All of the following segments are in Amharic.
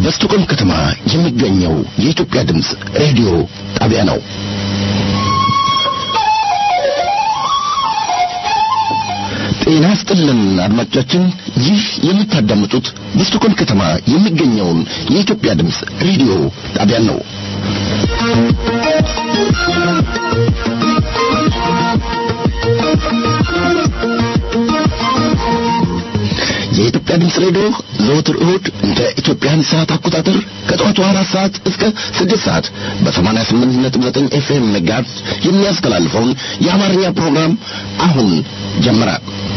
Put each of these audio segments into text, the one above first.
በስቶኮልም ከተማ የሚገኘው የኢትዮጵያ ድምፅ ሬዲዮ ጣቢያ ነው። ጤና ይስጥልን አድማጮቻችን፣ ይህ የምታዳምጡት በስቶኮልም ከተማ የሚገኘውን የኢትዮጵያ ድምፅ ሬዲዮ ጣቢያን ነው። የኢትዮጵያ ድምፅ ሬዲዮ ዘወትር እሁድ እንደ ኢትዮጵያን ሰዓት አቆጣጠር ከጠዋቱ አራት ሰዓት እስከ ስድስት ሰዓት በሰማንያ ስምንት ነጥብ ዘጠኝ ኤፍኤም ሜጋሄርዝ የሚያስተላልፈውን የአማርኛ ፕሮግራም አሁን ጀመረ።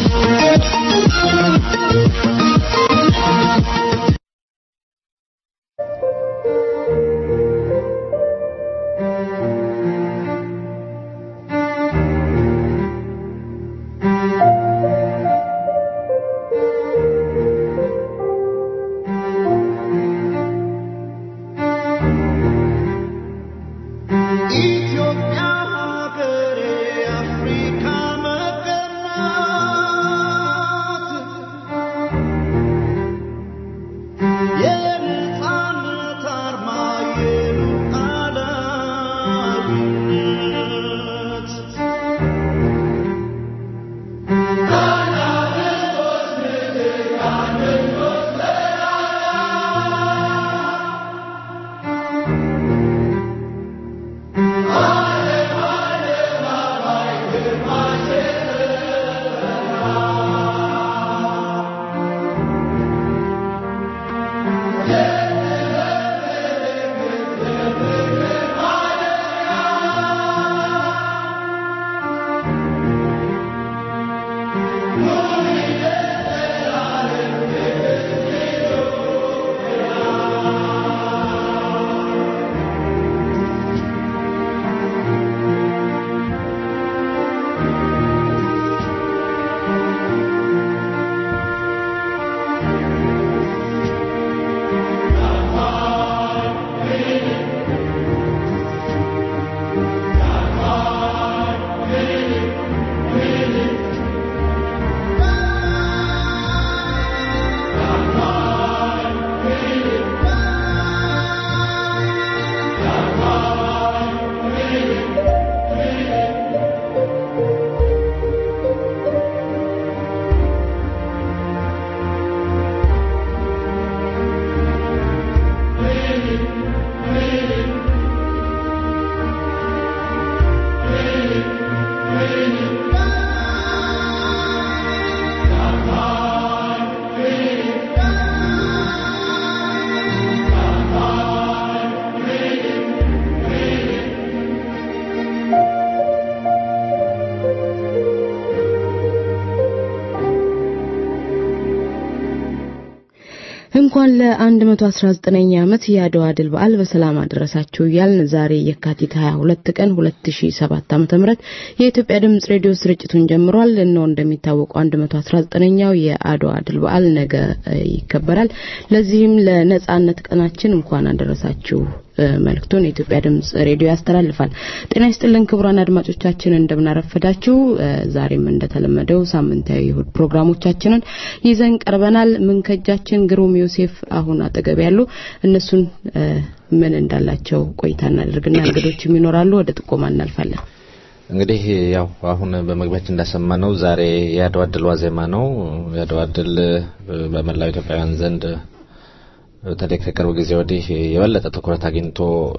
እንኳን ለ119ኛ ዓመት የአድዋ ድል በዓል በሰላም አደረሳችሁ እያልን ዛሬ የካቲት 22 ቀን 2007 ዓ.ም የኢትዮጵያ ድምጽ ሬዲዮ ስርጭቱን ጀምሯል። እነሆ እንደሚታወቀው 119ኛው የአድዋ ድል በዓል ነገ ይከበራል። ለዚህም ለነጻነት ቀናችን እንኳን አደረሳችሁ መልእክቱን የኢትዮጵያ ድምጽ ሬዲዮ ያስተላልፋል። ጤና ይስጥልን ክቡራን አድማጮቻችን እንደምናረፈዳችሁ። ዛሬም እንደተለመደው ሳምንታዊ እሁድ ፕሮግራሞቻችንን ይዘን ቀርበናል። ምንከጃችን ግሩም ዮሴፍ አሁን አጠገብ ያሉ እነሱን ምን እንዳላቸው ቆይታ እናደርግና እንግዶችም ይኖራሉ። ወደ ጥቆማ እናልፋለን። እንግዲህ ያው አሁን በመግቢያችን እንዳሰማነው ዛሬ የአድዋ ድል ዋዜማ ነው። የአድዋ ድል በመላው ኢትዮጵያውያን ዘንድ በተለይ ከቅርብ ጊዜ ወዲህ የበለጠ ትኩረት አግኝቶ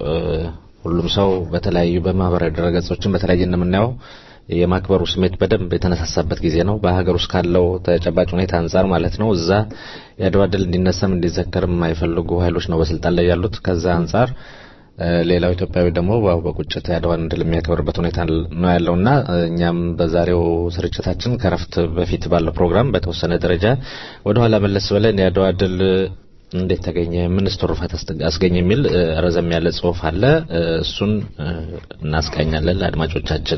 ሁሉም ሰው በተለያዩ በማህበራዊ ድረገጾችን በተለያየ እንደምናየው የማክበሩ ስሜት በደንብ የተነሳሳበት ጊዜ ነው። በሀገር ውስጥ ካለው ተጨባጭ ሁኔታ አንጻር ማለት ነው። እዛ የአድዋ ድል እንዲነሳም እንዲዘከርም የማይፈልጉ ኃይሎች ነው በስልጣን ላይ ያሉት። ከዛ አንጻር ሌላው ኢትዮጵያዊ ደግሞ በቁጭት የአድዋን ድል የሚያከብርበት ሁኔታ ነው ያለውና እኛም በዛሬው ስርጭታችን ከረፍት በፊት ባለው ፕሮግራም በተወሰነ ደረጃ ወደኋላ መለስ ብለን የአድዋ ድል እንዴት ተገኘ፣ ምንስ ትሩፋት አስገኘ የሚል ረዘም ያለ ጽሁፍ አለ። እሱን እናስቃኛለን ለአድማጮቻችን።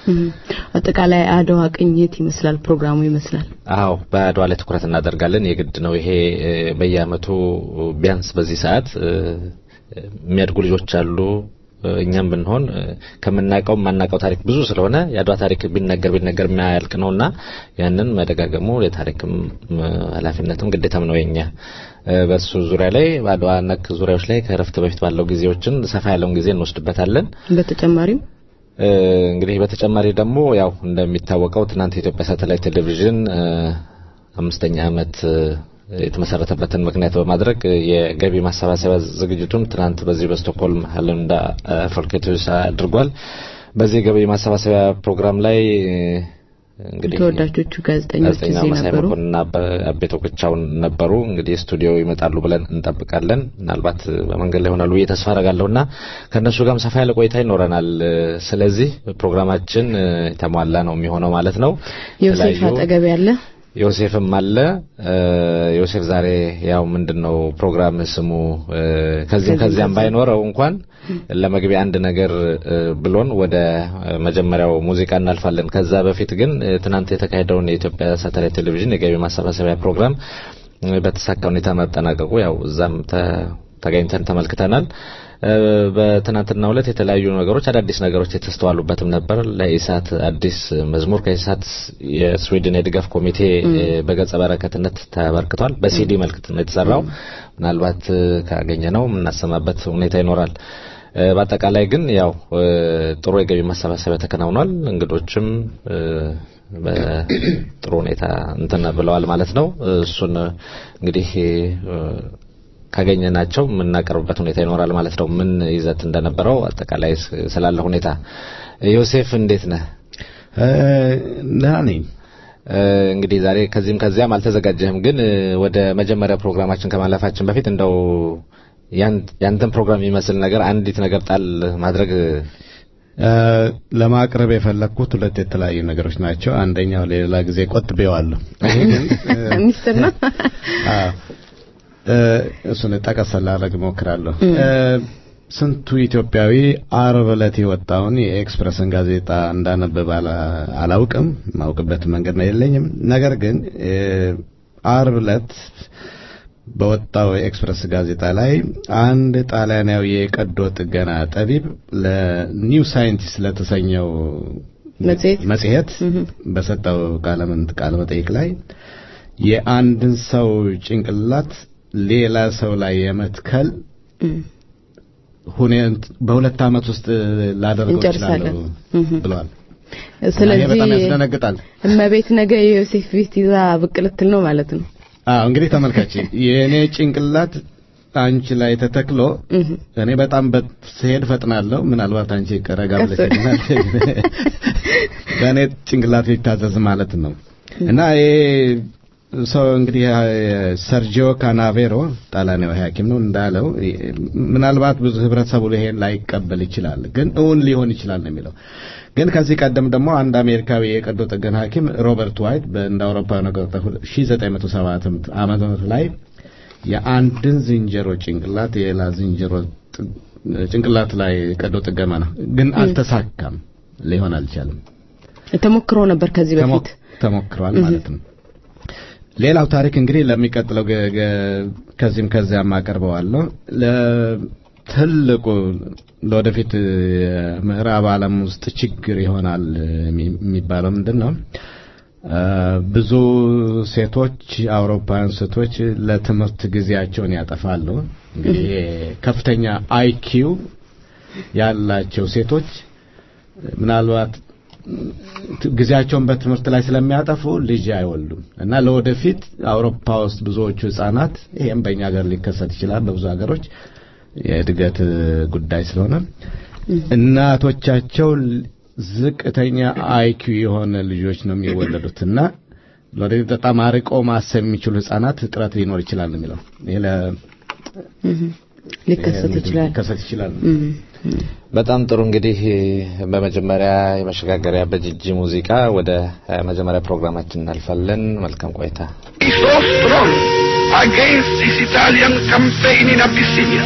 አጠቃላይ አድዋ ቅኝት ይመስላል ፕሮግራሙ ይመስላል። አዎ በአድዋ ላይ ትኩረት እናደርጋለን። የግድ ነው ይሄ በየአመቱ ቢያንስ በዚህ ሰዓት የሚያድጉ ልጆች አሉ እኛም ብንሆን ከምናውቀው የማናውቀው ታሪክ ብዙ ስለሆነ የአድዋ ታሪክ ቢነገር ቢነገር የማያልቅ ነውና ያንን መደጋገሙ የታሪክም ኃላፊነትም ግዴታም ነው የኛ። በሱ ዙሪያ ላይ በአድዋ ነክ ዙሪያዎች ላይ ከእረፍት በፊት ባለው ጊዜዎችን ሰፋ ያለውን ጊዜ እንወስድበታለን። በተጨማሪም እንግዲህ በተጨማሪ ደግሞ ያው እንደሚታወቀው ትናንት የኢትዮጵያ ሳተላይት ቴሌቪዥን አምስተኛ ዓመት የተመሰረተበትን ምክንያት በማድረግ የገቢ ማሰባሰቢያ ዝግጅቱን ትናንት በዚህ በስቶክሆልም ሀለንዳ ፎልኬቶስ አድርጓል። በዚህ የገቢ ማሰባሰቢያ ፕሮግራም ላይ እንግዲህ ተወዳጆቹ ጋዜጠኞች ጋዜጠኛ እዚህ መሳይ ነበሩ። መኮንንና አቤቶ ብቻውን ነበሩ። እንግዲህ ስቱዲዮ ይመጣሉ ብለን እንጠብቃለን። ምናልባት በመንገድ ላይ ይሆናሉ ብዬ ተስፋ አደርጋለሁና ከእነሱ ጋርም ሰፋ ያለ ቆይታ ይኖረናል። ስለዚህ ፕሮግራማችን የተሟላ ነው የሚሆነው ማለት ነው። ዮሴፍ የተለያዩ- አጠገብ ያለ ዮሴፍም አለ። ዮሴፍ ዛሬ ያው ምንድነው ፕሮግራም ስሙ እ፣ ከዚህም ከዚያም ባይኖረው እንኳን ለመግቢያ አንድ ነገር እ፣ ብሎን ወደ መጀመሪያው ሙዚቃ እናልፋለን። ከዛ በፊት ግን እ፣ ትናንት የተካሄደውን የኢትዮጵያ ሳተላይት ቴሌቪዥን የገቢ ማሰባሰቢያ ፕሮግራም እ፣ በተሳካ ሁኔታ መጠናቀቁ ያው እዛም ተ- ተገኝተን ተመልክተናል። እ፣ በትናንትናው ዕለት የተለያዩ ነገሮች አዳዲስ ነገሮች የተስተዋሉበትም ነበር። ለኢሳት አዲስ መዝሙር ከኢሳት የስዊድን የድጋፍ ኮሚቴ እ፣ በገጸ በረከትነት ተበርክቷል። በሲዲ መልክ ነው የተሰራው። ምናልባት እ፣ ካገኘ ነው የምናሰማበት ሁኔታ ይኖራል። እ፣ በአጠቃላይ ግን ያው እ፣ ጥሩ የገቢ ማሰባሰቢያ ተከናውኗል። እንግዶችም እ፣ በጥሩ ሁኔታ እንትን ብለዋል ማለት ነው። እሱን እንግዲህ እ፣ ካገኘናቸው የምናቀርብበት ሁኔታ ይኖራል ማለት ነው። ምን ይዘት እንደነበረው አጠቃላይ ስ- ስላለ ሁኔታ ዮሴፍ እንዴት ነህ? ደህና ነኝ። እ፣ እንግዲህ ዛሬ ከዚህም ከዚያም አልተዘጋጀህም፣ ግን እ፣ ወደ መጀመሪያ ፕሮግራማችን ከማለፋችን በፊት እንደው ያን- ያንተን ፕሮግራም የሚመስል ነገር አንዲት ነገር ጣል ማድረግ እ፣ ለማቅረብ የፈለግኩት ሁለት የተለያዩ ነገሮች ናቸው። አንደኛው ሌላ ጊዜ ቆጥቤዋለሁ። ይሄ ግን እ፣ ሚስጥር ነው። አዎ፣ እ፣ እሱን ጠቀስ ላደርግ እሞክራለሁ። እ፣ ስንቱ ኢትዮጵያዊ አርብ ዕለት የወጣውን የኤክስፕረስን ጋዜጣ እንዳነበብ አላ- አላውቅም። የማውቅበት መንገድ ነው የለኝም። ነገር ግን እ፣ አርብ ዕለት በወጣው የኤክስፕረስ ጋዜጣ ላይ አንድ ጣሊያናዊ የቀዶ ጥገና ጠቢብ ለኒው ሳይንቲስት ለተሰኘው መጽሔት መጽሔት በሰጠው ቃለ ምን- ቃለ መጠይቅ ላይ የአንድን ሰው ጭንቅላት ሌላ ሰው ላይ የመትከል እም፣ ሁኔት በሁለት ዓመት ውስጥ ላደርገው እንጨርሳለን። እችላለሁ እም። ብለዋል። እና ይሄ ስለዚህ በጣም ያስደነግጣል። እመቤት ነገ የዮሴፍ ቤት ይዛ ብቅ ልትል ነው ማለት ነው። አዎ እንግዲህ ተመልካች የእኔ ጭንቅላት አንቺ ላይ ተተክሎ እም። እኔ በጣም በት- ስሄድ ፈጥናለሁ። ምናልባት አንቺ ቀረጋ ብለሽ ቀስ- ይሆናል። በእኔ ጭንቅላት ሊታዘዝ ማለት ነው እና ይሄ ሰው እንግዲህ ሰርጂዮ ካናቬሮ ጣሊያናዊ ሐኪም ነው እንዳለው ምናልባት ብዙ ህብረተሰቡ ይሄን ላይቀበል ይችላል፣ ግን እውን ሊሆን ይችላል ነው የሚለው። ግን ከዚህ ቀደም ደግሞ አንድ አሜሪካዊ የቀዶ ጥገና ሐኪም ሮበርት ዋይት በእንደ አውሮፓውያን አቆጣጠር 1907 ዓመተ ምህረት ላይ የአንድን ዝንጀሮ ጭንቅላት የሌላ ዝንጀሮ ጥ- ጭንቅላት ላይ ቀዶ ጥገና ነው፣ ግን አልተሳካም፣ ሊሆን አልቻለም። ተሞክሮ ነበር ከዚህ ተሞ- በፊት ተሞክሯል ማለት ነው። ሌላው ታሪክ እንግዲህ ለሚቀጥለው ገ- ገ- ከዚህም ከዚያም አቀርበዋለሁ። ለትልቁ ለወደፊት የምዕራብ ዓለም ውስጥ ችግር ይሆናል የሚ- የሚባለው ምንድን ነው? አ፣ ብዙ ሴቶች አውሮፓውያን ሴቶች ለትምህርት ጊዜያቸውን ያጠፋሉ። እንግዲህ ይሄ ከፍተኛ አይኪው ያላቸው ሴቶች ምናልባት ጊዜያቸውን በትምህርት ላይ ስለሚያጠፉ ልጅ አይወልዱም እና ለወደፊት አውሮፓ ውስጥ ብዙዎቹ ህጻናት ይሄም በእኛ ሀገር ሊከሰት ይችላል። በብዙ ሀገሮች የእድገት ጉዳይ ስለሆነ እናቶቻቸው ዝቅተኛ አይኪው የሆነ ልጆች ነው የሚወለዱት እና ለወደፊት በጣም አርቆ ማሰብ የሚችሉ ህጻናት እጥረት ሊኖር ይችላል ነው የሚለው ይሄ ለ- ሊከሰት ይችላል። ሊከሰት ይችላል። እም፣ በጣም ጥሩ እንግዲህ በመጀመሪያ የመሸጋገሪያ በጂጂ ሙዚቃ ወደ እ፣ መጀመሪያ ፕሮግራማችን እናልፋለን። መልካም ቆይታ። so strong against this Italian campaign in Abyssinia.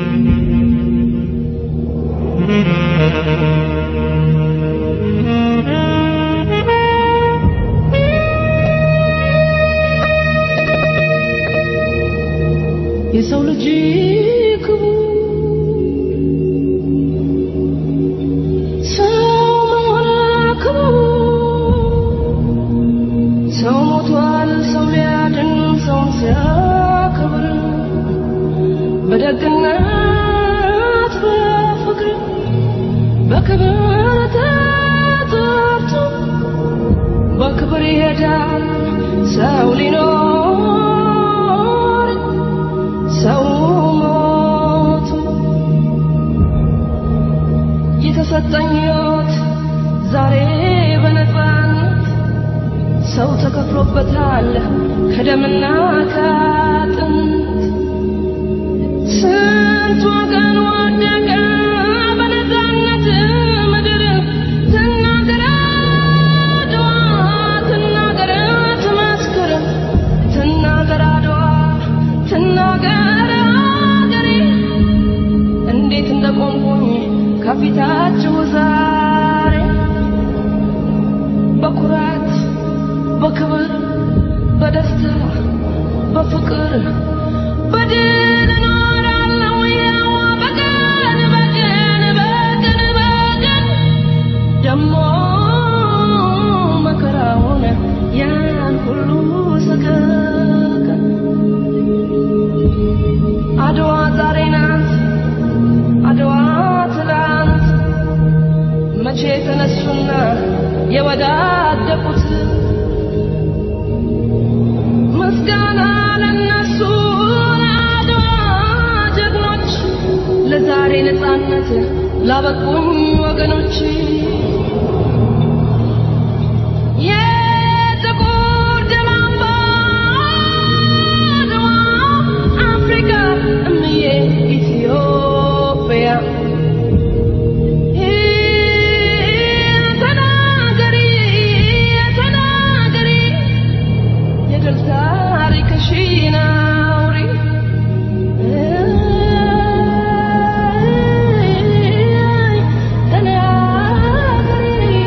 Thank ልጅ ክቡር ሰው መሆን ክቡር ሰው ሞቷል ሰው ሊያድን ሰውን ሲያከብር በደግነት በፍቅር በክብር ተጠርቶ በክብር ይሄዳል ሰው ሊኖር ሰው ሞቱ የተሰጠኝ ሕይወት ዛሬ በነፃነት ሰው ተከፍሎበታል ከደምና ከአጥንት ስንት ወገን ወደቀ በነፃነት ምድር ትናገር አድዋ ትናገር ትመስክር ትናገር አድዋ ትናገር አገሬ እንዴት እንደቆምኩኝ ከፊታችሁ ዛሬ በኩራት በክብር በደስታ በፍቅር በድል እኖራለሁ ያው በቀን በቀን በቀን በቀን ደሞ መከራውን ያን ሁሉ ሰቀቀን አድዋ ዛሬ ናት አድዋ ትላንት መቼ ተነሱና የወዳደቁት ምስጋና ለነሱ ለአድዋ ጀግኖች ለዛሬ ነፃነት ላበቁኝ ወገኖች የጥቁር ደም አምባ አድዋ አፍሪካ እምዬ ኢትዮጵያ ተናገሪ ተናገሪ የድል ታሪክሽን አውሪ ተናገሪ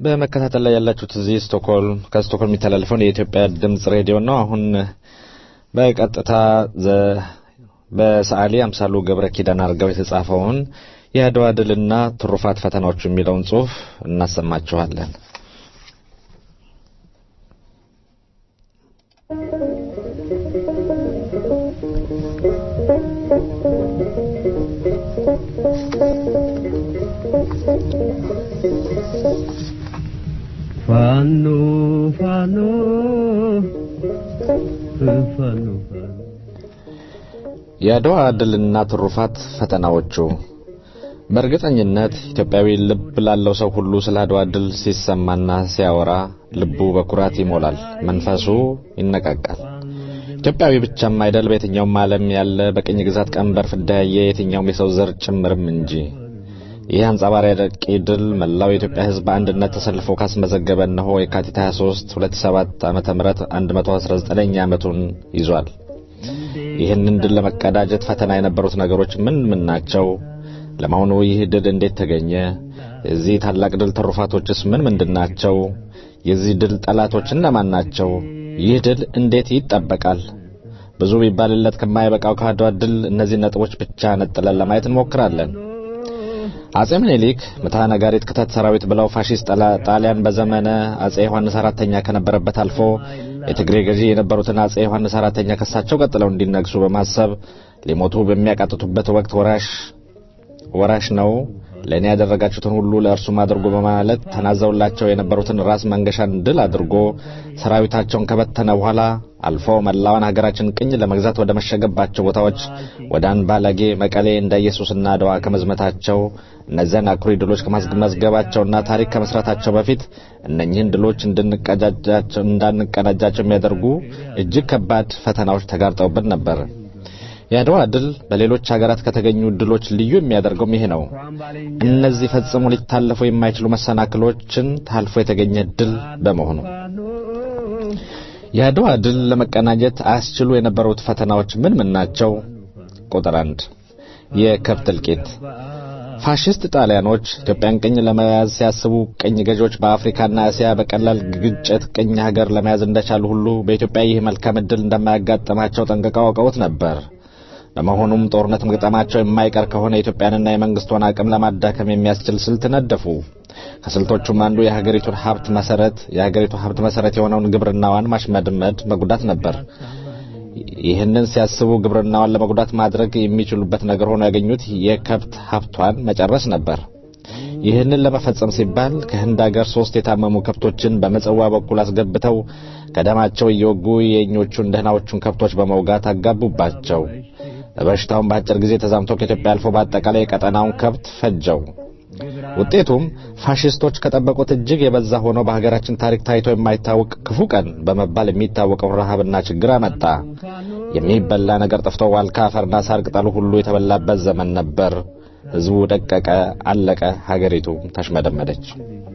በመከታተል ላይ ያላችሁት እዚህ ስቶክሆልም ከስቶክሆልም የሚተላለፈውን የኢትዮጵያ ድምጽ ሬዲዮ ነው። አሁን በቀጥታ በሰዓሊ አምሳሉ ገብረ ኪዳን አድርገው የተጻፈውን የአድዋ ድልና ትሩፋት ፈተናዎቹ የሚለውን ጽሑፍ እናሰማችኋለን። ፋኖ ፋኖ ፋኖ የአድዋ ድልና ትሩፋት ፈተናዎቹ በእርግጠኝነት ኢትዮጵያዊ ልብ ላለው ሰው ሁሉ ስለ አድዋ ድል ሲሰማና ሲያወራ ልቡ በኩራት ይሞላል፣ መንፈሱ ይነቃቃል። ኢትዮጵያዊ ብቻም አይደል፣ በየትኛውም ዓለም ያለ በቅኝ ግዛት ቀንበር ፍዳ ያየ የትኛውም የሰው ዘር ጭምርም እንጂ። ይህ አንጸባራቂ ድል መላው የኢትዮጵያ ሕዝብ በአንድነት ተሰልፎ ካስመዘገበ እነሆ የካቲት 23 2007 ዓመተ ምህረት 119ኛ ዓመቱን ይዟል። ይህንን ድል ለመቀዳጀት ፈተና የነበሩት ነገሮች ምን ምን ናቸው? ለመሆኑ ይህ ድል እንዴት ተገኘ? የዚህ ታላቅ ድል ትሩፋቶችስ ምን ምንድን ናቸው? የዚህ ድል ጠላቶች እነማን ናቸው? ይህ ድል እንዴት ይጠበቃል? ብዙ ቢባልለት ከማይበቃው ከአድዋ ድል እነዚህ ነጥቦች ብቻ ነጥለን ለማየት እንሞክራለን። አጼ ምኒልክ ምታ ነጋሪት ክተት ሰራዊት ብለው ፋሺስት ጣሊያን በዘመነ አጼ ዮሐንስ አራተኛ ከነበረበት አልፎ የትግሬ ገዢ የነበሩትን አጼ ዮሐንስ አራተኛ ከሳቸው ቀጥለው እንዲነግሱ በማሰብ ሊሞቱ በሚያቃጥቱበት ወቅት ወራሽ ወራሽ ነው ለእኔ ያደረጋችሁትን ሁሉ ለእርሱም አድርጎ በማለት ተናዘውላቸው የነበሩትን ራስ መንገሻን ድል አድርጎ ሰራዊታቸውን ከበተነ በኋላ አልፎ መላዋን ሀገራችን ቅኝ ለመግዛት ወደ መሸገባቸው ቦታዎች ወደ አንባላጌ፣ መቀሌ፣ እንደ ኢየሱስና አድዋ ከመዝመታቸው እነዚያን አኩሪ ድሎች ከማስመዝገባቸውና ታሪክ ከመስራታቸው በፊት እነኚህን ድሎች እንዳንቀዳጃቸው የሚያደርጉ እጅግ ከባድ ፈተናዎች ተጋርጠውብን ነበር። የአድዋ ድል በሌሎች ሀገራት ከተገኙ ድሎች ልዩ የሚያደርገውም ይሄ ነው። እነዚህ ፈጽሞ ሊታለፉ የማይችሉ መሰናክሎችን ታልፎ የተገኘ ድል በመሆኑ የአድዋ ድል ለመቀናጀት አያስችሉ የነበሩት ፈተናዎች ምን ምን ናቸው? ቁጥር አንድ የከብት እልቂት። ፋሽስት ጣሊያኖች ኢትዮጵያን ቅኝ ለመያዝ ሲያስቡ ቅኝ ገዢዎች በአፍሪካና እስያ በቀላል ግጭት ቅኝ ሀገር ለመያዝ እንደቻሉ ሁሉ በኢትዮጵያ ይህ መልካም ዕድል እንደማያጋጥማቸው ጠንቅቀው አውቀውት ነበር። በመሆኑም ጦርነት መግጠማቸው የማይቀር ከሆነ የኢትዮጵያንና የመንግስቷን አቅም ለማዳከም የሚያስችል ስልት ነደፉ። ከስልቶቹም አንዱ የሀገሪቱን ሀብት መሰረት የሀገሪቱ ሀብት መሰረት የሆነውን ግብርናዋን ማሽመድመድ መጉዳት ነበር። ይህንን ሲያስቡ ግብርናዋን ለመጉዳት ማድረግ የሚችሉበት ነገር ሆኖ ያገኙት የከብት ሀብቷን መጨረስ ነበር። ይህንን ለመፈጸም ሲባል ከህንድ ሀገር ሶስት የታመሙ ከብቶችን በምጽዋ በኩል አስገብተው ከደማቸው እየወጉ የእኞቹን ደህናዎቹን ከብቶች በመውጋት አጋቡባቸው። በሽታውን በአጭር ጊዜ ተዛምቶ ከኢትዮጵያ አልፎ በአጠቃላይ የቀጠናውን ከብት ፈጀው። ውጤቱም ፋሽስቶች ከጠበቁት እጅግ የበዛ ሆኖ በሀገራችን ታሪክ ታይቶ የማይታወቅ ክፉ ቀን በመባል የሚታወቀውን ረሃብና ችግር አመጣ። የሚበላ ነገር ጠፍቶ ዋልካ፣ አፈርና ሳር ቅጠሉ ሁሉ የተበላበት ዘመን ነበር። ህዝቡ ደቀቀ፣ አለቀ፣ ሀገሪቱ ተሽመደመደች።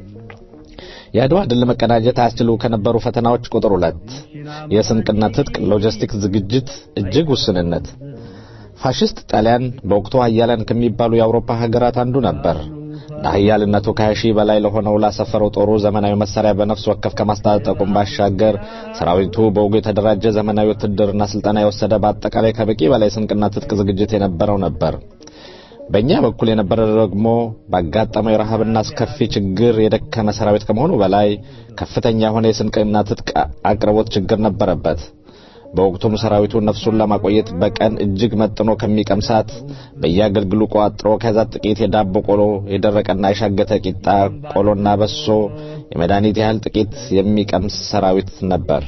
የአድዋ ድል ለመቀዳጀት አያስችሉ ከነበሩ ፈተናዎች ቁጥር ሁለት የስንቅና ትጥቅ ሎጂስቲክ ዝግጅት እጅግ ውስንነት። ፋሽስት ጣሊያን በወቅቱ ሀያላን ከሚባሉ የአውሮፓ ሀገራት አንዱ ነበር። ለሀያልነቱ ከሀያ ሺህ በላይ ለሆነው ላሰፈረው ጦሩ ዘመናዊ መሳሪያ በነፍስ ወከፍ ከማስታጠቁም ባሻገር ሰራዊቱ በወጉ የተደራጀ ዘመናዊ ውትድርና ስልጠና የወሰደ በአጠቃላይ ከበቂ በላይ ስንቅና ትጥቅ ዝግጅት የነበረው ነበር። በእኛ በኩል የነበረ ደግሞ ባጋጠመው የረሃብና አስከፊ ችግር የደከመ ሰራዊት ከመሆኑ በላይ ከፍተኛ የሆነ የስንቅና ትጥቅ አቅርቦት ችግር ነበረበት። በወቅቱም ሰራዊቱ ነፍሱን ለማቆየት በቀን እጅግ መጥኖ ከሚቀምሳት በየአገልግሉ ቋጥሮ ከዛት ጥቂት የዳቦ ቆሎ፣ የደረቀና የሻገተ ቂጣ ቆሎና በሶ የመድኃኒት ያህል ጥቂት የሚቀምስ ሰራዊት ነበር።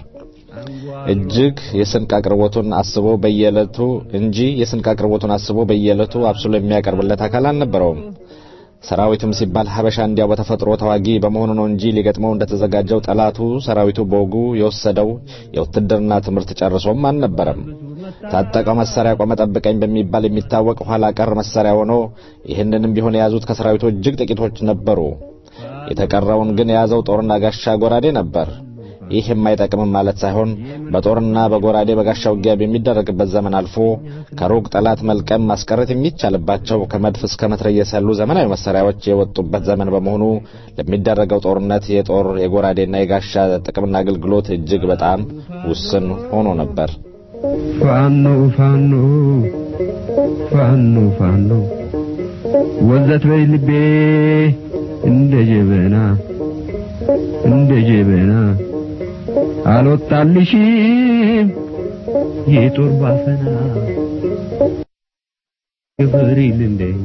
እጅግ የስንቅ አቅርቦቱን አስቦ በየዕለቱ እንጂ የስንቅ አቅርቦቱን አስቦ በየዕለቱ አብስሎ የሚያቀርብለት አካል አልነበረውም። ሰራዊትም ሲባል ሀበሻ እንዲያው በተፈጥሮ ተዋጊ በመሆኑ ነው እንጂ ሊገጥመው እንደተዘጋጀው ጠላቱ ሰራዊቱ በወጉ የወሰደው የውትድርና ትምህርት ጨርሶም አልነበረም። ታጠቀው መሳሪያ ቆመ ጠብቀኝ በሚባል የሚታወቅ ኋላ ቀር መሳሪያ ሆኖ ይህንንም ቢሆን የያዙት ከሰራዊቱ እጅግ ጥቂቶች ነበሩ። የተቀረውን ግን የያዘው ጦርና ጋሻ ጎራዴ ነበር። ይህ የማይጠቅምም ማለት ሳይሆን በጦርና በጎራዴ በጋሻ ውጊያ በሚደረግበት ዘመን አልፎ ከሩቅ ጠላት መልቀም ማስቀረት የሚቻልባቸው ከመድፍ እስከ መትረየስ ያሉ ዘመናዊ መሳሪያዎች የወጡበት ዘመን በመሆኑ ለሚደረገው ጦርነት የጦር የጎራዴና የጋሻ ጥቅምና አገልግሎት እጅግ በጣም ውስን ሆኖ ነበር። ፋኖ ፋኖ ፋኖ ፋኖ ወዘት በይ ልቤ እንደ ጀበና እንደ ጀበና አልወጣልሽም የጦር ባፈና ግብሪል እንደኛ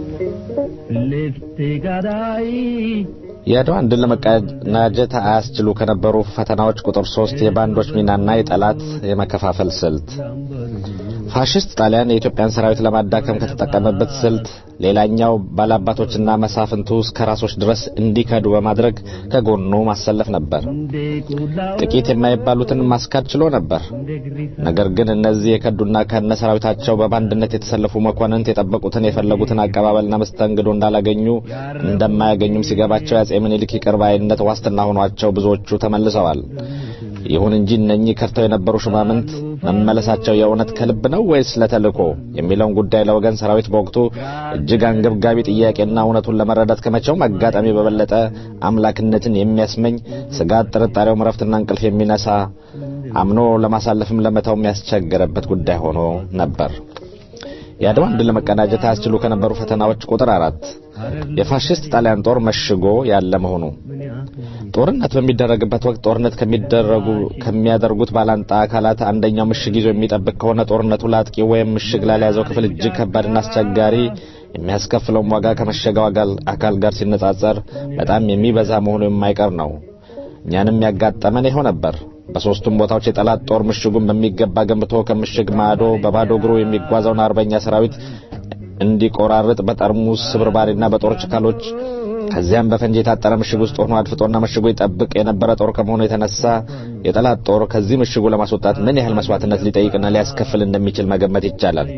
ልፍቴ ጋዳይ የአድዋን ድል ለመቀናጀት አያስችሉ ከነበሩ ፈተናዎች ቁጥር ሶስት የባንዶች ሚናና የጠላት የመከፋፈል ስልት ፋሽስት ጣሊያን የኢትዮጵያን ሰራዊት ለማዳከም ከተጠቀመበት ስልት ሌላኛው ባላባቶችና መሳፍንቱ እስከ ራሶች ድረስ እንዲከዱ በማድረግ ከጎኑ ማሰለፍ ነበር። ጥቂት የማይባሉትን ማስካድ ችሎ ነበር። ነገር ግን እነዚህ የከዱና ከነ ሰራዊታቸው በባንድነት የተሰለፉ መኳንንት የጠበቁትን የፈለጉትን አቀባበልና መስተንግዶ እንዳላገኙ እንደማያገኙም ሲገባቸው የአጼ ምኒልክ ይቅር ባይነት ዋስትና ሆኗቸው ብዙዎቹ ተመልሰዋል። ይሁን እንጂ እነኚህ ከርተው የነበሩ ሹማምንት መመለሳቸው የእውነት ከልብ ነው ወይስ ለተልእኮ የሚለውን ጉዳይ ለወገን ሰራዊት በወቅቱ እጅግ አንገብጋቢ ጥያቄና እውነቱን ለመረዳት ከመቼውም አጋጣሚ በበለጠ አምላክነትን የሚያስመኝ ስጋት፣ ጥርጣሬው እረፍትና እንቅልፍ የሚነሳ አምኖ ለማሳለፍም ለመተውም ያስቸገረበት ጉዳይ ሆኖ ነበር። የአድዋን ድል ለመቀናጀት አያስችሉ ከነበሩ ፈተናዎች ቁጥር አራት የፋሽስት ጣሊያን ጦር መሽጎ ያለ መሆኑ። ጦርነት በሚደረግበት ወቅት ጦርነት ከሚደረጉ ከሚያደርጉት ባላንጣ አካላት አንደኛው ምሽግ ይዞ የሚጠብቅ ከሆነ ጦርነቱ ለአጥቂ ወይም ምሽግ ላለያዘው ክፍል እጅግ ከባድና አስቸጋሪ የሚያስከፍለውም ዋጋ ከመሸገው አካል ጋር ሲነጻጸር በጣም የሚበዛ መሆኑ የማይቀር ነው። እኛንም ያጋጠመን ይኸው ነበር። በሶስቱም ቦታዎች የጠላት ጦር ምሽጉን በሚገባ ገንብቶ ከምሽግ ማዶ በባዶ እግሩ የሚጓዘውን አርበኛ ሰራዊት እንዲቆራርጥ በጠርሙስ ስብርባሪና በጦር ችካሎች ከዚያም በፈንጂ የታጠረ ምሽግ ውስጥ ሆኖ አድፍጦና ምሽጉ ይጠብቅ የነበረ ጦር ከመሆኑ የተነሳ የጠላት ጦር ከዚህ ምሽጉ ለማስወጣት ምን ያህል መስዋዕትነት ሊጠይቅና ሊያስከፍል እንደሚችል መገመት ይቻላል።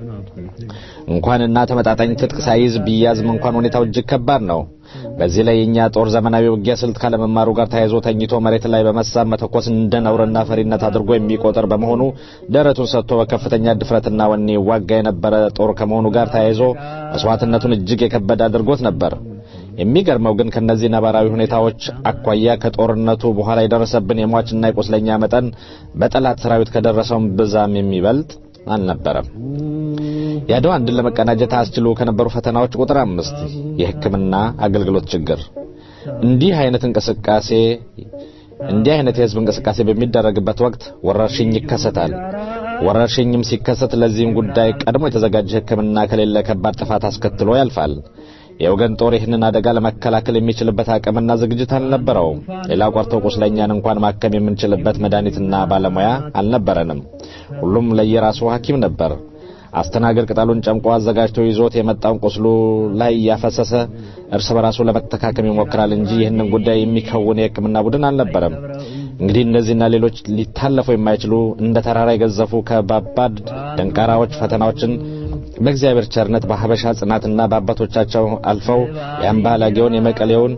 እንኳንና ተመጣጣኝ ትጥቅ ሳይዝ ቢያዝም እንኳን ሁኔታው እጅግ ከባድ ነው። በዚህ ላይ የኛ ጦር ዘመናዊ ውጊያ ስልት ካለመማሩ ጋር ተያይዞ ተኝቶ መሬት ላይ በመሳብ መተኮስ እንደ ነውርና ፈሪነት አድርጎ የሚቆጠር በመሆኑ ደረቱን ሰጥቶ በከፍተኛ ድፍረትና ወኔ ዋጋ የነበረ ጦር ከመሆኑ ጋር ተያይዞ መስዋዕትነቱን እጅግ የከበደ አድርጎት ነበር። የሚገርመው ግን ከነዚህ ነባራዊ ሁኔታዎች አኳያ ከጦርነቱ በኋላ የደረሰብን የሟችና የቁስለኛ መጠን በጠላት ሰራዊት ከደረሰውም ብዛም የሚበልጥ አልነበረም። የአድዋን ድል ለመቀናጀት አያስችሉ ከነበሩ ፈተናዎች ቁጥር አምስት የሕክምና አገልግሎት ችግር። እንዲህ አይነት እንቅስቃሴ እንዲህ አይነት የህዝብ እንቅስቃሴ በሚደረግበት ወቅት ወረርሽኝ ይከሰታል። ወረርሽኝም ሲከሰት ለዚህም ጉዳይ ቀድሞ የተዘጋጀ ሕክምና ከሌለ ከባድ ጥፋት አስከትሎ ያልፋል። የወገን ጦር ይህንን አደጋ ለመከላከል የሚችልበት አቅምና ዝግጅት አልነበረውም። ሌላ ቆርቶ ቁስለኛን እንኳን ማከም የምንችልበት መድኃኒትና ባለሙያ አልነበረንም። ሁሉም ለየራሱ ሐኪም ነበር። አስተናገድ ቅጠሉን ጨምቆ አዘጋጅቶ ይዞት የመጣውን ቁስሉ ላይ እያፈሰሰ እርስ በራሱ ለመተካከም ይሞክራል እንጂ ይህንን ጉዳይ የሚከውን የሕክምና ቡድን አልነበረም። እንግዲህ እነዚህና ሌሎች ሊታለፉ የማይችሉ እንደ ተራራ የገዘፉ ከባባድ ደንቃራዎች ፈተናዎችን በእግዚአብሔር ቸርነት በሀበሻ ጽናትና በአባቶቻቸው አልፈው የአምባላጌውን የመቀሌውን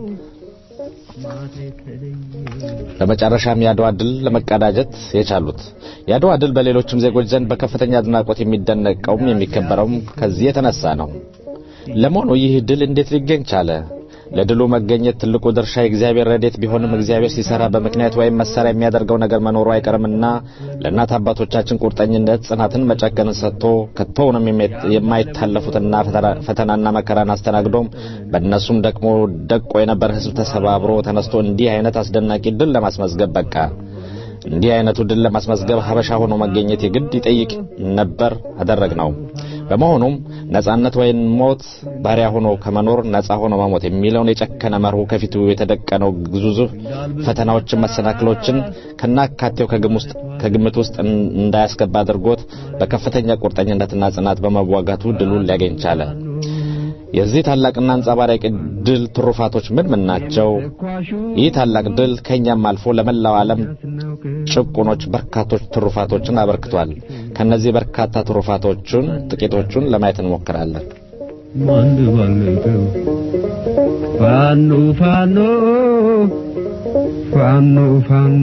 በመጨረሻም የአድዋ ድል ለመቀዳጀት የቻሉት የአድዋ ድል በሌሎችም ዜጎች ዘንድ በከፍተኛ አድናቆት የሚደነቀውም የሚከበረውም ከዚህ የተነሳ ነው። ለመሆኑ ይህ ድል እንዴት ሊገኝ ቻለ? ለድሉ መገኘት ትልቁ ድርሻ የእግዚአብሔር ረድኤት ቢሆንም እግዚአብሔር ሲሰራ በምክንያት ወይም መሳሪያ የሚያደርገው ነገር መኖሩ አይቀርምና ለእናት አባቶቻችን ቁርጠኝነት ጽናትን መጨከንን ሰጥቶ ከቶውንም የማይታለፉትና ፈተናና መከራን አስተናግዶም በእነሱም ደግሞ ደቆ የነበረ ሕዝብ ተሰባብሮ ተነስቶ እንዲህ አይነት አስደናቂ ድል ለማስመዝገብ በቃ። እንዲህ አይነቱ ድል ለማስመዝገብ ሀበሻ ሆኖ መገኘት የግድ ይጠይቅ ነበር፣ አደረግ ነው። በመሆኑም ነጻነት ወይም ሞት ባሪያ ሆኖ ከመኖር ነጻ ሆኖ መሞት የሚለውን የጨከነ መርሁ ከፊቱ የተደቀነው ግዙፍ ፈተናዎችን፣ መሰናክሎችን ከናካቴው ከግምት ውስጥ እንዳያስገባ አድርጎት በከፍተኛ ቁርጠኝነትና ጽናት በመዋጋቱ ድሉን ሊያገኝ ቻለ። የዚህ ታላቅና አንጸባራቂ ድል ትሩፋቶች ምን ምን ናቸው? ይህ ታላቅ ድል ከኛም አልፎ ለመላው ዓለም ጭቁኖች በርካቶች ትሩፋቶችን አበርክቷል። ከነዚህ በርካታ ትሩፋቶቹን ጥቂቶቹን ለማየት እንሞክራለን። ማን ባለቀው ፋኖ ፋኖ ፋኖ ፋኖ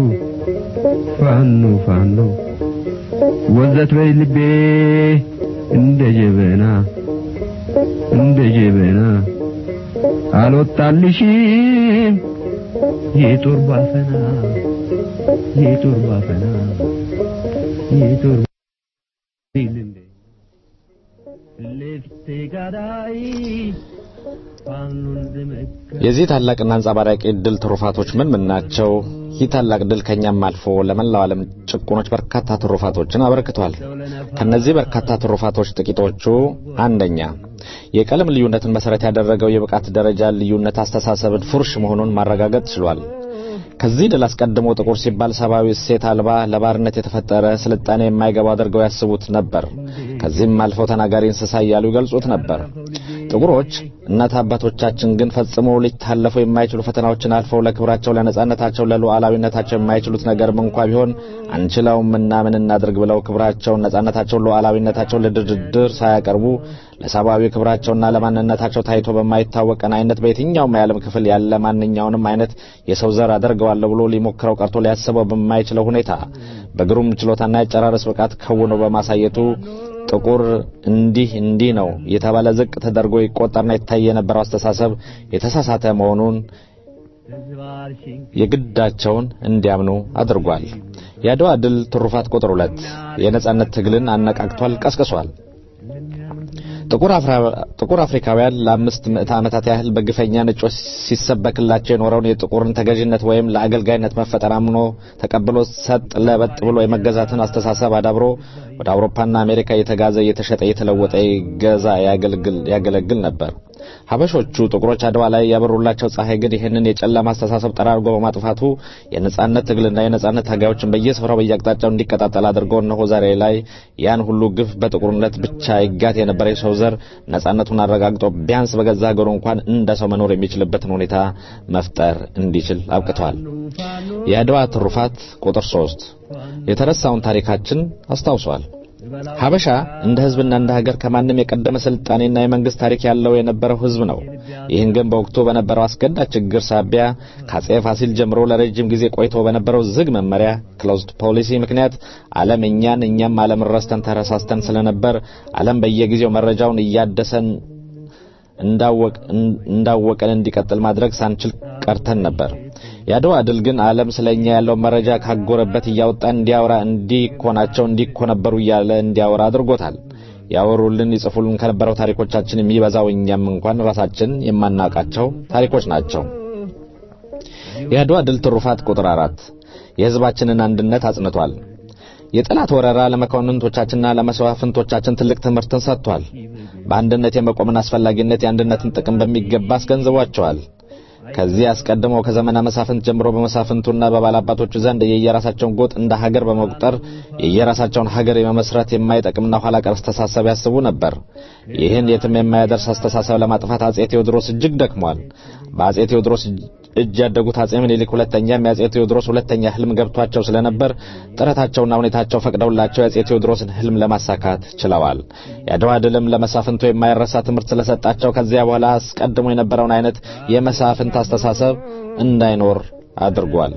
ፋኖ ፋኖ ወዘት በይ ልቤ እንደ ጀበና እንደ ጀበና አልወጣልሽም የጦር ባፈና የጦር ባፈና የጦር ልፍቴ ጋዳይ ፋኖን ዘመካ የዚህ ታላቅና አንጸባራቂ ድል ትሩፋቶች ምን ምን ናቸው? ይህ ታላቅ ድል ከኛም አልፎ ለመላው ዓለም ጭቁኖች በርካታ ትሩፋቶችን አበርክቷል። ከነዚህ በርካታ ትሩፋቶች ጥቂቶቹ፣ አንደኛ የቀለም ልዩነትን መሰረት ያደረገው የብቃት ደረጃ ልዩነት አስተሳሰብን ፉርሽ መሆኑን ማረጋገጥ ችሏል። ከዚህ ድል አስቀድሞ ጥቁር ሲባል ሰብአዊ እሴት አልባ ለባርነት የተፈጠረ ስልጣኔ የማይገባው አድርገው ያስቡት ነበር። ከዚህም አልፈው ተናጋሪ እንስሳ እያሉ ይገልጹት ነበር። ጥቁሮች እናት አባቶቻችን ግን ፈጽሞ ሊታለፉ የማይችሉ ፈተናዎችን አልፈው ለክብራቸው፣ ለነጻነታቸው፣ ለሉዓላዊነታቸው የማይችሉት ነገርም እንኳ ቢሆን አንችለውምና ምን እናድርግ ብለው ክብራቸውን፣ ነጻነታቸውን፣ ሉዓላዊነታቸውን ለድርድር ሳያቀርቡ ለሰብአዊ ክብራቸውና ለማንነታቸው ታይቶ በማይታወቀን አይነት በየትኛውም የዓለም ክፍል ያለ ማንኛውንም አይነት የሰው ዘር አደርገዋለሁ ብሎ ሊሞክረው ቀርቶ ሊያስበው በማይችለው ሁኔታ በግሩም ችሎታና የጨራረስ ብቃት ከውኖ በማሳየቱ ጥቁር እንዲህ እንዲህ ነው የተባለ ዝቅ ተደርጎ ይቆጠርና ይታይ የነበረው አስተሳሰብ የተሳሳተ መሆኑን የግዳቸውን እንዲያምኑ አድርጓል። የአድዋ ድል ትሩፋት ቁጥር ሁለት የነጻነት ትግልን አነቃቅቷል፣ ቀስቅሷል። ጥቁር አፍሪካውያን ለአምስት ምዕተ ዓመታት ያህል በግፈኛ ነጮች ሲሰበክላቸው የኖረውን የጥቁርን ተገዥነት ወይም ለአገልጋይነት መፈጠር አምኖ ተቀብሎ ሰጥ ለበጥ ብሎ የመገዛትን አስተሳሰብ አዳብሮ ወደ አውሮፓና አሜሪካ እየተጋዘ እየተሸጠ እየተለወጠ ይገዛ ያገለግል ነበር። ሀበሾቹ ጥቁሮች አድዋ ላይ ያበሩላቸው ፀሐይ ግን ይህንን የጨለማ አስተሳሰብ ጠራርጎ በማጥፋቱ የነጻነት ትግልና የነጻነት ታጋዮችን በየስፍራው በየአቅጣጫው እንዲቀጣጠል አድርጎ እነሆ ዛሬ ላይ ያን ሁሉ ግፍ በጥቁርነት ብቻ ይጋት የነበረ የሰው ዘር ነጻነቱን አረጋግጦ ቢያንስ በገዛ ሀገሩ እንኳን እንደ ሰው መኖር የሚችልበትን ሁኔታ መፍጠር እንዲችል አብቅቷል። የአድዋ ትሩፋት ቁጥር ሶስት የተረሳውን ታሪካችን አስታውሷል። ሀበሻ እንደ ህዝብና እንደ ሀገር ከማንም የቀደመ ስልጣኔና የመንግስት ታሪክ ያለው የነበረው ህዝብ ነው። ይህን ግን በወቅቱ በነበረው አስገዳጅ ችግር ሳቢያ ከአጼ ፋሲል ጀምሮ ለረጅም ጊዜ ቆይቶ በነበረው ዝግ መመሪያ ክሎዝድ ፖሊሲ ምክንያት ዓለም እኛን እኛም ዓለም ረስተን ተረሳስተን ስለነበር ዓለም በየጊዜው መረጃውን እያደሰን እንዳወቀን እንዲቀጥል ማድረግ ሳንችል ቀርተን ነበር። የአድዋ ድል ግን ዓለም ስለኛ ያለው መረጃ ካጎረበት እያወጣ እንዲያወራ እንዲኮናቸው እንዲኮነበሩ እያለ እንዲያወራ አድርጎታል። ያወሩልን ይጽፉልን ከነበረው ታሪኮቻችን የሚበዛው እኛም እንኳን ራሳችን የማናውቃቸው ታሪኮች ናቸው። የአድዋ ድል ትሩፋት ቁጥር አራት የህዝባችንን አንድነት አጽንቷል። የጠላት ወረራ ለመኳንንቶቻችንና ለመስዋዕፍንቶቻችን ትልቅ ትምህርትን ሰጥቷል። በአንድነት የመቆምን አስፈላጊነት፣ የአንድነትን ጥቅም በሚገባ አስገንዝቧቸዋል። ከዚህ አስቀድሞ ከዘመነ መሳፍንት ጀምሮ በመሳፍንቱና በባላባቶቹ ዘንድ የየራሳቸውን ጎጥ እንደ ሀገር በመቁጠር የየራሳቸውን ሀገር የመመስረት የማይጠቅምና ኋላ ቀር አስተሳሰብ ያስቡ ነበር። ይህን የትም የማያደርስ አስተሳሰብ ለማጥፋት አጼ ቴዎድሮስ እጅግ ደክሟል። በአጼ ቴዎድሮስ እጅ ያደጉት አጼ ምኒልክ ሁለተኛም የአጼ ቴዎድሮስ ሁለተኛ ህልም ገብቷቸው ስለነበር ጥረታቸውና ሁኔታቸው ፈቅደውላቸው የአጼ ቴዎድሮስን ህልም ለማሳካት ችለዋል። የአድዋ ድልም ለመሳፍንቱ የማይረሳ ትምህርት ስለሰጣቸው ከዚያ በኋላ አስቀድሞ የነበረውን አይነት የመሳፍንት አስተሳሰብ እንዳይኖር አድርጓል።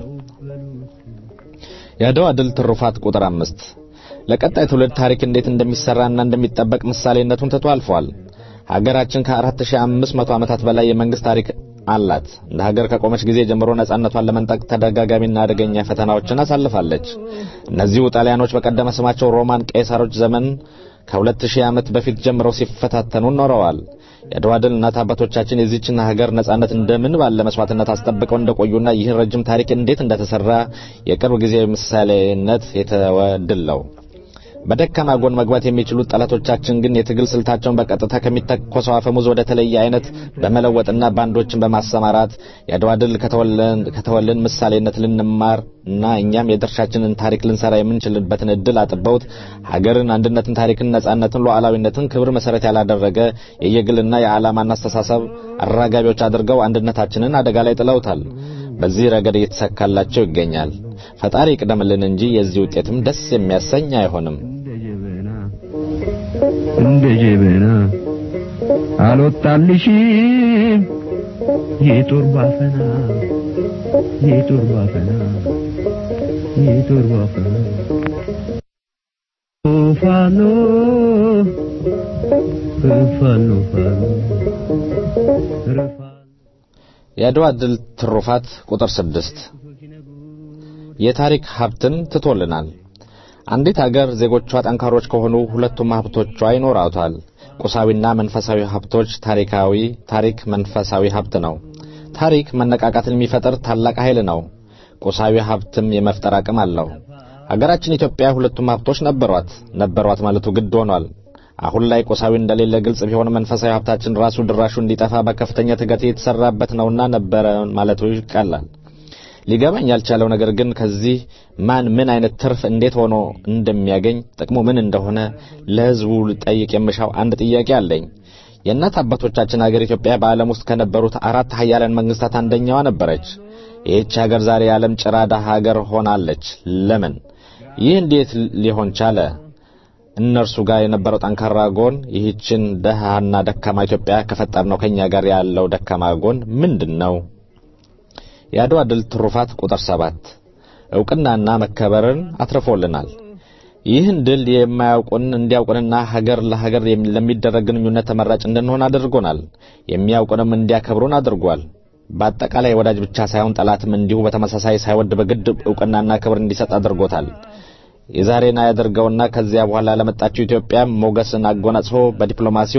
የአድዋ ድል ትሩፋት ቁጥር አምስት ለቀጣይ ትውልድ ታሪክ እንዴት እንደሚሰራና እንደሚጠበቅ ምሳሌነቱን ትቶ አልፏል። ሀገራችን ከ4500 ዓመታት በላይ የመንግስት ታሪክ አላት። እንደ ሀገር ከቆመች ጊዜ ጀምሮ ነጻነቷን ለመንጠቅ ተደጋጋሚና አደገኛ ፈተናዎችን አሳልፋለች። እነዚሁ ጣሊያኖች በቀደመ ስማቸው ሮማን ቄሳሮች ዘመን ከሁለት ሺህ ዓመት በፊት ጀምረው ሲፈታተኑ ኖረዋል። የአድዋ ድል እናት አባቶቻችን የዚችን ሀገር ነጻነት እንደምን ባለ መስዋዕትነት አስጠብቀው እንደቆዩና ይህን ረጅም ታሪክ እንዴት እንደተሰራ የቅርብ ጊዜ ምሳሌነት የተወ ድል ነው። በደካማ ጎን መግባት የሚችሉት ጠላቶቻችን ግን የትግል ስልታቸውን በቀጥታ ከሚተኮሰው አፈሙዝ ወደ ተለየ አይነት በመለወጥና ባንዶችን በማሰማራት የአድዋ ድል ከተወልን ምሳሌነት ልንማር እና እኛም የድርሻችንን ታሪክ ልንሰራ የምንችልበትን እድል አጥበውት ሀገርን፣ አንድነትን፣ ታሪክን፣ ነጻነትን፣ ሉዓላዊነትን ክብር መሰረት ያላደረገ የየግልና የዓላማና አስተሳሰብ አራጋቢዎች አድርገው አንድነታችንን አደጋ ላይ ጥለውታል። በዚህ ረገድ እየተሳካላቸው ይገኛል። ፈጣሪ ይቅደምልን እንጂ የዚህ ውጤትም ደስ የሚያሰኝ አይሆንም። እንደ ጀበና አልወጣልሽም የጦር ባፈና የጦር ባፈና የጦር ባፈና ፋኖ ፋኖ ፋኖ የአድዋ ድል ትሩፋት ቁጥር ስድስት የታሪክ ሀብትን ትቶልናል። አንዲት አገር ዜጎቿ ጠንካሮች ከሆኑ ሁለቱም ሀብቶቿ ይኖራታል። ቁሳዊና መንፈሳዊ ሀብቶች ታሪካዊ ታሪክ መንፈሳዊ ሀብት ነው። ታሪክ መነቃቃትን የሚፈጥር ታላቅ ኃይል ነው። ቁሳዊ ሀብትም የመፍጠር አቅም አለው። አገራችን ኢትዮጵያ ሁለቱም ሀብቶች ነበሯት። ነበሯት ማለቱ ግድ ሆኗል። አሁን ላይ ቁሳዊ እንደሌለ ግልጽ ቢሆን መንፈሳዊ ሀብታችን ራሱ ድራሹ እንዲጠፋ በከፍተኛ ትጋት የተሰራበት ነውና ነበረ ማለቱ ይቀላል። ሊገባኝ ያልቻለው ነገር ግን ከዚህ ማን ምን አይነት ትርፍ እንዴት ሆኖ እንደሚያገኝ ጥቅሙ ምን እንደሆነ ለሕዝቡ ልጠይቅ የምሻው አንድ ጥያቄ አለኝ። የእናት አባቶቻችን ሀገር ኢትዮጵያ በዓለም ውስጥ ከነበሩት አራት ሀያላን መንግስታት አንደኛዋ ነበረች። ይህች ሀገር ዛሬ የዓለም ጭራዳ ሀገር ሆናለች። ለምን? ይህ እንዴት ሊሆን ቻለ? እነርሱ ጋር የነበረው ጠንካራ ጎን ይህችን ደሃና ደካማ ኢትዮጵያ ከፈጠርነው ከኛ ጋር ያለው ደካማ ጎን ምንድን ነው? የአድዋ ድል ትሩፋት ቁጥር ሰባት ዕውቅናና መከበርን አትርፎልናል። ይህን ድል የማያውቁን እንዲያውቁንና ሀገር ለሀገር ለሚደረግ ግንኙነት ተመራጭ እንድንሆን አድርጎናል። የሚያውቁንም እንዲያከብሩን አድርጓል። በአጠቃላይ ወዳጅ ብቻ ሳይሆን ጠላትም እንዲሁ በተመሳሳይ ሳይወድ በግድ ዕውቅናና ክብር እንዲሰጥ አድርጎታል። የዛሬን ያደርገውና ከዚያ በኋላ ለመጣችው ኢትዮጵያ ሞገስን አጎናጽፎ በዲፕሎማሲው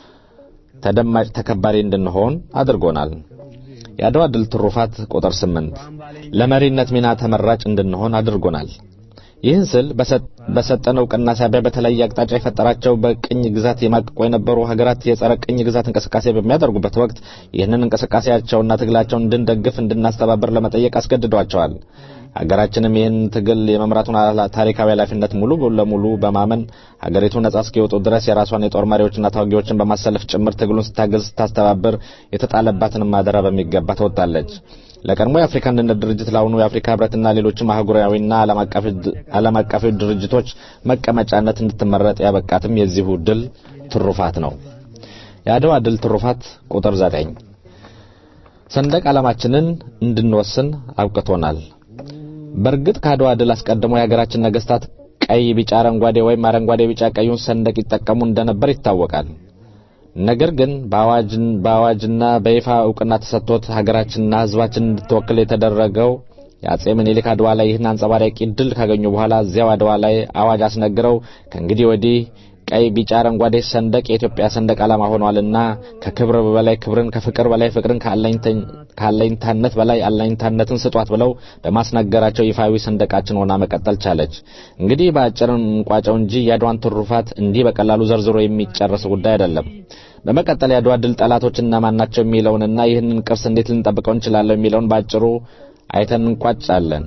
ተደማጭ ተከባሪ እንድንሆን አድርጎናል። የአድዋ ድል ትሩፋት ቁጥር ስምንት ለመሪነት ሚና ተመራጭ እንድንሆን አድርጎናል። ይህን ስል በሰጠን ዕውቅና ሳቢያ በተለያየ አቅጣጫ የፈጠራቸው በቅኝ ግዛት የማቅቆ የነበሩ ሀገራት የጸረ ቅኝ ግዛት እንቅስቃሴ በሚያደርጉበት ወቅት ይህንን እንቅስቃሴያቸውና ትግላቸውን እንድንደግፍ እንድናስተባበር ለመጠየቅ አስገድዷቸዋል። ሀገራችንም ይህን ትግል የመምራቱን ታሪካዊ ኃላፊነት ሙሉ ለሙሉ በማመን ሀገሪቱ ነጻ እስኪወጡ ድረስ የራሷን የጦር መሪዎችና ተዋጊዎችን በማሰለፍ ጭምር ትግሉን ስታገዝ ስታስተባብር የተጣለባትን ማደራ በሚገባ ተወጣለች። ለቀድሞ የአፍሪካ አንድነት ድርጅት ለአሁኑ የአፍሪካ ህብረትና ሌሎችም አህጉራዊና ዓለም አቀፋዊ ድርጅቶች መቀመጫነት እንድትመረጥ ያበቃትም የዚሁ ድል ትሩፋት ነው። የአድዋ ድል ትሩፋት ቁጥር ዘጠኝ ሰንደቅ ዓላማችንን እንድንወስን አብቅቶናል። በእርግጥ ከአድዋ ድል አስቀድሞ የሀገራችን ነገስታት ቀይ፣ ቢጫ፣ አረንጓዴ ወይም አረንጓዴ፣ ቢጫ ቀዩን ሰንደቅ ይጠቀሙ እንደነበር ይታወቃል። ነገር ግን በአዋጅና በይፋ እውቅና ተሰጥቶት ሀገራችንና ህዝባችን እንድትወክል የተደረገው የአጼ ምኒልክ አድዋ ላይ ይህን አንጸባራቂ ድል ካገኙ በኋላ እዚያው አድዋ ላይ አዋጅ አስነግረው ከእንግዲህ ወዲህ ቀይ፣ ቢጫ፣ አረንጓዴ ሰንደቅ የኢትዮጵያ ሰንደቅ ዓላማ ሆኗልና ከክብር በላይ ክብርን፣ ከፍቅር በላይ ፍቅርን፣ ከአለኝታነት በላይ አለኝታነትን ስጧት ብለው በማስነገራቸው ይፋዊ ሰንደቃችን ሆና መቀጠል ቻለች። እንግዲህ በአጭር እንቋጨው እንጂ የአድዋን ትሩፋት እንዲህ በቀላሉ ዘርዝሮ የሚጨርስ ጉዳይ አይደለም። በመቀጠል የአድዋ ድል ጠላቶች እነማን ናቸው የሚለውንና ይህንን ቅርስ እንዴት ልንጠብቀው እንችላለን የሚለውን ባጭሩ አይተን እንቋጫለን።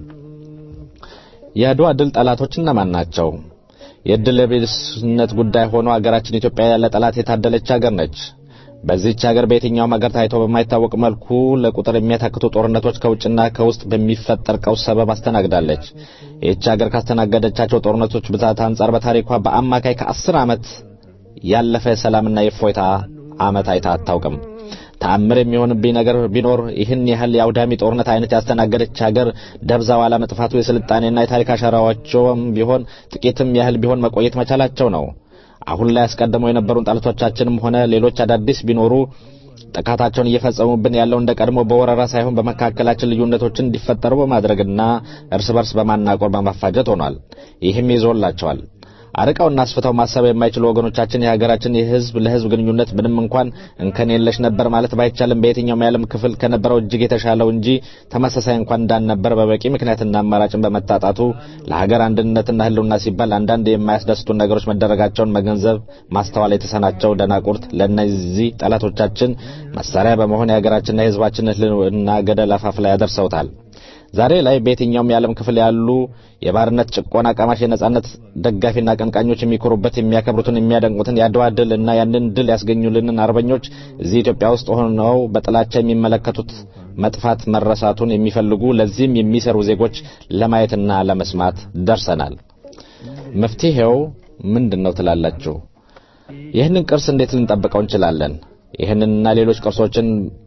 የአድዋ ድል ጠላቶች እነማን ናቸው? የዕድል የቢስነት ጉዳይ ሆኖ አገራችን ኢትዮጵያ ያለ ጠላት የታደለች ሀገር ነች። በዚህች ሀገር በየትኛውም ሀገር ታይቶ በማይታወቅ መልኩ ለቁጥር የሚያታክቱ ጦርነቶች ከውጭና ከውስጥ በሚፈጠር ቀውስ ሰበብ አስተናግዳለች። ይህች ሀገር ካስተናገደቻቸው ጦርነቶች ብዛት አንጻር በታሪኳ በአማካይ ከአስር ዓመት ያለፈ የሰላምና የእፎይታ ዓመት አይታ አታውቅም። ተአምር የሚሆንብኝ ነገር ቢኖር ይህን ያህል የአውዳሚ ጦርነት አይነት ያስተናገደች ሀገር ደብዛው አለመጥፋቱ የስልጣኔና የታሪክ አሻራዎቸውም ቢሆን ጥቂትም ያህል ቢሆን መቆየት መቻላቸው ነው። አሁን ላይ አስቀድመው የነበሩን ጠላቶቻችንም ሆነ ሌሎች አዳዲስ ቢኖሩ ጥቃታቸውን እየፈጸሙብን ያለው እንደ ቀድሞ በወረራ ሳይሆን በመካከላችን ልዩነቶችን እንዲፈጠሩ በማድረግና እርስ በርስ በማናቆር በማፋጀት ሆኗል። ይህም ይዞላቸዋል። አርቀውና አስፍተው ማሰብ የማይችሉ ወገኖቻችን የሀገራችን የህዝብ ለህዝብ ግንኙነት ምንም እንኳን እንከን የለሽ ነበር ማለት ባይቻልም በየትኛውም የዓለም ክፍል ከነበረው እጅግ የተሻለው እንጂ ተመሳሳይ እንኳን እንዳልነበር በበቂ ምክንያትና አማራጭን በመታጣቱ ለሀገር አንድነትና ህልውና ሲባል አንዳንድ የማያስደስቱን ነገሮች መደረጋቸውን መገንዘብ ማስተዋል የተሰናቸው ደናቁርት ለእነዚህ ጠላቶቻችን መሳሪያ በመሆን የሀገራችንና የህዝባችን ህልውና ገደል አፋፍ ላይ ያደርሰውታል። ዛሬ ላይ በየትኛውም የዓለም ክፍል ያሉ የባርነት ጭቆና ቀማሽ የነጻነት ደጋፊና አቀንቃኞች የሚኮሩበት የሚያከብሩትን የሚያደንቁትን የአድዋ ድል እና ያንን ድል ያስገኙልንን አርበኞች እዚህ ኢትዮጵያ ውስጥ ሆነው በጥላቻ የሚመለከቱት መጥፋት መረሳቱን የሚፈልጉ ለዚህም የሚሰሩ ዜጎች ለማየትና ለመስማት ደርሰናል። መፍትሄው ምንድን ነው ትላላችሁ? ይህንን ቅርስ እንዴት ልንጠብቀው እንችላለን? ይህንንና ሌሎች ቅርሶችን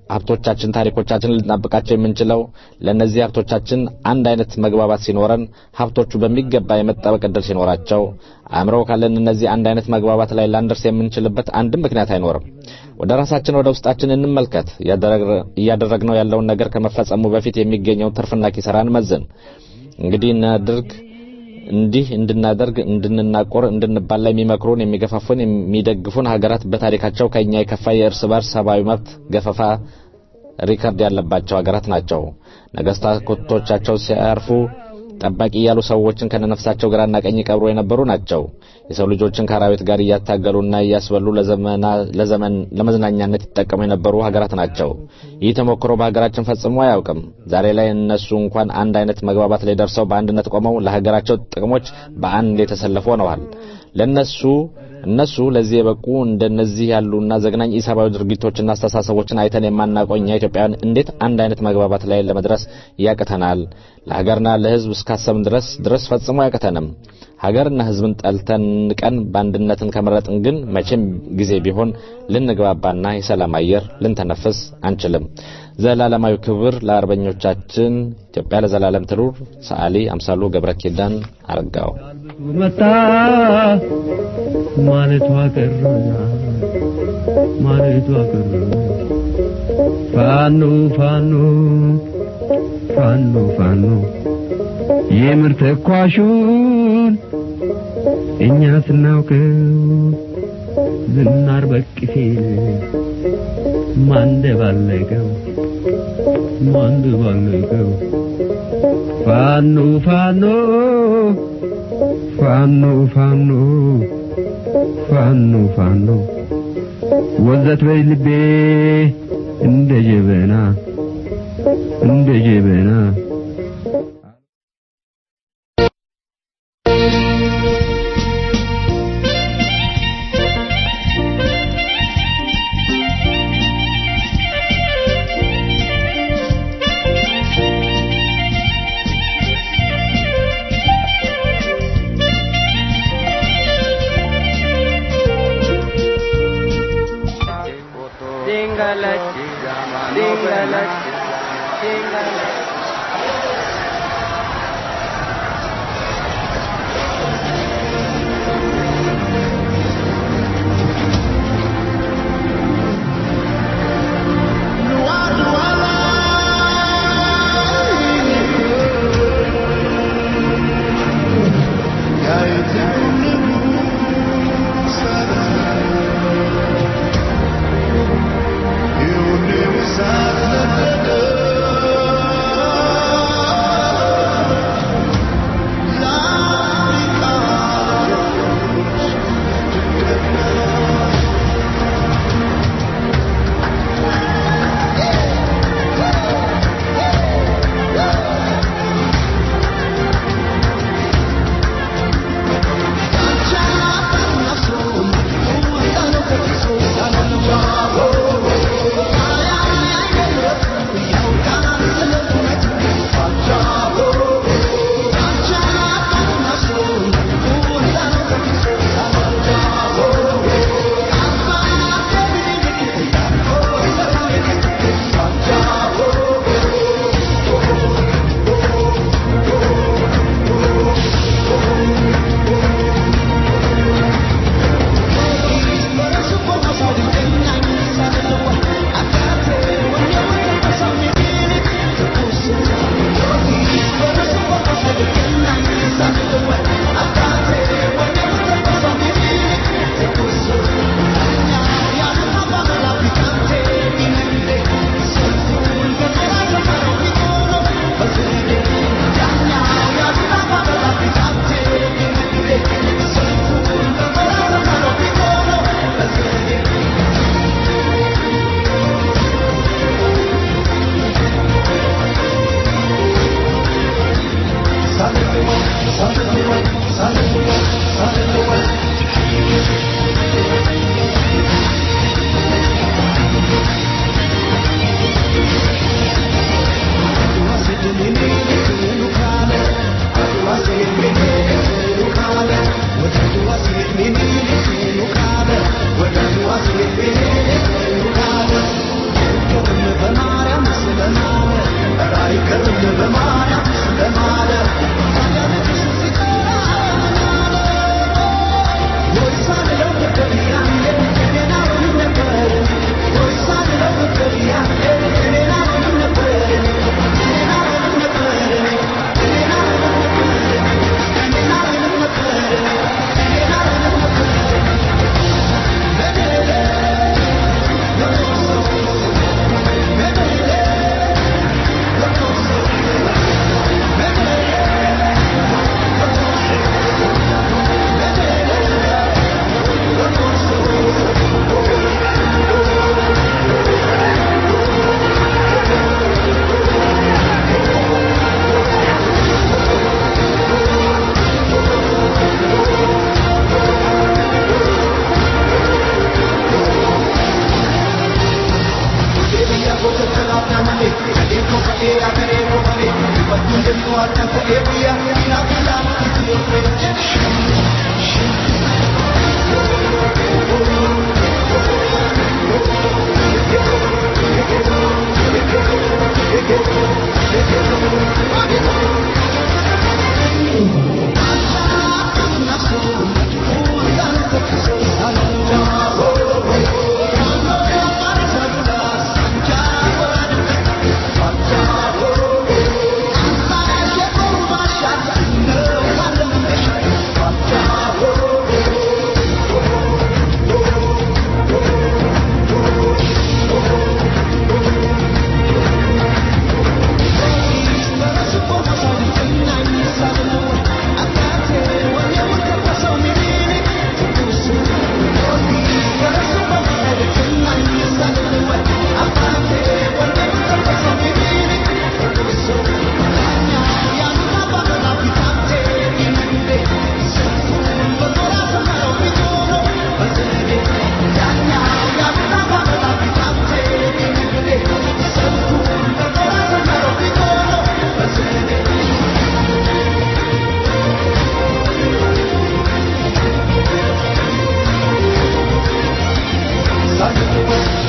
ሀብቶቻችን፣ ታሪኮቻችን ልንጠብቃቸው የምንችለው ለእነዚህ ሀብቶቻችን አንድ አይነት መግባባት ሲኖረን፣ ሀብቶቹ በሚገባ የመጠበቅ እድል ሲኖራቸው፣ አእምሮ ካለን እነዚህ አንድ አይነት መግባባት ላይ ላንደርስ የምንችልበት አንድም ምክንያት አይኖርም። ወደ ራሳችን ወደ ውስጣችን እንመልከት። እያደረግነው ያለውን ነገር ከመፈጸሙ በፊት የሚገኘውን ትርፍና ኪሳራን መዝን። እንግዲህ እናድርግ እንዲህ እንድናደርግ እንድንናቆር እንድንባላ የሚመክሩን የሚገፋፉን የሚደግፉን ሀገራት በታሪካቸው ከኛ የከፋ የእርስ በርስ ሰብአዊ መብት ገፈፋ ሪከርድ ያለባቸው ሀገራት ናቸው። ነገስታቶቻቸው ሲያርፉ ጠባቂ እያሉ ሰዎችን ከነነፍሳቸው ግራና ቀኝ ቀብሮ የነበሩ ናቸው። የሰው ልጆችን ከአራዊት ጋር እያታገሉና እያስበሉ ለዘመን ለመዝናኛነት ይጠቀሙ የነበሩ ሀገራት ናቸው። ይህ ተሞክሮ በሀገራችን ፈጽሞ አያውቅም። ዛሬ ላይ እነሱ እንኳን አንድ አይነት መግባባት ላይ ደርሰው በአንድነት ቆመው ለሀገራቸው ጥቅሞች በአንድ የተሰለፉ ሆነዋል። ለነሱ እነሱ ለዚህ የበቁ እንደነዚህ ያሉና ዘግናኝ ኢሰብአዊ ድርጊቶችና አስተሳሰቦችን አይተን የማናውቀው እኛ ኢትዮጵያውያን እንዴት አንድ አይነት መግባባት ላይ ለመድረስ ያቅተናል? ለሀገርና ለሕዝብ እስካሰብን ድረስ ድረስ ፈጽሞ ያቅተንም። ሀገርና ሕዝብን ጠልተን ንቀን በአንድነትን ከመረጥን ግን መቼም ጊዜ ቢሆን ልንግባባና የሰላም አየር ልንተነፍስ አንችልም። ዘላለማዊ ክብር ለአርበኞቻችን። ኢትዮጵያ ለዘላለም ትኑር። ሰዓሊ አምሳሉ ገብረ ኪዳን አረጋው መጣ ማለቷ ቀረና ማለቷ ቀረ ፋኖ ፋኖ ፋኖ ፋኖ የምር ተኳሹን እኛ ስናውቀው ዝናር በቅፌን ማንደባለቀው ማንደባለቀው ፋኖ ፋኖ ፋኖ ፋኖ ፋኖ ፋኖ ወዘት በይ ልቤ እንደ ጀበና እንደ ጀበና You never saw the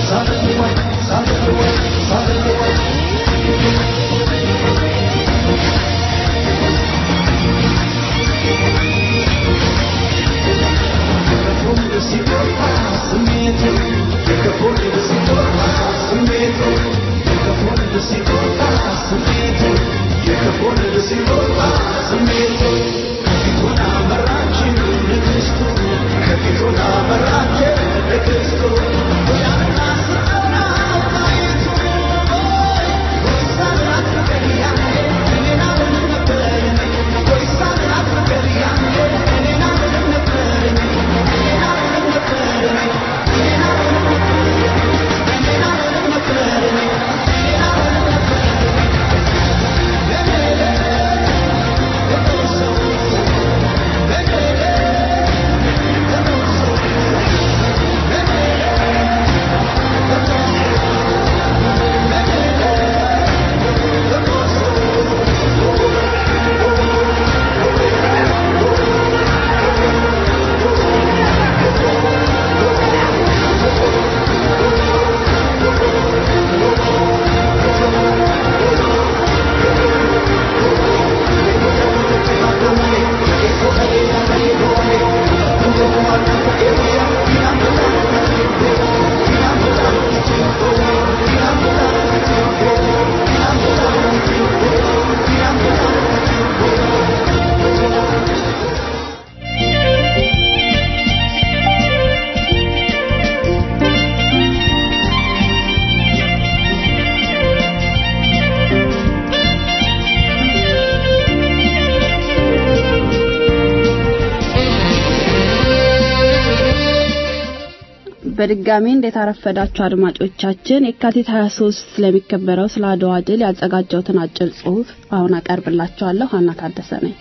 በድጋሚ እንዴት አረፈዳችሁ አድማጮቻችን። የካቲት 23 ስለሚከበረው ስለ አድዋ ድል ያዘጋጀሁትን አጭር ጽሑፍ አሁን አቀርብላችኋለሁ። ሀና ታደሰ ነኝ።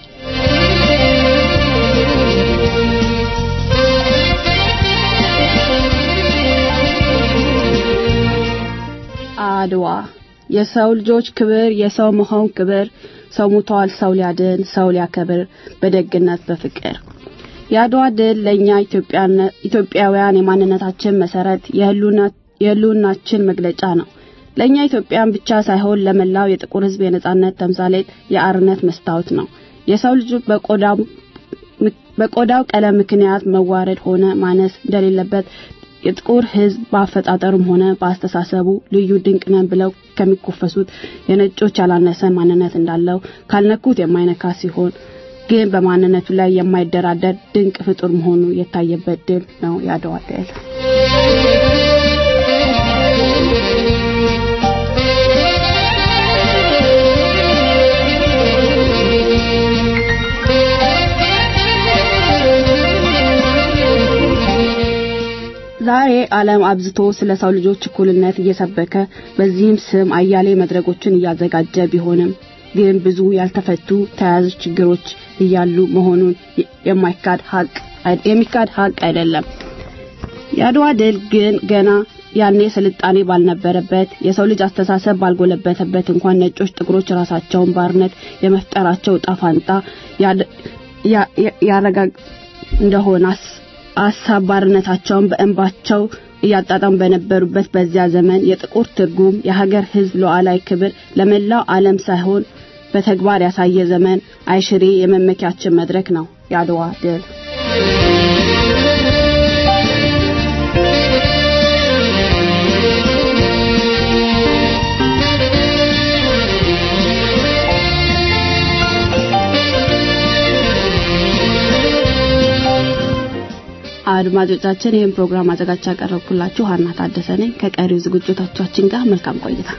አድዋ የሰው ልጆች ክብር፣ የሰው መሆን ክብር። ሰው ሙቷል፣ ሰው ሊያድን፣ ሰው ሊያከብር በደግነት በፍቅር የአድዋ ድል ለእኛ ኢትዮጵያውያን የማንነታችን መሰረት የህልውናችን መግለጫ ነው። ለእኛ ኢትዮጵያን ብቻ ሳይሆን ለመላው የጥቁር ሕዝብ የነጻነት ተምሳሌት የአርነት መስታወት ነው። የሰው ልጅ በቆዳው ቀለም ምክንያት መዋረድ ሆነ ማነስ እንደሌለበት የጥቁር ሕዝብ በአፈጣጠሩም ሆነ በአስተሳሰቡ ልዩ ድንቅ ነን ብለው ከሚኮፈሱት የነጮች ያላነሰ ማንነት እንዳለው ካልነኩት የማይነካ ሲሆን ግን በማንነቱ ላይ የማይደራደር ድንቅ ፍጡር መሆኑ የታየበት ድል ነው የአድዋ ድል። ዛሬ ዓለም አብዝቶ ስለ ሰው ልጆች እኩልነት እየሰበከ በዚህም ስም አያሌ መድረኮችን እያዘጋጀ ቢሆንም ግን ብዙ ያልተፈቱ ተያያዥ ችግሮች እያሉ መሆኑን የማይካድ ሀቅ የሚካድ ሀቅ አይደለም። የአድዋ ድል ግን ገና ያኔ ስልጣኔ ባልነበረበት የሰው ልጅ አስተሳሰብ ባልጎለበተበት እንኳን ነጮች ጥቁሮች ራሳቸውን ባርነት የመፍጠራቸው ዕጣ ፋንታ ያረጋግ እንደሆነ አሳብ ባርነታቸውን በእንባቸው እያጣጣሙ በነበሩበት በዚያ ዘመን የጥቁር ትርጉም የሀገር ሕዝብ ሉዓላዊ ክብር ለመላው ዓለም ሳይሆን በተግባር ያሳየ ዘመን አይሽሬ የመመኪያችን መድረክ ነው የአድዋ ድል። አድማጮቻችን ይህን ፕሮግራም አዘጋጅ ያቀረብኩላችሁ ሀና ታደሰ ነኝ። ከቀሪው ዝግጅቶቻችን ጋር መልካም ቆይታ።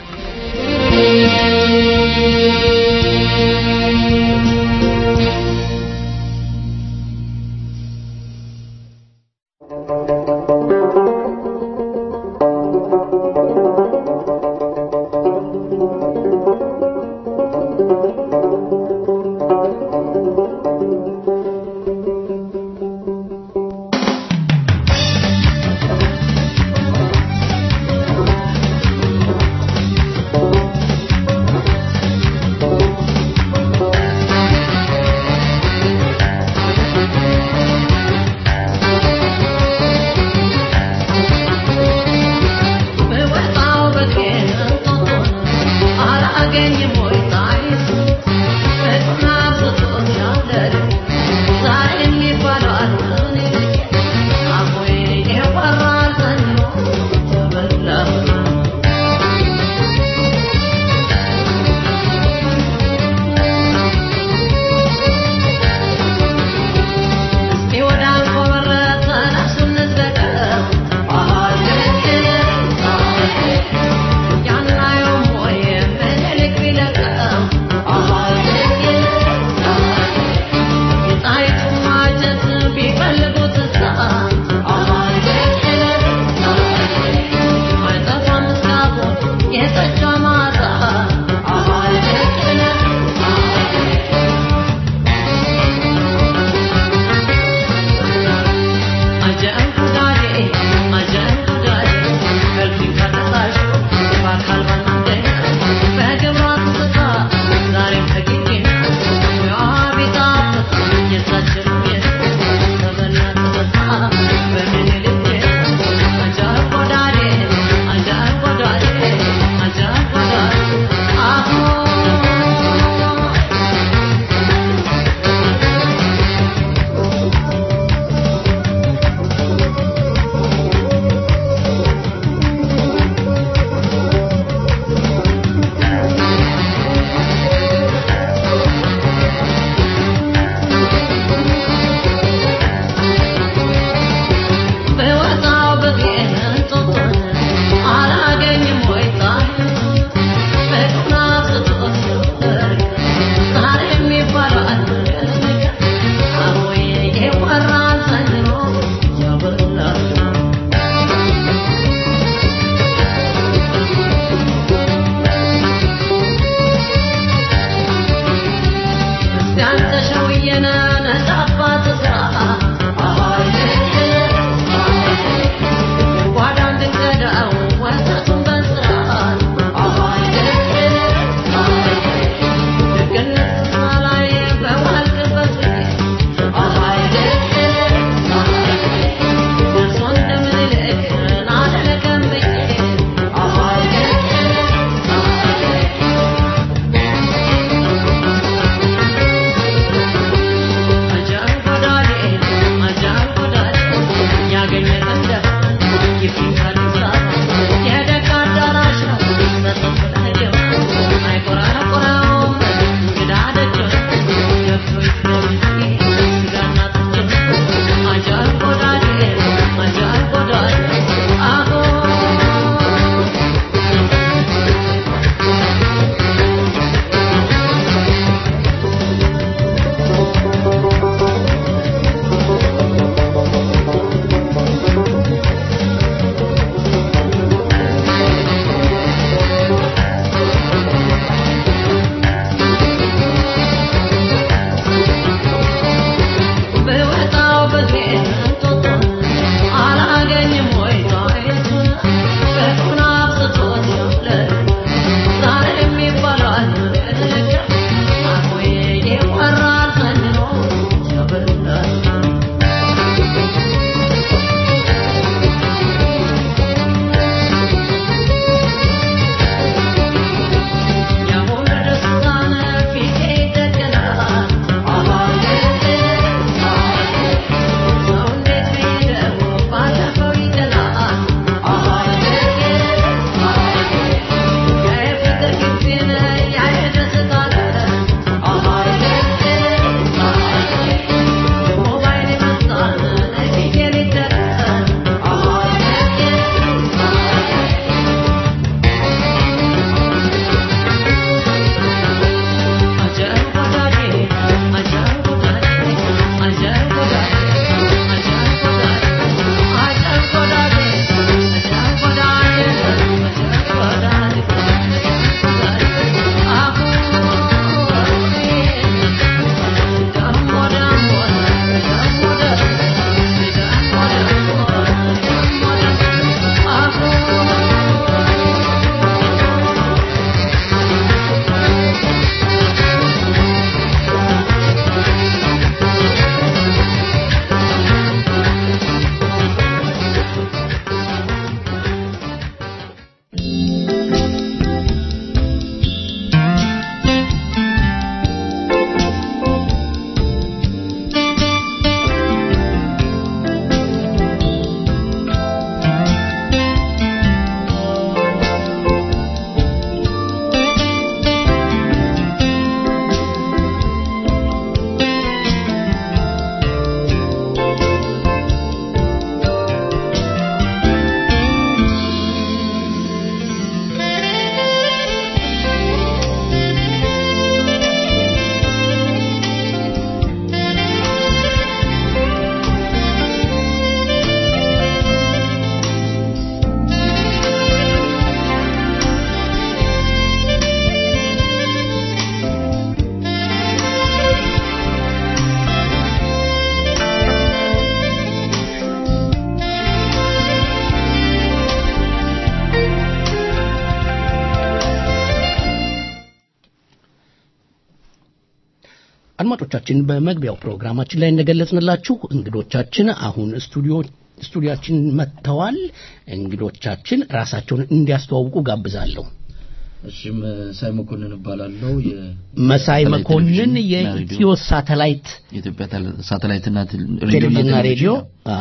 አድማጮቻችን በመግቢያው ፕሮግራማችን ላይ እንደገለጽንላችሁ እንግዶቻችን አሁን ስቱዲዮ ስቱዲያችን መጥተዋል። እንግዶቻችን ራሳቸውን እንዲያስተዋውቁ ጋብዛለሁ። እሺ መሳይ መኮንን እባላለሁ። መሳይ መኮንን የኢትዮ ሳተላይት የኢትዮጵያ ሳተላይትና ቴሌቪዥንና ሬዲዮ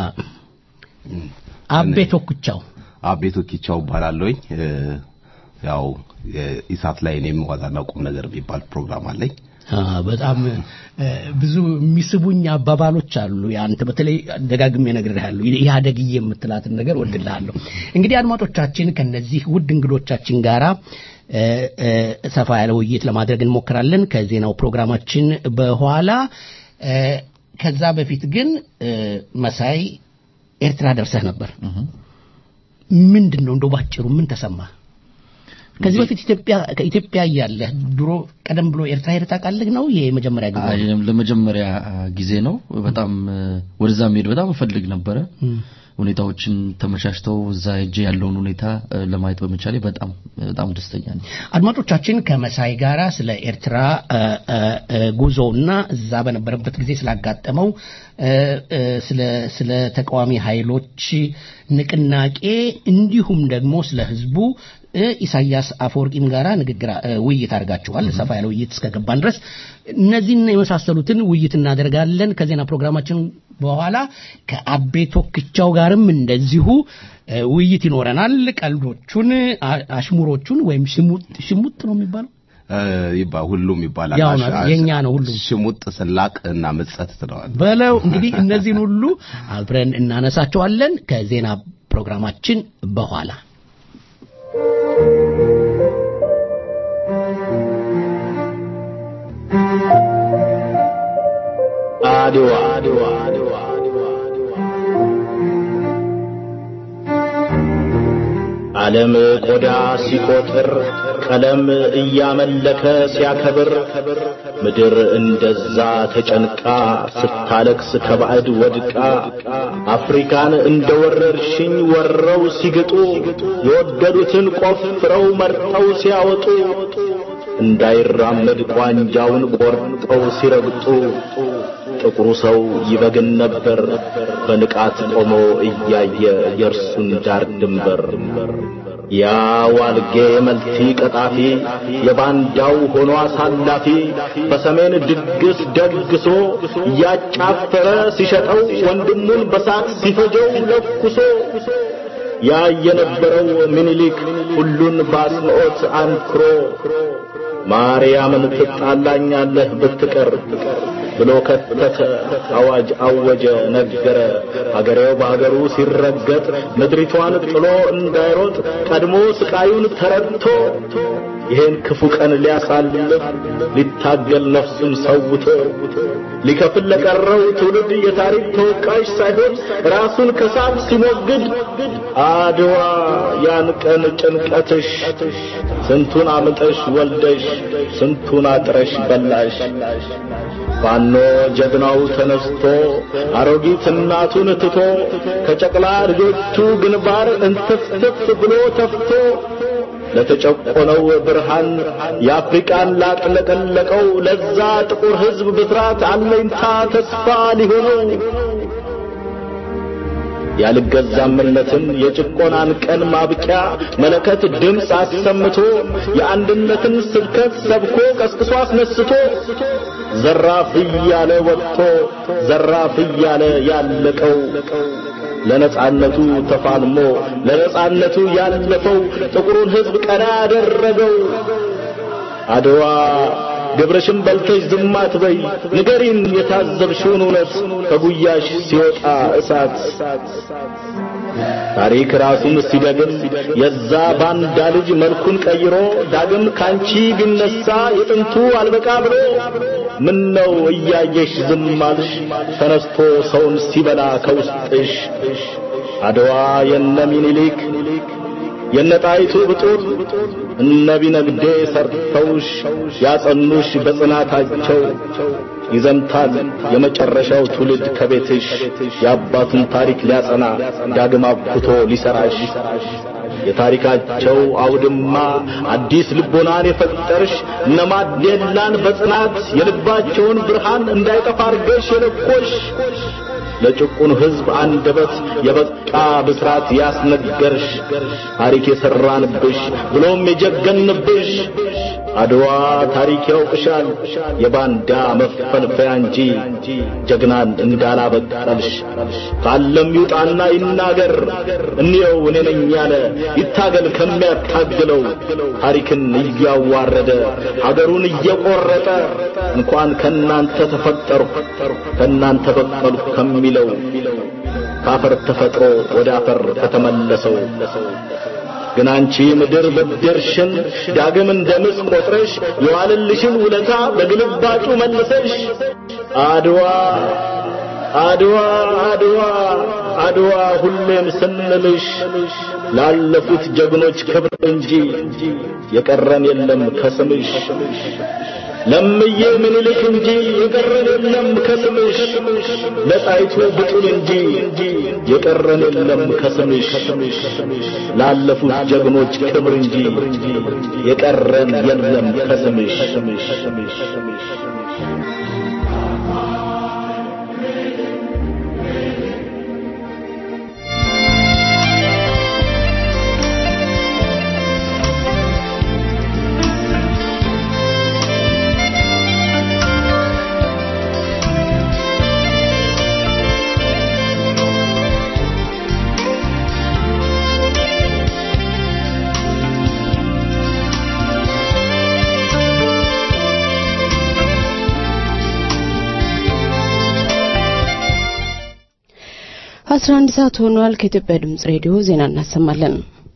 አቤ ቶኩቻው አቤ ቶኩቻው እባላለሁኝ። ያው የኢሳት ላይ እኔም ዋዛና ቁም ነገር የሚባል ፕሮግራም አለኝ። በጣም ብዙ የሚስቡኝ አባባሎች አሉ። ያንተ በተለይ ደጋግሜ እነግርሃለሁ። ኢህአደግዬ የምትላትን ነገር ወድልሃለሁ። እንግዲህ አድማጮቻችን ከነዚህ ውድ እንግዶቻችን ጋራ ሰፋ ያለ ውይይት ለማድረግ እንሞክራለን ከዜናው ፕሮግራማችን በኋላ። ከዛ በፊት ግን መሳይ ኤርትራ ደርሰህ ነበር። ምንድን ነው እንደው ባጭሩ ምን ተሰማ? ከዚህ በፊት ኢትዮጵያ ከኢትዮጵያ እያለህ ድሮ ቀደም ብሎ ኤርትራ ሄደህ ታውቃለህ? ነው የመጀመሪያ ጊዜ? ለመጀመሪያ ጊዜ ነው። በጣም ወደዛ መሄድ በጣም እፈልግ ነበረ። ሁኔታዎችን ተመቻችተው እዛ ሄጄ ያለውን ሁኔታ ለማየት በመቻሌ በጣም በጣም ደስተኛ ነኝ። አድማጮቻችን ከመሳይ ጋራ ስለ ኤርትራ ጉዞና እዛ በነበረበት ጊዜ ስላጋጠመው ስለ ስለ ተቃዋሚ ኃይሎች ንቅናቄ እንዲሁም ደግሞ ስለ ህዝቡ ኢሳያስ አፈወርቂም ጋራ ንግግር ውይይት አድርጋችኋል። ሰፋ ያለ ውይይት እስከገባን ድረስ እነዚህን የመሳሰሉትን ውይይት እናደርጋለን። ከዜና ፕሮግራማችን በኋላ ከአቤ ቶክቻው ጋርም እንደዚሁ ውይይት ይኖረናል። ቀልዶቹን፣ አሽሙሮቹን ወይም ሽሙጥ ነው የሚባለው ይባ ሁሉም ይባላል። ያው ነው የኛ ነው ሁሉም ሽሙጥ፣ ስላቅ እና ምጸት ትለዋል በለው። እንግዲህ እነዚህን ሁሉ አብረን እናነሳቸዋለን ከዜና ፕሮግራማችን በኋላ አድዋ ዓለም ቆዳ ሲቆጥር ቀለም እያመለከ ሲያከብር ምድር እንደዛ ተጨንቃ ስታለቅስ ከባዕድ ወድቃ አፍሪካን እንደ ወረርሽኝ ወረው ሲግጡ የወደዱትን ቆፍረው መርጠው ሲያወጡ እንዳይራመድ ቋንጃውን ቆርጠው ሲረግጡ ጥቁሩ ሰው ይበግን ነበር በንቃት ቆሞ እያየ የእርሱን ዳር ድንበር። ያ ዋልጌ መልቲ ቀጣፊ የባንዳው ሆኖ አሳላፊ በሰሜን ድግስ ደግሶ እያጫፈረ ሲሸጠው ወንድሙን በሳት ሲፈጀው ለኩሶ ያ የነበረው ምኒልክ ሁሉን በአጽንዖት አንክሮ ማርያምን ትጣላኛለህ ብትቀር ብሎ ከተተ፣ አዋጅ አወጀ፣ ነገረ። አገሬው በአገሩ ሲረገጥ ምድሪቷን ጥሎ እንዳይሮጥ ቀድሞ ስቃዩን ተረድቶ ይሄን ክፉ ቀን ሊያሳልፍ ሊታገል ነፍሱን ሰውቶ ሊከፍል ለቀረው ትውልድ የታሪክ ተወቃሽ ሳይሆን ራሱን ከሳት ሲሞግድ አድዋ ያን ቀን ጭንቀትሽ ስንቱን አምጠሽ ወልደሽ ስንቱን አጥረሽ በላሽ። ፋኖ ጀግናው ተነስቶ አሮጊት እናቱን ትቶ ከጨቅላ ልጆቹ ግንባር እንትፍትፍ ብሎ ተፍቶ ለተጨቆነው ብርሃን የአፍሪቃን ላጥለቀለቀው ለዛ ጥቁር ሕዝብ ብስራት አለኝታ ተስፋ ሊሆነው ያልገዛምነትን የጭቆናን ቀን ማብቂያ መለከት ድምፅ አሰምቶ የአንድነትን ስብከት ሰብኮ ቀስቅሶ አስነስቶ ዘራፍ እያለ ወጥቶ ዘራፍ እያለ ያለቀው ለነጻነቱ ተፋልሞ ለነጻነቱ ያለፈው ጥቁሩን ሕዝብ ቀና ያደረገው አድዋ ግብርሽን በልተሽ ዝም አትበይ፣ ንገሪን የታዘብሽውን እውነት ከጉያሽ ሲወጣ እሳት። ታሪክ ራሱን ሲደግም የዛ ባንዳ ልጅ መልኩን ቀይሮ ዳግም ካንቺ ቢነሳ የጥንቱ አልበቃ ብሎ ምን ነው እያየሽ ዝም አልሽ? ተነስቶ ሰውን ሲበላ ከውስጥሽ አድዋ የነ ሚኒሊክ የነጣይቱ ብጡል እነ ቢነግዴ ሰርተውሽ ያጸኑሽ በጽናታቸው ይዘምታል የመጨረሻው ትውልድ ከቤትሽ የአባቱን ታሪክ ሊያጸና ዳግም አብኩቶ ሊሰራሽ የታሪካቸው አውድማ አዲስ ልቦናን የፈጠርሽ እነ ማዴላን በጽናት የልባቸውን ብርሃን እንዳይጠፋ አርገሽ የለኮሽ ለጭቁን ሕዝብ አንደበት የበቃ ብስራት ያስነገርሽ ታሪክ የሰራንብሽ ብሎም የጀገንብሽ አድዋ ታሪክ ያውቅሻል የባንዳ መፈልፈያ እንጂ ጀግናን እንዳላበቀልሽ ካለም ይውጣና ይናገር እንየው እኔ ነኝ ያለ ይታገል ከሚያታግለው ታሪክን እያዋረደ ሀገሩን እየቆረጠ እንኳን ከናንተ ተፈጠርኩ ከናንተ በቀልኩ ከሚለው ካፈር ተፈጥሮ ወደ አፈር ከተመለሰው ግን አንቺ ምድር ብድርሽን ዳግም እንደ ምስ ቆጥረሽ የዋለልሽን ውለታ በግልባጩ መልሰሽ አድዋ አድዋ አድዋ አድዋ ሁሌም ስንልሽ ላለፉት ጀግኖች ክብር እንጂ የቀረን የለም ከስምሽ ለምዬ ምኒልክ እንጂ የቀረን የለም ከስምሽ ለጣይቱ ብጡል እንጂ የቀረን የለም ከስምሽ ላለፉት ጀግኖች ክብር እንጂ የቀረን የለም ከስምሽ አስራ አንድ ሰዓት ሆኗል። ከኢትዮጵያ ድምጽ ሬዲዮ ዜና እናሰማለን።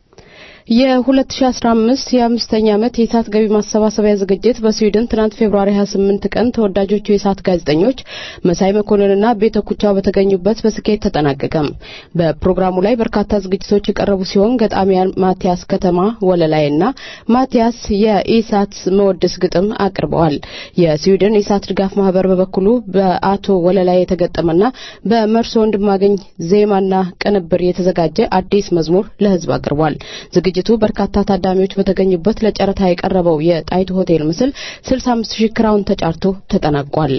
የ2015 የአምስተኛ ዓመት የኢሳት ገቢ ማሰባሰቢያ ዝግጅት በስዊድን ትናንት ፌብሩዋሪ 28 ቀን ተወዳጆቹ የኢሳት ጋዜጠኞች መሳይ መኮንንና ቤተ ኩቻው በተገኙበት በስኬት ተጠናቀቀ። በፕሮግራሙ ላይ በርካታ ዝግጅቶች የቀረቡ ሲሆን ገጣሚያን ማቲያስ ከተማ ወለላይና ማቲያስ የኢሳት መወድስ ግጥም አቅርበዋል። የስዊድን የኢሳት ድጋፍ ማህበር በበኩሉ በአቶ ወለላይ የተገጠመና በመርሶ ወንድማገኝ ዜማና ቅንብር የተዘጋጀ አዲስ መዝሙር ለህዝብ አቅርቧል። ዝግጅቱ በርካታ ታዳሚዎች በተገኙበት ለጨረታ የቀረበው የጣይቱ ሆቴል ምስል 65 ሺህ ክራውን ተጫርቶ ተጠናቋል።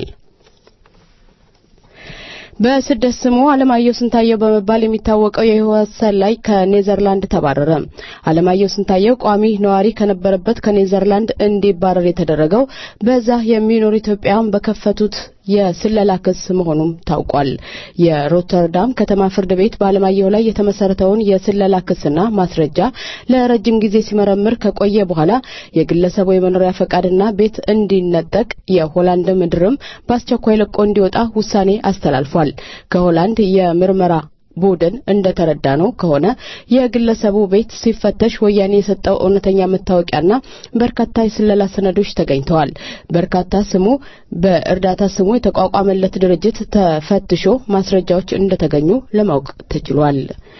በስደት ስሙ አለማየሁ ስንታየው በመባል የሚታወቀው የህይወት ሰላይ ከኔዘርላንድ ተባረረ። አለማየሁ ስንታየው ቋሚ ነዋሪ ከነበረበት ከኔዘርላንድ እንዲባረር የተደረገው በዛ የሚኖሩ ኢትዮጵያውያን በከፈቱት የስለላ ክስ መሆኑም ታውቋል። የሮተርዳም ከተማ ፍርድ ቤት በአለማየሁ ላይ የተመሰረተውን የስለላ ክስና ማስረጃ ለረጅም ጊዜ ሲመረምር ከቆየ በኋላ የግለሰቡ የመኖሪያ ፈቃድና ቤት እንዲነጠቅ የሆላንድ ምድርም በአስቸኳይ ለቆ እንዲወጣ ውሳኔ አስተላልፏል። ከሆላንድ የምርመራ ቡድን እንደተረዳ ነው ከሆነ የግለሰቡ ቤት ሲፈተሽ ወያኔ የሰጠው እውነተኛ መታወቂያና በርካታ የስለላ ሰነዶች ተገኝተዋል። በርካታ ስሙ በእርዳታ ስሙ የተቋቋመለት ድርጅት ተፈትሾ ማስረጃዎች እንደተገኙ ለማወቅ ተችሏል።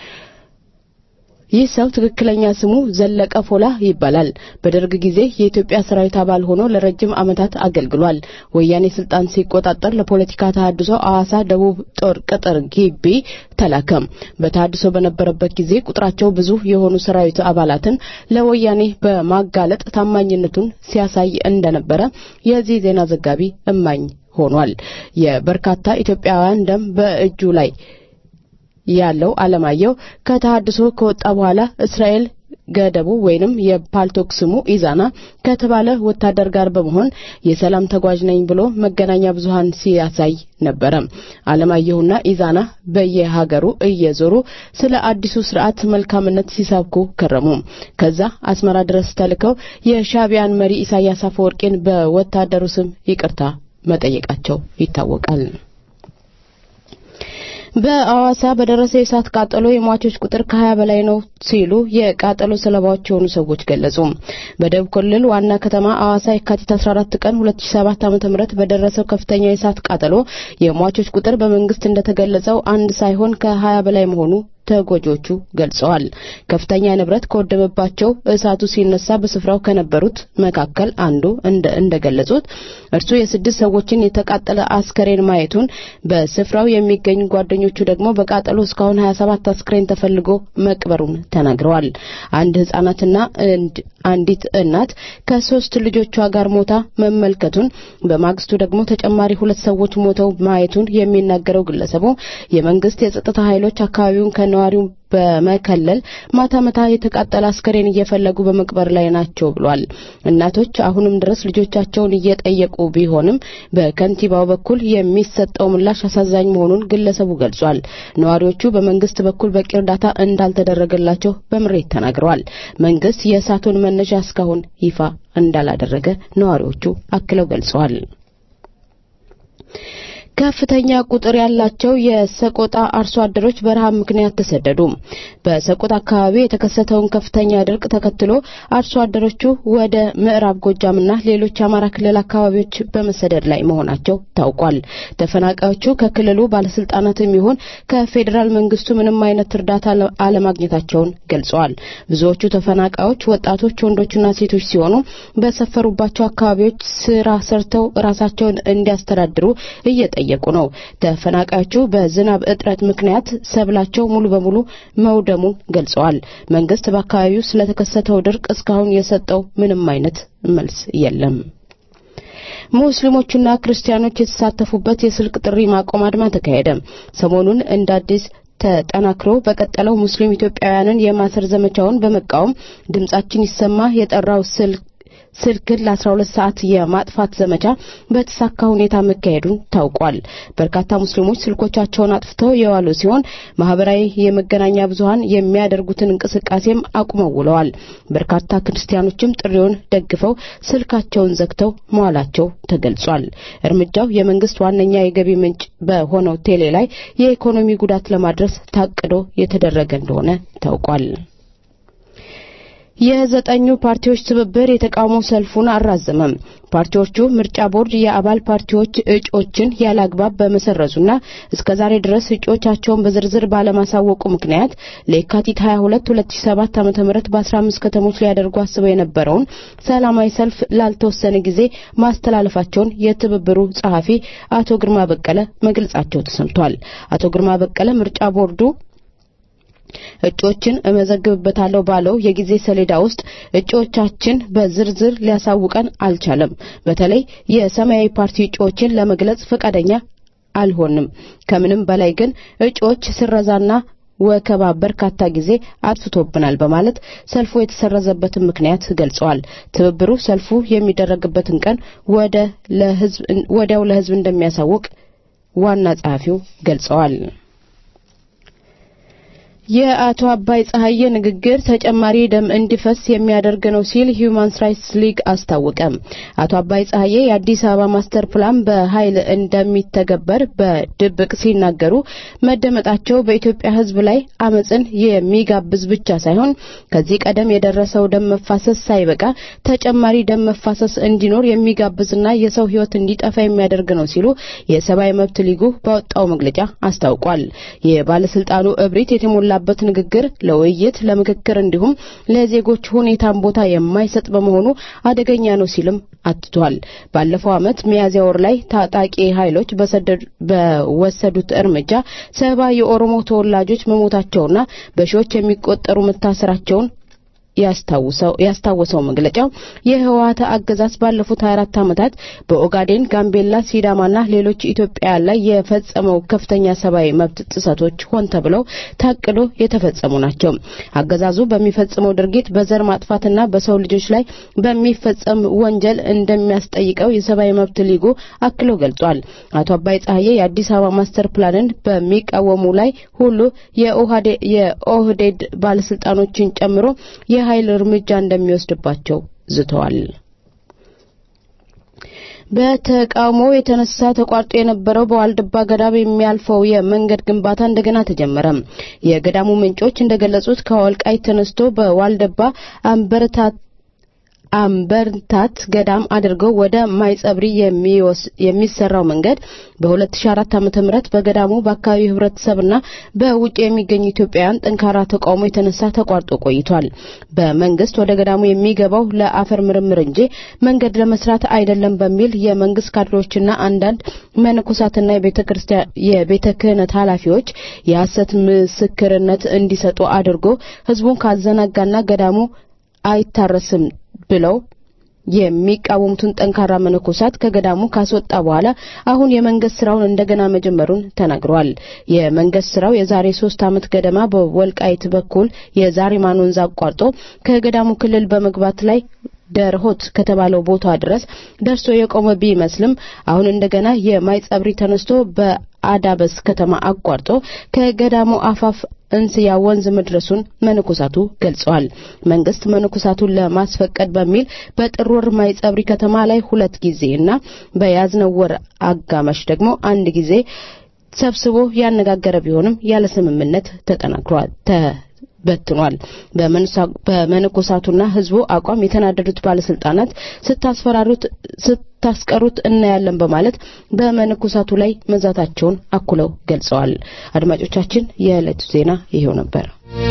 ይህ ሰው ትክክለኛ ስሙ ዘለቀ ፎላ ይባላል። በደርግ ጊዜ የኢትዮጵያ ሰራዊት አባል ሆኖ ለረጅም ዓመታት አገልግሏል። ወያኔ ስልጣን ሲቆጣጠር ለፖለቲካ ተሃድሶ አዋሳ ደቡብ ጦር ቅጥር ግቢ ተላከም። በተሃድሶ በነበረበት ጊዜ ቁጥራቸው ብዙ የሆኑ ሰራዊት አባላትን ለወያኔ በማጋለጥ ታማኝነቱን ሲያሳይ እንደነበረ የዚህ ዜና ዘጋቢ እማኝ ሆኗል። የበርካታ ኢትዮጵያውያን ደም በእጁ ላይ ያለው አለማየሁ ከተሃድሶ ከወጣ በኋላ እስራኤል ገደቡ ወይንም የፓልቶክ ስሙ ኢዛና ከተባለ ወታደር ጋር በመሆን የሰላም ተጓዥ ነኝ ብሎ መገናኛ ብዙሃን ሲያሳይ ነበረ። አለማየሁና ኢዛና በየሀገሩ እየዞሩ ስለ አዲሱ ስርዓት መልካምነት ሲሰብኩ ከረሙ። ከዛ አስመራ ድረስ ተልከው የሻቢያን መሪ ኢሳያስ አፈወርቂን በወታደሩ ስም ይቅርታ መጠየቃቸው ይታወቃል። በአዋሳ በደረሰ የእሳት ቃጠሎ የሟቾች ቁጥር ከ20 በላይ ነው ሲሉ የቃጠሎ ሰለባዎች የሆኑ ሰዎች ገለጹ። በደቡብ ክልል ዋና ከተማ አዋሳ የካቲት 14 ቀን 2007 ዓ.ም በደረሰው ከፍተኛ የእሳት ቃጠሎ የሟቾች ቁጥር በመንግስት እንደተገለጸው አንድ ሳይሆን ከ20 በላይ መሆኑ ተጎጆቹ ገልጸዋል። ከፍተኛ ንብረት ከወደመባቸው እሳቱ ሲነሳ በስፍራው ከነበሩት መካከል አንዱ እንደ እንደገለጹት እርሱ የስድስት ሰዎችን የተቃጠለ አስከሬን ማየቱን በስፍራው የሚገኙ ጓደኞቹ ደግሞ በቃጠሎ እስካሁን 27 አስክሬን ተፈልጎ መቅበሩን ተናግረዋል። አንድ ህጻናትና አንዲት እናት ከሶስት ልጆቿ ጋር ሞታ መመልከቱን በማግስቱ ደግሞ ተጨማሪ ሁለት ሰዎች ሞተው ማየቱን የሚናገረው ግለሰቡ የመንግስት የጸጥታ ኃይሎች አካባቢውን ከነዋሪው በመከለል ማታ ማታ የተቃጠለ አስከሬን እየፈለጉ በመቅበር ላይ ናቸው ብሏል። እናቶች አሁንም ድረስ ልጆቻቸውን እየጠየቁ ቢሆንም በከንቲባው በኩል የሚሰጠው ምላሽ አሳዛኝ መሆኑን ግለሰቡ ገልጿል። ነዋሪዎቹ በመንግስት በኩል በቂ እርዳታ እንዳልተደረገላቸው በምሬት ተናግረዋል። መንግስት የእሳቱን መነሻ እስካሁን ይፋ እንዳላደረገ ነዋሪዎቹ አክለው ገልጸዋል። ከፍተኛ ቁጥር ያላቸው የሰቆጣ አርሶ አደሮች በረሃብ ምክንያት ተሰደዱ። በሰቆጣ አካባቢ የተከሰተውን ከፍተኛ ድርቅ ተከትሎ አርሶ አደሮቹ ወደ ምዕራብ ጎጃምና ሌሎች የአማራ ክልል አካባቢዎች በመሰደድ ላይ መሆናቸው ታውቋል። ተፈናቃዮቹ ከክልሉ ባለስልጣናትም ይሁን ከፌዴራል መንግስቱ ምንም አይነት እርዳታ አለማግኘታቸውን ገልጸዋል። ብዙዎቹ ተፈናቃዮች ወጣቶች፣ ወንዶችና ሴቶች ሲሆኑ በሰፈሩባቸው አካባቢዎች ስራ ሰርተው ራሳቸውን እንዲያስተዳድሩ እየጠየቁ ነው። ተፈናቃዮቹ በዝናብ እጥረት ምክንያት ሰብላቸው ሙሉ በሙሉ መውደሙን ገልጸዋል። መንግስት በአካባቢው ስለተከሰተው ድርቅ እስካሁን የሰጠው ምንም አይነት መልስ የለም። ሙስሊሞቹና ክርስቲያኖች የተሳተፉበት የስልክ ጥሪ ማቆም አድማ ተካሄደ። ሰሞኑን እንደ አዲስ ተጠናክሮ በቀጠለው ሙስሊም ኢትዮጵያውያንን የማሰር ዘመቻውን በመቃወም ድምጻችን ይሰማ የጠራው ስልክ ስልክን ለ12 ሰዓት የማጥፋት ዘመቻ በተሳካ ሁኔታ መካሄዱን ታውቋል። በርካታ ሙስሊሞች ስልኮቻቸውን አጥፍተው የዋሉ ሲሆን ማህበራዊ የመገናኛ ብዙሃን የሚያደርጉትን እንቅስቃሴም አቁመው ውለዋል። በርካታ ክርስቲያኖችም ጥሪውን ደግፈው ስልካቸውን ዘግተው መዋላቸው ተገልጿል። እርምጃው የመንግስት ዋነኛ የገቢ ምንጭ በሆነው ቴሌ ላይ የኢኮኖሚ ጉዳት ለማድረስ ታቅዶ የተደረገ እንደሆነ ታውቋል። የዘጠኙ ፓርቲዎች ትብብር የተቃውሞ ሰልፉን አራዘመም። ፓርቲዎቹ ምርጫ ቦርድ የአባል ፓርቲዎች እጩዎችን ያለ አግባብ በመሰረዙና እስከዛሬ ድረስ እጩዎቻቸውን በዝርዝር ባለማሳወቁ ምክንያት ለየካቲት 22 2007 ዓ.ም በ15 ከተሞች ሊያደርጉ አስበው የነበረውን ሰላማዊ ሰልፍ ላልተወሰነ ጊዜ ማስተላለፋቸውን የትብብሩ ጸሐፊ አቶ ግርማ በቀለ መግለጻቸው ተሰምቷል። አቶ ግርማ በቀለ ምርጫ ቦርዱ እጩዎችን እመዘግብበታለሁ ባለው የጊዜ ሰሌዳ ውስጥ እጩዎቻችን በዝርዝር ሊያሳውቀን አልቻለም። በተለይ የሰማያዊ ፓርቲ እጩዎችን ለመግለጽ ፈቃደኛ አልሆንም። ከምንም በላይ ግን እጩዎች ስረዛና ወከባ በርካታ ጊዜ አጥፍቶብናል በማለት ሰልፉ የተሰረዘበትን ምክንያት ገልጸዋል። ትብብሩ ሰልፉ የሚደረግበትን ቀን ወደ ለህዝብ ወዲያው ለህዝብ እንደሚያሳውቅ ዋና ጸሐፊው ገልጸዋል። የአቶ አባይ ፀሐዬ ንግግር ተጨማሪ ደም እንዲፈስ የሚያደርግ ነው ሲል ሂዩማን ራይትስ ሊግ አስታወቀ። አቶ አባይ ፀሐዬ የአዲስ አበባ ማስተር ፕላን በኃይል እንደሚተገበር በድብቅ ሲናገሩ መደመጣቸው በኢትዮጵያ ሕዝብ ላይ አመፅን የሚጋብዝ ብቻ ሳይሆን ከዚህ ቀደም የደረሰው ደም መፋሰስ ሳይበቃ ተጨማሪ ደም መፋሰስ እንዲኖር የሚጋብዝና የሰው ሕይወት እንዲጠፋ የሚያደርግ ነው ሲሉ የሰብአዊ መብት ሊጉ ባወጣው መግለጫ አስታውቋል። የባለስልጣኑ እብሪት የተሞላ በት ንግግር ለውይይት ለምክክር እንዲሁም ለዜጎች ሁኔታን ቦታ የማይሰጥ በመሆኑ አደገኛ ነው ሲልም አትቷል። ባለፈው ዓመት ሚያዝያ ወር ላይ ታጣቂ ኃይሎች በወሰዱት እርምጃ ሰባ የኦሮሞ ተወላጆች መሞታቸውና በሺዎች የሚቆጠሩ መታሰራቸውን ያስታወሰው መግለጫው የህወሓት አገዛዝ ባለፉት 24 ዓመታት በኦጋዴን፣ ጋምቤላ፣ ሲዳማና ሌሎች ኢትዮጵያውያን ላይ የፈጸመው ከፍተኛ ሰብአዊ መብት ጥሰቶች ሆን ተብለው ታቅዶ የተፈጸሙ ናቸው። አገዛዙ በሚፈጽመው ድርጊት በዘር ማጥፋትና በሰው ልጆች ላይ በሚፈጸም ወንጀል እንደሚያስጠይቀው የሰብአዊ መብት ሊጉ አክሎ ገልጿል። አቶ አባይ ፀሐዬ የአዲስ አበባ ማስተር ፕላንን በሚቃወሙ ላይ ሁሉ የኦህዴድ ባለስልጣኖችን ጨምሮ የኃይል እርምጃ እንደሚወስድባቸው ዝተዋል። በተቃውሞ የተነሳ ተቋርጦ የነበረው በዋልድባ ገዳም የሚያልፈው የመንገድ ግንባታ እንደገና ተጀመረ። የገዳሙ ምንጮች እንደገለጹት ከወልቃይት ተነስቶ በዋልድባ አንበረታት አምበርታት ገዳም አድርገው ወደ ማይጸብሪ የሚሰራው መንገድ በ2004 ዓመተ ምህረት በገዳሙ በአካባቢው ህብረተሰብና በውጭ የሚገኙ ኢትዮጵያውያን ጠንካራ ተቃውሞ የተነሳ ተቋርጦ ቆይቷል። በመንግስት ወደ ገዳሙ የሚገባው ለአፈር ምርምር እንጂ መንገድ ለመስራት አይደለም በሚል የመንግስት ካድሬዎችና አንዳንድ መነኮሳትና የቤተ ክህነት ኃላፊዎች የሐሰት ምስክርነት እንዲሰጡ አድርጎ ህዝቡን ካዘናጋና ገዳሙ አይታረስም ብለው የሚቃወሙትን ጠንካራ መነኮሳት ከገዳሙ ካስወጣ በኋላ አሁን የመንግስት ስራውን እንደገና መጀመሩን ተናግረዋል። የመንግስት ስራው የዛሬ ሶስት ዓመት ገደማ በወልቃይት በኩል የዛሪማን ወንዝ አቋርጦ ከገዳሙ ክልል በመግባት ላይ ደርሆት ከተባለው ቦታ ድረስ ደርሶ የቆመ ቢመስልም አሁን እንደገና የማይጸብሪ ተነስቶ በአዳበስ ከተማ አቋርጦ ከገዳሙ አፋፍ እንስያ ወንዝ መድረሱን መነኮሳቱ ገልጸዋል። መንግስት መነኮሳቱን ለማስፈቀድ በሚል በጥር ወር ማይጸብሪ ከተማ ላይ ሁለት ጊዜ እና በያዝነው ወር አጋማሽ ደግሞ አንድ ጊዜ ሰብስቦ ያነጋገረ ቢሆንም ያለ ስምምነት ተጠናክሯል በትኗል። በመነኮሳቱና ህዝቡ አቋም የተናደዱት ባለስልጣናት ስታስፈራሩት ስታስቀሩት እናያለን በማለት በመነኮሳቱ ላይ መዛታቸውን አኩለው ገልጸዋል። አድማጮቻችን፣ የዕለቱ ዜና ይሄው ነበር።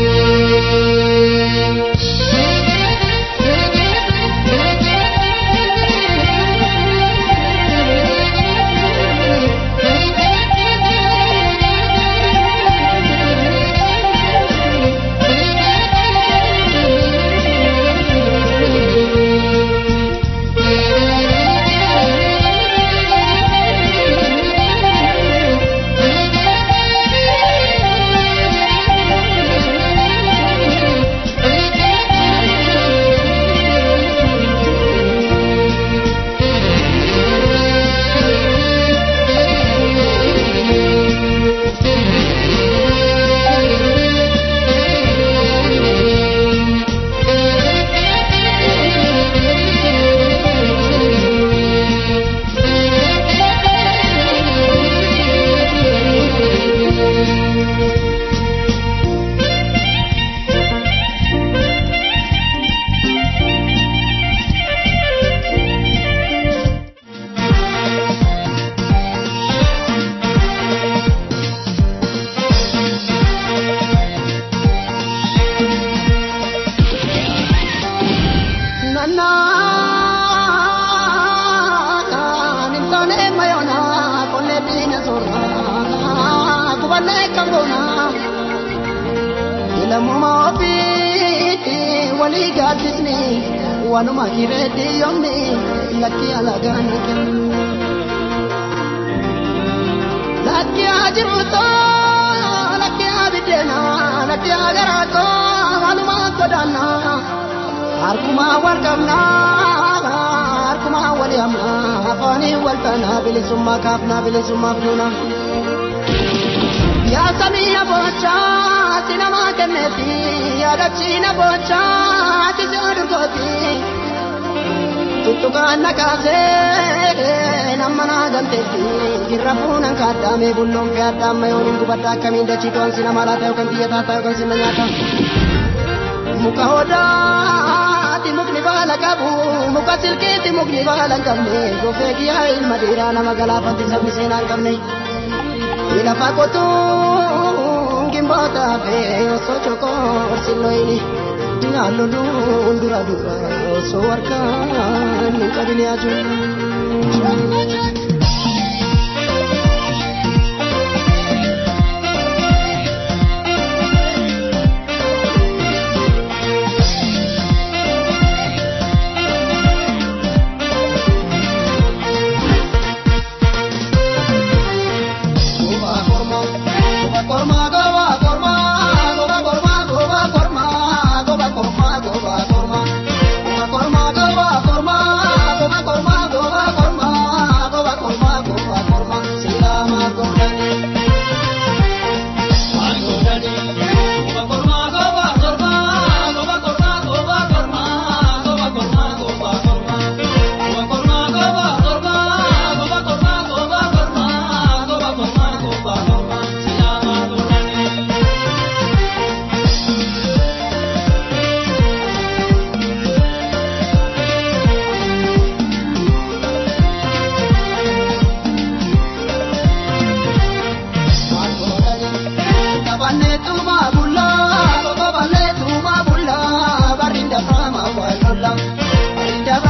Wanuma kireedi yoomni lakki alagaan kennu. Lakki ajiruutoo lakki abiddeena lakki agaraatoo wanuma sodaannaa harkuma wal qabnaa harkuma wal yaamnaa afaanii wal taanaa bilisummaa kaafnaa bilisummaaf duuna. Yaa samii aboochaa si namaa kenneeti yaadachiina boochaa ati si odurgooti. tuttukaan nakaasee nama naa galteetti girra fuunan kaaddaamee bulloon fee addaamma yoon hin gubadda akkamiin dachii to'an si nama laata yookaan biyya taata yookaan sinna nyaata. Muka odaati mukni baala qabu muka silkiitti mukni baala hin qabne gofee kiyyaa ilma dhiiraa nama galaafatti sabni seenaa hin qabne. Lafa qotuu gimboota fee osoo chokoo silloyini. Dinaalolu dura dura osoo harkaan hin qabine ajuun. Korma, ዋሎላ አሪዳባ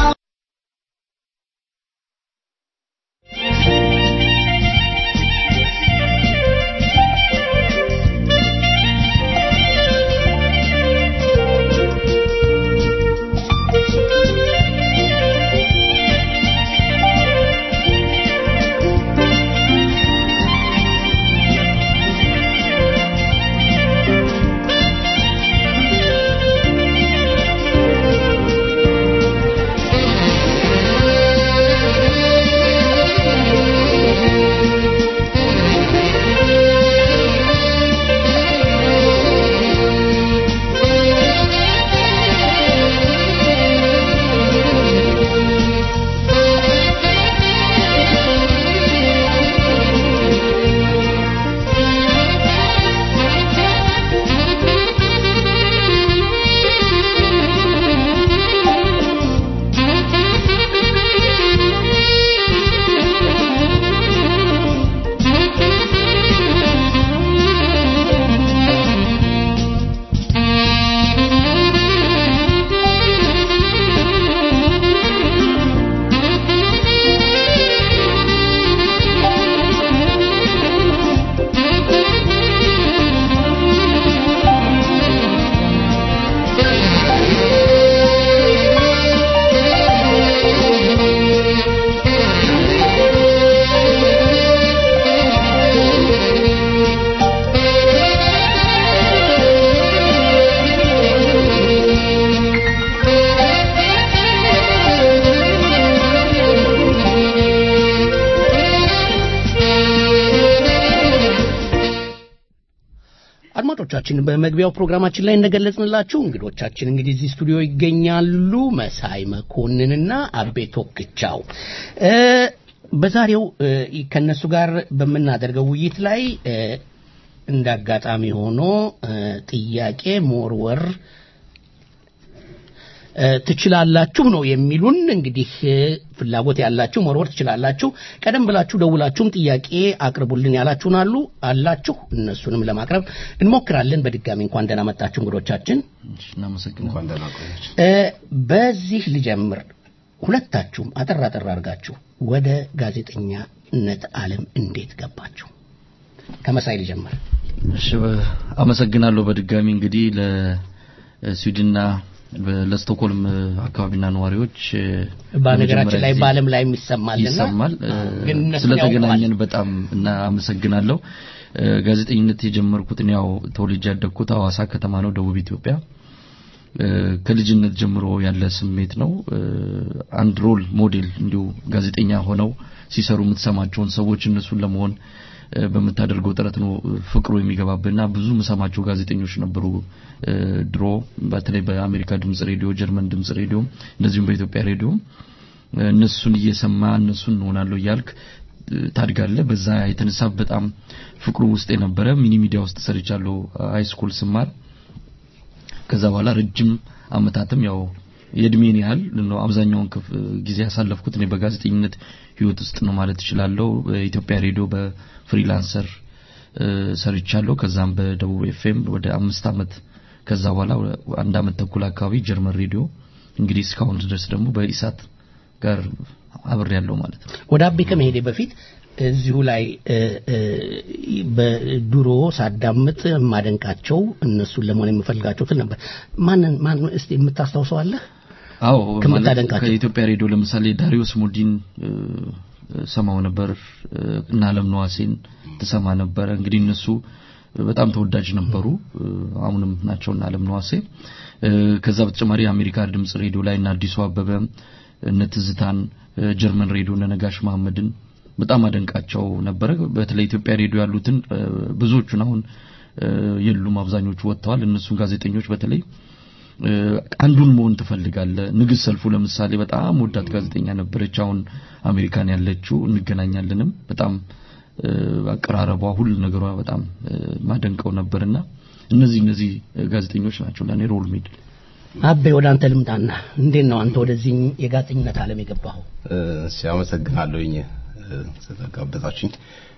አድማጮቻችን በመግቢያው ፕሮግራማችን ላይ እንደገለጽንላችሁ እንግዶቻችን እንግዲህ እዚህ ስቱዲዮ ይገኛሉ። መሳይ መኮንንና አቤ ቶክቻው እ በዛሬው እ ከነሱ ጋር በምናደርገው ውይይት ላይ እ እንደ አጋጣሚ ሆኖ እ ጥያቄ መወርወር እ ትችላላችሁ ነው የሚሉን። እንግዲህ እ ፍላጎት ያላችሁ መወርወር ትችላላችሁ። ቀደም ብላችሁ ደውላችሁም ጥያቄ አቅርቡልን ያላችሁን አሉ አላችሁ። እነሱንም ለማቅረብ እንሞክራለን። በድጋሚ እንኳን ደህና መጣችሁ እንግዶቻችን። እናመሰግናለን። እ በዚህ ልጀምር። ሁለታችሁም አጠር አጠር አድርጋችሁ ወደ ጋዜጠኛነት ዓለም እንዴት ገባችሁ? ከመሳይ ልጀምር። እሺ በ- አመሰግናለሁ በድጋሚ እንግዲህ ለስዊድንና በ- ለስቶክሆልም አካባቢና ነዋሪዎች እ፣ በነገራችን ላይ ለመጀመሪያ በዓለም ላይ የሚሰማልና ይሰማል እ፣ ግን እነሱን ስለተገናኘን በጣም እና አመሰግናለሁ እ፣ ጋዜጠኝነት የጀመርኩትን ያው ተወልጄ ያደግኩት ሐዋሳ ከተማ ነው ደቡብ ኢትዮጵያ እ፣ ከልጅነት ጀምሮ ያለ ስሜት ነው እ፣ አንድ ሮል ሞዴል እንዲሁ ጋዜጠኛ ሆነው ሲሰሩ የምትሰማቸውን ሰዎች እነሱን ለመሆን እ፣ በምታደርገው ጥረት ነው እ፣ ፍቅሩ የሚገባብና ብዙ የምሰማቸው ጋዜጠኞች ነበሩ እ፣ ድሮ በተለይ በአሜሪካ ድምጽ ሬዲዮ ጀርመን ድምጽ ሬዲዮ እንደዚሁም በኢትዮጵያ ሬዲዮ እ፣ እነሱን እየሰማ እነሱን እንሆናለሁ እያልክ እ፣ ታድጋለህ በዛ የተነሳ በጣም ፍቅሩ ውስጥ የነበረ ሚኒ ሚዲያ ውስጥ ሰርቻለሁ ሃይ ስኩል ስማር ከዛ በኋላ ረጅም አመታትም ያው የእድሜን ያህል ነው አብዛኛውን ክፍ ጊዜ ያሳለፍኩት እኔ በጋዜጠኝነት ህይወት ውስጥ ነው ማለት እችላለሁ። በኢትዮጵያ ሬዲዮ በፍሪላንሰር እ፣ ሰርቻለሁ። ከዛም በደቡብ ኤፍኤም ወደ አምስት አመት ከዛ በኋላ ወደ አንድ አመት ተኩል አካባቢ ጀርመን ሬዲዮ እንግዲህ እስካሁን ድረስ ደግሞ በኢሳት ጋር አብሬ ያለው ማለት ነው። ወደ አቤ ከመሄዴ በፊት እዚሁ ላይ እ፣ እ፣ በድሮ ሳዳምጥ የማደንቃቸው እነሱን ለመሆን የምፈልጋቸው ትል ነበር። ማንን ማን እስቲ የምታስታውሰው አለህ? አዎ ማለት ከምታደንቃቸው ከኢትዮጵያ ሬዲዮ ለምሳሌ ዳሪዮስ ሙዲን እ፣ ሰማው ነበር እ፣ እና አለም ነዋሴን ትሰማ ነበረ። እንግዲህ እነሱ በጣም ተወዳጅ ነበሩ እ፣ አሁንም ናቸውና አለም ነዋሴ እ፣ ከዛ በተጨማሪ የአሜሪካ ድምጽ ሬዲዮ ላይ እና አዲሱ አበበ እነ ትዝታን እ፣ ጀርመን ሬዲዮ እነ ነጋሽ መሐመድን በጣም አደንቃቸው ነበረ። በተለይ ኢትዮጵያ ሬዲዮ ያሉትን እ፣ ብዙዎቹን አሁን እ፣ የሉም፣ አብዛኞቹ ወጥተዋል። እነሱን ጋዜጠኞች በተለይ እ፣ አንዱን መሆን ትፈልጋለህ። ንግስት ሰልፉ ለምሳሌ በጣም ወዳት ጋዜጠኛ ነበረች። አሁን አሜሪካን ያለችው እንገናኛለንም። በጣም እ፣ አቀራረቧ፣ ሁሉ ነገሯ በጣም እ፣ ማደንቀው ነበርና እነዚህ እነዚህ ጋዜጠኞች ናቸው ለእኔ ሮል ሞዴል። አቤ ወደ አንተ ልምጣና እንዴት ነው አንተ ወደዚህ የጋዜጠኝነት ዓለም የገባኸው? እሺ አመሰግናለሁኝ እ፣ ስለጋበዛችሁኝ።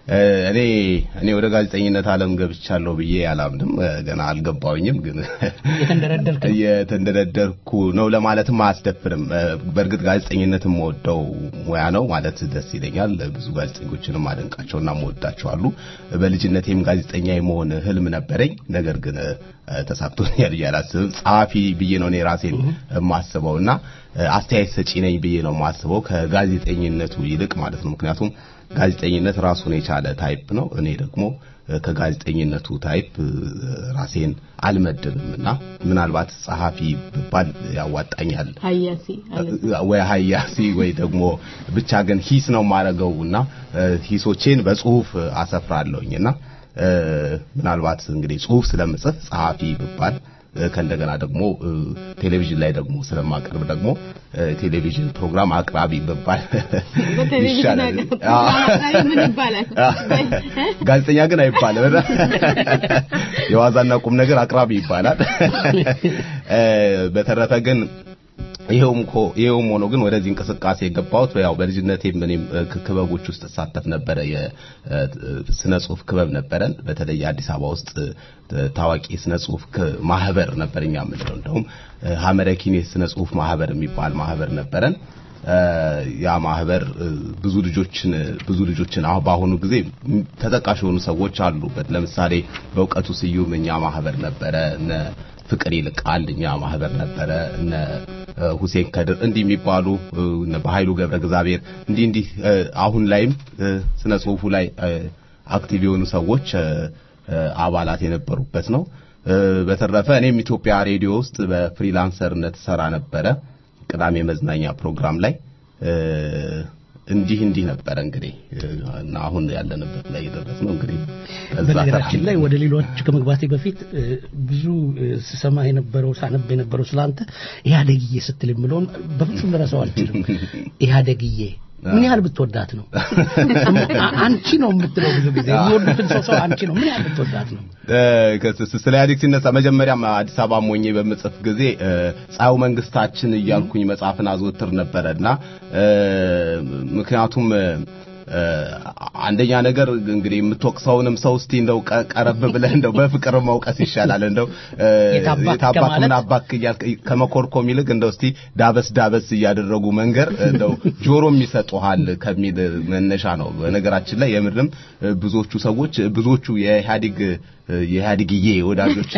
እ፣ እኔ እኔ ወደ ጋዜጠኝነት ዓለም ገብቻለሁ ብዬ አላምንም። እ፣ ገና አልገባውኝም ግን የተንደረደርክ ነው። የተንደረደርኩ ነው ለማለትም አያስደፍርም። እ፣ በእርግጥ ጋዜጠኝነት የምወደው ሙያ ነው ማለት ደስ ይለኛል። ብዙ ጋዜጠኞችንም አደንቃቸውና የምወዳቸው አሉ። በልጅነቴም ጋዜጠኛ የመሆን ህልም ነበረኝ። ነገር ግን እ፣ ተሳክቶኛል ብዬ አላስብም። ጸሐፊ ብዬ ነው እኔ ራሴን የማስበውና እ፣ አስተያየት ሰጪ ነኝ ብዬ ነው የማስበው ከጋዜጠኝነቱ ይልቅ ማለት ነው። ምክንያቱም ጋዜጠኝነት ራሱን የቻለ ታይፕ ነው። እኔ ደግሞ እ፣ ከጋዜጠኝነቱ ታይፕ እ፣ ራሴን አልመድብም እና ምናልባት ጸሐፊ ብባል ያዋጣኛል ሀያሲ አለ ወይ ሀያሲ ወይ ደግሞ ብቻ ግን ሂስ ነው የማደርገው እና እ፣ ሂሶቼን በጽሁፍ አሰፍራለሁኝ እና እ፣ ምናልባት እንግዲህ ጽሁፍ ስለምጽፍ ጸሐፊ ብባል እ፣ ከእንደገና ደግሞ እ፣ ቴሌቪዥን ላይ ደግሞ ስለማቀርብ ደግሞ እ፣ ቴሌቪዥን ፕሮግራም አቅራቢ ብባል በቴሌቪዥን ይሻላል። አቅራቢ አዎ። ምን ይባላል? ጋዜጠኛ ግን አይባልም። የዋዛና ቁም ነገር አቅራቢ ይባላል። እ፣ በተረፈ ግን ይሄውም እኮ ይሄውም ሆኖ ግን ወደዚህ እንቅስቃሴ የገባሁት ያው በልጅነቴም እኔም እ፣ ክ- ክበቦች ውስጥ እሳተፍ ነበረ። የስነ ጽሁፍ ክበብ ነበረን። በተለይ አዲስ አበባ ውስጥ እ፣ ታዋቂ የስነ ጽሁፍ ክ- ማህበር ነበር እኛ የምንለው እንደውም እ፣ ሀመረኪን የስነ ጽሁፍ ማህበር የሚባል ማህበር ነበረን። እ፣ ያ ማህበር እ፣ ብዙ ልጆችን ብዙ ልጆችን አሁን በአሁኑ ጊዜ ም- ተጠቃሽ የሆኑ ሰዎች አሉበት። ለምሳሌ በእውቀቱ ስዩም እኛ ማህበር ነበረ እነ ፍቅር ይልቃል እኛ ማህበር ነበረ እነ እ፣ ሁሴን ከድር እንዲህ የሚባሉ እ፣ እነ በኃይሉ ገብረ እግዚአብሔር እንዲህ እንዲህ እ፣ አሁን ላይም እ፣ ስነ ጽሁፉ ላይ እ፣ አክቲቭ የሆኑ ሰዎች እ፣ እ፣ አባላት የነበሩበት ነው። እ፣ በተረፈ እኔም ኢትዮጵያ ሬዲዮ ውስጥ በፍሪላንሰርነት ሰራ ነበረ ቅዳሜ መዝናኛ ፕሮግራም ላይ እ፣ እንዲህ እንዲህ ነበረ እንግዲህ እ፣ እና አሁን ያለንበት ላይ የደረስነው እንግዲህ ከዛ በነገራችን ተራ- ላይ ወደ ሌሎች ከመግባቴ በፊት እ፣ ብዙ እ፣ ስሰማ የነበረው ሳነብ የነበረው ስላንተ ኢህአዴግዬ ስትል የምለውን በፍጹም ልረሳው አልችልም። ኢህአዴግዬ ምን ያህል ብትወዳት ነው? አ- አንቺ ነው የምትለው ብዙ ጊዜ የሚወዱትን ሰው ሰው አንቺ ነው። ምን ያህል ብትወዳት ነው? እ፣ ከስ- ስለ ኢህአዴግ ሲነሳ መጀመሪያም አዲስ አበባ ሞኜ በምጽፍ ጊዜ እ፣ ፀሐዩ መንግስታችን እያልኩኝ መጽሐፍን አዘወትር ነበረና እ፣ ምክንያቱም እ፣ እ፣ አንደኛ ነገር እንግዲህ የምትወቅሰውንም ሰው እስቲ እንደው ቀ- ቀረብ ብለህ እንደው በፍቅር መውቀስ ይሻላል። እንደው እ፣ የታባክ የታባክ ከማለት ምን አባክ እያልክ ከመኮርኮም ይልቅ እንደው እስቲ ዳበስ ዳበስ እያደረጉ መንገር እንደው ጆሮም ይሰጡሃል ከሚል መነሻ ነው። በነገራችን ላይ የምርም እ፣ ብዙዎቹ ሰዎች ብዙዎቹ የኢህአዴግ እ፣ የኢህአዴግዬ ወዳጆች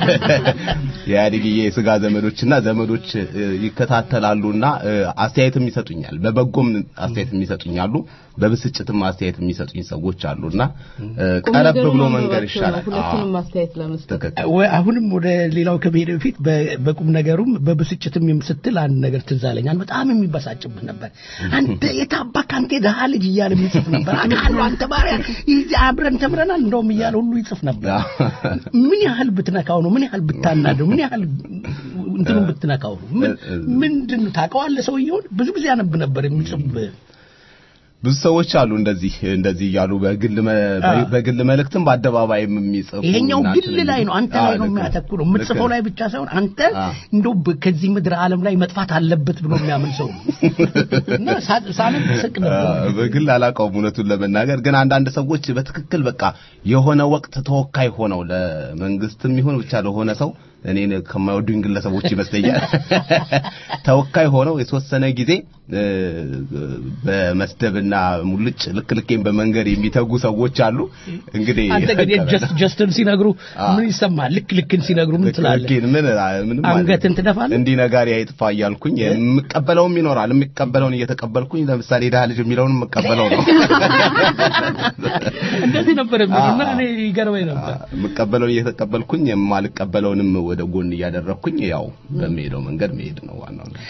የኢህአዴግዬ ስጋ ዘመዶችና ዘመዶች እ፣ ይከታተላሉና እ፣ አስተያየትም ይሰጡኛል። በበጎም አስተያየት የሚሰጡኛሉ፣ በብስጭትም አስተያየት የሚሰጡኝ ሰዎች አሉና እ፣ ቁም ቀረብ ነገሩ ብሎ ማንበባቸው መንገር ነው። ይሻላል። ሁለቱንም አስተያየት ለመስጠት ትክክል። ወይ አሁንም ወደ ሌላው ከመሄድ በፊት በ- በቁም ነገሩም በብስጭትም የም- ስትል አንድ ነገር ትዝ አለኝ። አንድ በጣም የሚበሳጭብህ ነበር። አንተ የታባክ አንተ የድሃ ልጅ እያለ የሚጽፍ ነበር። አውቃለሁ አንተ ባሪያ ይህ አብረን ተምረናል እንደውም እያለ ሁሉ ይጽፍ ነበር። ምን ያህል ብትነካው ነው? ምን ያህል ብታናደው? ምን ያህል እንትኑን ብትነካው ነው? ምን ምንድን ነው ታውቀዋለህ? ሰውየውን ብዙ ጊዜ አነብ ነበር የሚጽፍብህ ብዙ ሰዎች አሉ እንደዚህ እንደዚህ እያሉ በግል መ- አዎ። በግል መልእክትም በአደባባይም የሚጽፉ ይሄኛው እና ግል ትልልቅ- ላይ ነው፣ አንተ አዎ፣ ላይ ነው ልክ የሚያተኩረው። ልክ የምትጽፈው ላይ ብቻ ሳይሆን አንተ እንደው በ- ከዚህ ምድር ዓለም ላይ መጥፋት አለበት ብሎ የሚያምን ሰው ነው። እና ሳ- ሳነብ ስቅ ነበር። አዎ፣ በግል አላውቀውም እውነቱን ለመናገር ግን አንዳንድ ሰዎች በትክክል በቃ የሆነ ወቅት ተወካይ ሆነው ለመንግስትም ይሁን ብቻ ለሆነ ሰው እኔን ከማይወዱኝ ግለሰቦች ይመስለኛል ተወካይ ሆነው የተወሰነ ጊዜ እ፣ በመስደብና ሙልጭ ልክ ልኬን በመንገድ የሚተጉ ሰዎች አሉ እንግዲህ አንተ ግን የጀስት ጀስትን ሲነግሩ ምን ይሰማል? ልክ ልክን ሲነግሩ ምን ትላለህ? ልኬን ምን ምንም አንገትን ትደፋለህ? እንዲህ ነጋሪ አይጥፋ እያልኩኝ የምቀበለውም ይኖራል የሚቀበለውን እየተቀበልኩኝ ለምሳሌ ድሃ ልጅ የሚለውን የምቀበለው ነው እንደዚህ ነበር የሚሉና እኔ ይገርመኝ ነበር። የምቀበለውን እየተቀበልኩኝ የማልቀበለውንም ወደ ጎን እያደረግኩኝ ያው በሚሄደው መንገድ መሄድ ነው ዋናው ነገር።